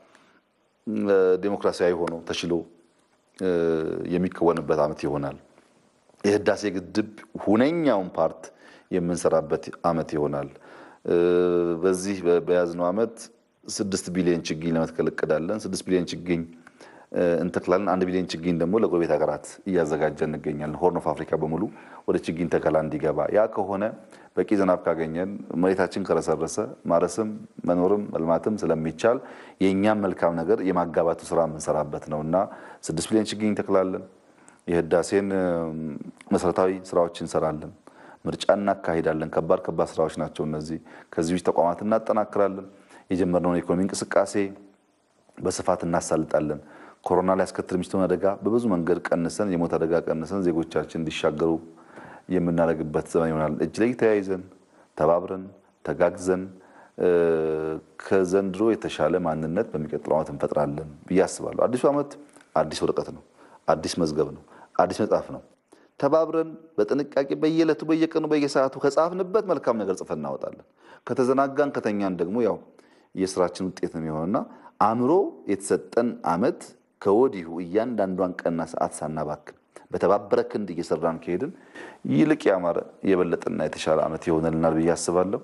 S2: ዴሞክራሲያዊ ሆኖ ተችሎ የሚከወንበት ዓመት ይሆናል። የህዳሴ ግድብ ሁነኛውን ፓርት የምንሰራበት ዓመት ይሆናል። በዚህ በያዝነው ዓመት ስድስት ቢሊዮን ችግኝ ለመትከል እቅዳለን። ስድስት ቢሊዮን ችግኝ እንተክላለን። አንድ ቢሊዮን ችግኝ ደግሞ ለጎረቤት ሀገራት እያዘጋጀ እንገኛለን። ሆርን ኦፍ አፍሪካ በሙሉ ወደ ችግኝ ተከላ እንዲገባ። ያ ከሆነ በቂ ዝናብ ካገኘን መሬታችን ከረሰረሰ ማረስም መኖርም መልማትም ስለሚቻል የእኛም መልካም ነገር የማጋባቱ ስራ የምንሰራበት ነው እና ስድስት ቢሊዮን ችግኝ እንተክላለን። የህዳሴን መሰረታዊ ስራዎች እንሰራለን። ምርጫ እናካሂዳለን። ከባድ ከባድ ስራዎች ናቸው እነዚህ። ከዚህ ውጭ ተቋማት እናጠናክራለን። የጀመርነውን የኢኮኖሚ እንቅስቃሴ በስፋት እናሳልጣለን። ኮሮና ሊያስከትል የሚችለውን አደጋ በብዙ መንገድ ቀንሰን የሞት አደጋ ቀንሰን ዜጎቻችን እንዲሻገሩ የምናደርግበት ዘመን ይሆናል። እጅ ላይ ተያይዘን ተባብረን ተጋግዘን ከዘንድሮ የተሻለ ማንነት በሚቀጥለው ዓመት እንፈጥራለን ብዬ አስባለሁ። አዲሱ ዓመት አዲስ ወረቀት ነው፣ አዲስ መዝገብ ነው፣ አዲስ መጽሐፍ ነው። ተባብረን በጥንቃቄ በየዕለቱ በየቀኑ በየሰዓቱ ከጻፍንበት መልካም ነገር ጽፈን እናወጣለን። ከተዘናጋን ከተኛን ደግሞ ያው የስራችን ውጤት ነው የሚሆነውና አእምሮ የተሰጠን ዓመት ከወዲሁ እያንዳንዷን ቀንና ሰዓት ሳናባክን በተባበረ ክንድ እየሰራን ከሄድን ይልቅ ያማረ የበለጠና የተሻለ ዓመት ይሆነልናል ብዬ አስባለሁ።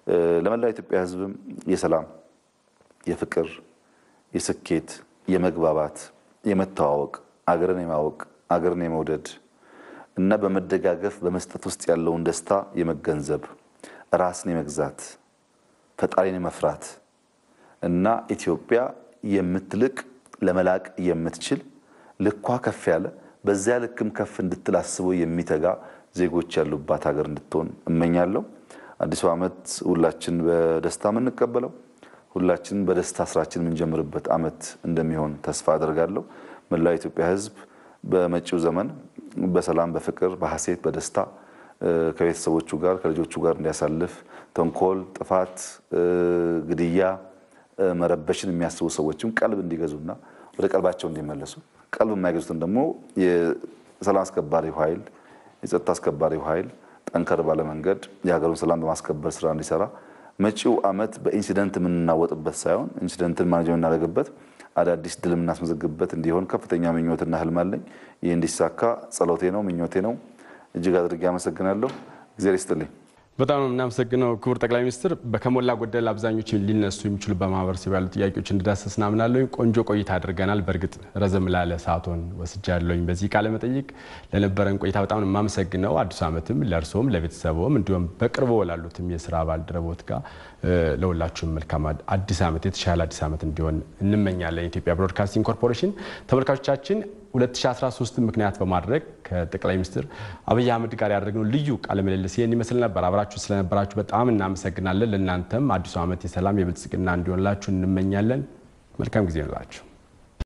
S2: ለመላው ኢትዮጵያ ሕዝብም የሰላም፣ የፍቅር፣ የስኬት፣ የመግባባት፣ የመተዋወቅ፣ አገርን የማወቅ፣ አገርን የመውደድ እና በመደጋገፍ በመስጠት ውስጥ ያለውን ደስታ የመገንዘብ ራስን የመግዛት ፈጣሪን የመፍራት እና ኢትዮጵያ የምትልቅ ለመላቅ የምትችል ልኳ ከፍ ያለ በዚያ ልክም ከፍ እንድትል አስቦ የሚተጋ ዜጎች ያሉባት ሀገር እንድትሆን እመኛለሁ። አዲሱ ዓመት ሁላችን በደስታ የምንቀበለው ሁላችን በደስታ ስራችን የምንጀምርበት ዓመት እንደሚሆን ተስፋ አደርጋለሁ። መላው የኢትዮጵያ ሕዝብ በመጪው ዘመን በሰላም፣ በፍቅር፣ በሐሴት፣ በደስታ ከቤተሰቦቹ ጋር ከልጆቹ ጋር እንዲያሳልፍ ተንኮል፣ ጥፋት፣ ግድያ፣ መረበሽን የሚያስቡ ሰዎችም ቀልብ እንዲገዙና ወደ ቀልባቸው እንዲመለሱ ቀልብ የማይገዙትን ደግሞ የሰላም አስከባሪው ኃይል የጸጥታ አስከባሪው ኃይል ጠንከር ባለ መንገድ የሀገሩን ሰላም በማስከበር ስራ እንዲሰራ መጪው ዓመት በኢንሲደንት የምንናወጥበት ሳይሆን ኢንሲደንትን ማኔጅ የምናደርግበት አዳዲስ ድል የምናስመዘግብበት እንዲሆን ከፍተኛ ምኞትና ህልም አለኝ። ይህ እንዲሳካ ጸሎቴ ነው፣ ምኞቴ ነው። እጅግ አድርጌ አመሰግናለሁ። እግዚአብሔር ይስጥልኝ።
S1: በጣም ነው የምናመሰግነው ክቡር ጠቅላይ ሚኒስትር። በከሞላ ጎደል አብዛኞቹ ሊነሱ የሚችሉ በማህበረሰብ ያሉ ጥያቄዎች እንድዳሰስ እናምናለሁ። ቆንጆ ቆይታ አድርገናል። በእርግጥ ረዘም ላለ ሰዓቶን ወስጃለሁኝ በዚህ ቃለ መጠይቅ። ለነበረን ቆይታ በጣም ነው የማመሰግነው። አዲሱ ዓመትም ለእርስዎም ለቤተሰቦም እንዲሁም በቅርቦ ላሉትም የስራ ባልደረቦት ጋር ለሁላችሁም መልካም አዲስ ዓመት የተሻለ አዲስ ዓመት እንዲሆን እንመኛለን። የኢትዮጵያ ብሮድካስቲንግ ኮርፖሬሽን ተመልካቾቻችን 2013 ምክንያት በማድረግ ከጠቅላይ ሚኒስትር አብይ አህመድ ጋር ያደረግነው ልዩ ቃለ ምልልስ ይህን ይመስል ነበር። አብራችሁ ስለነበራችሁ በጣም እናመሰግናለን። ለእናንተም አዲሱ ዓመት የሰላም የብልጽግና እንዲሆንላችሁ እንመኛለን። መልካም ጊዜ ይሆንላችሁ።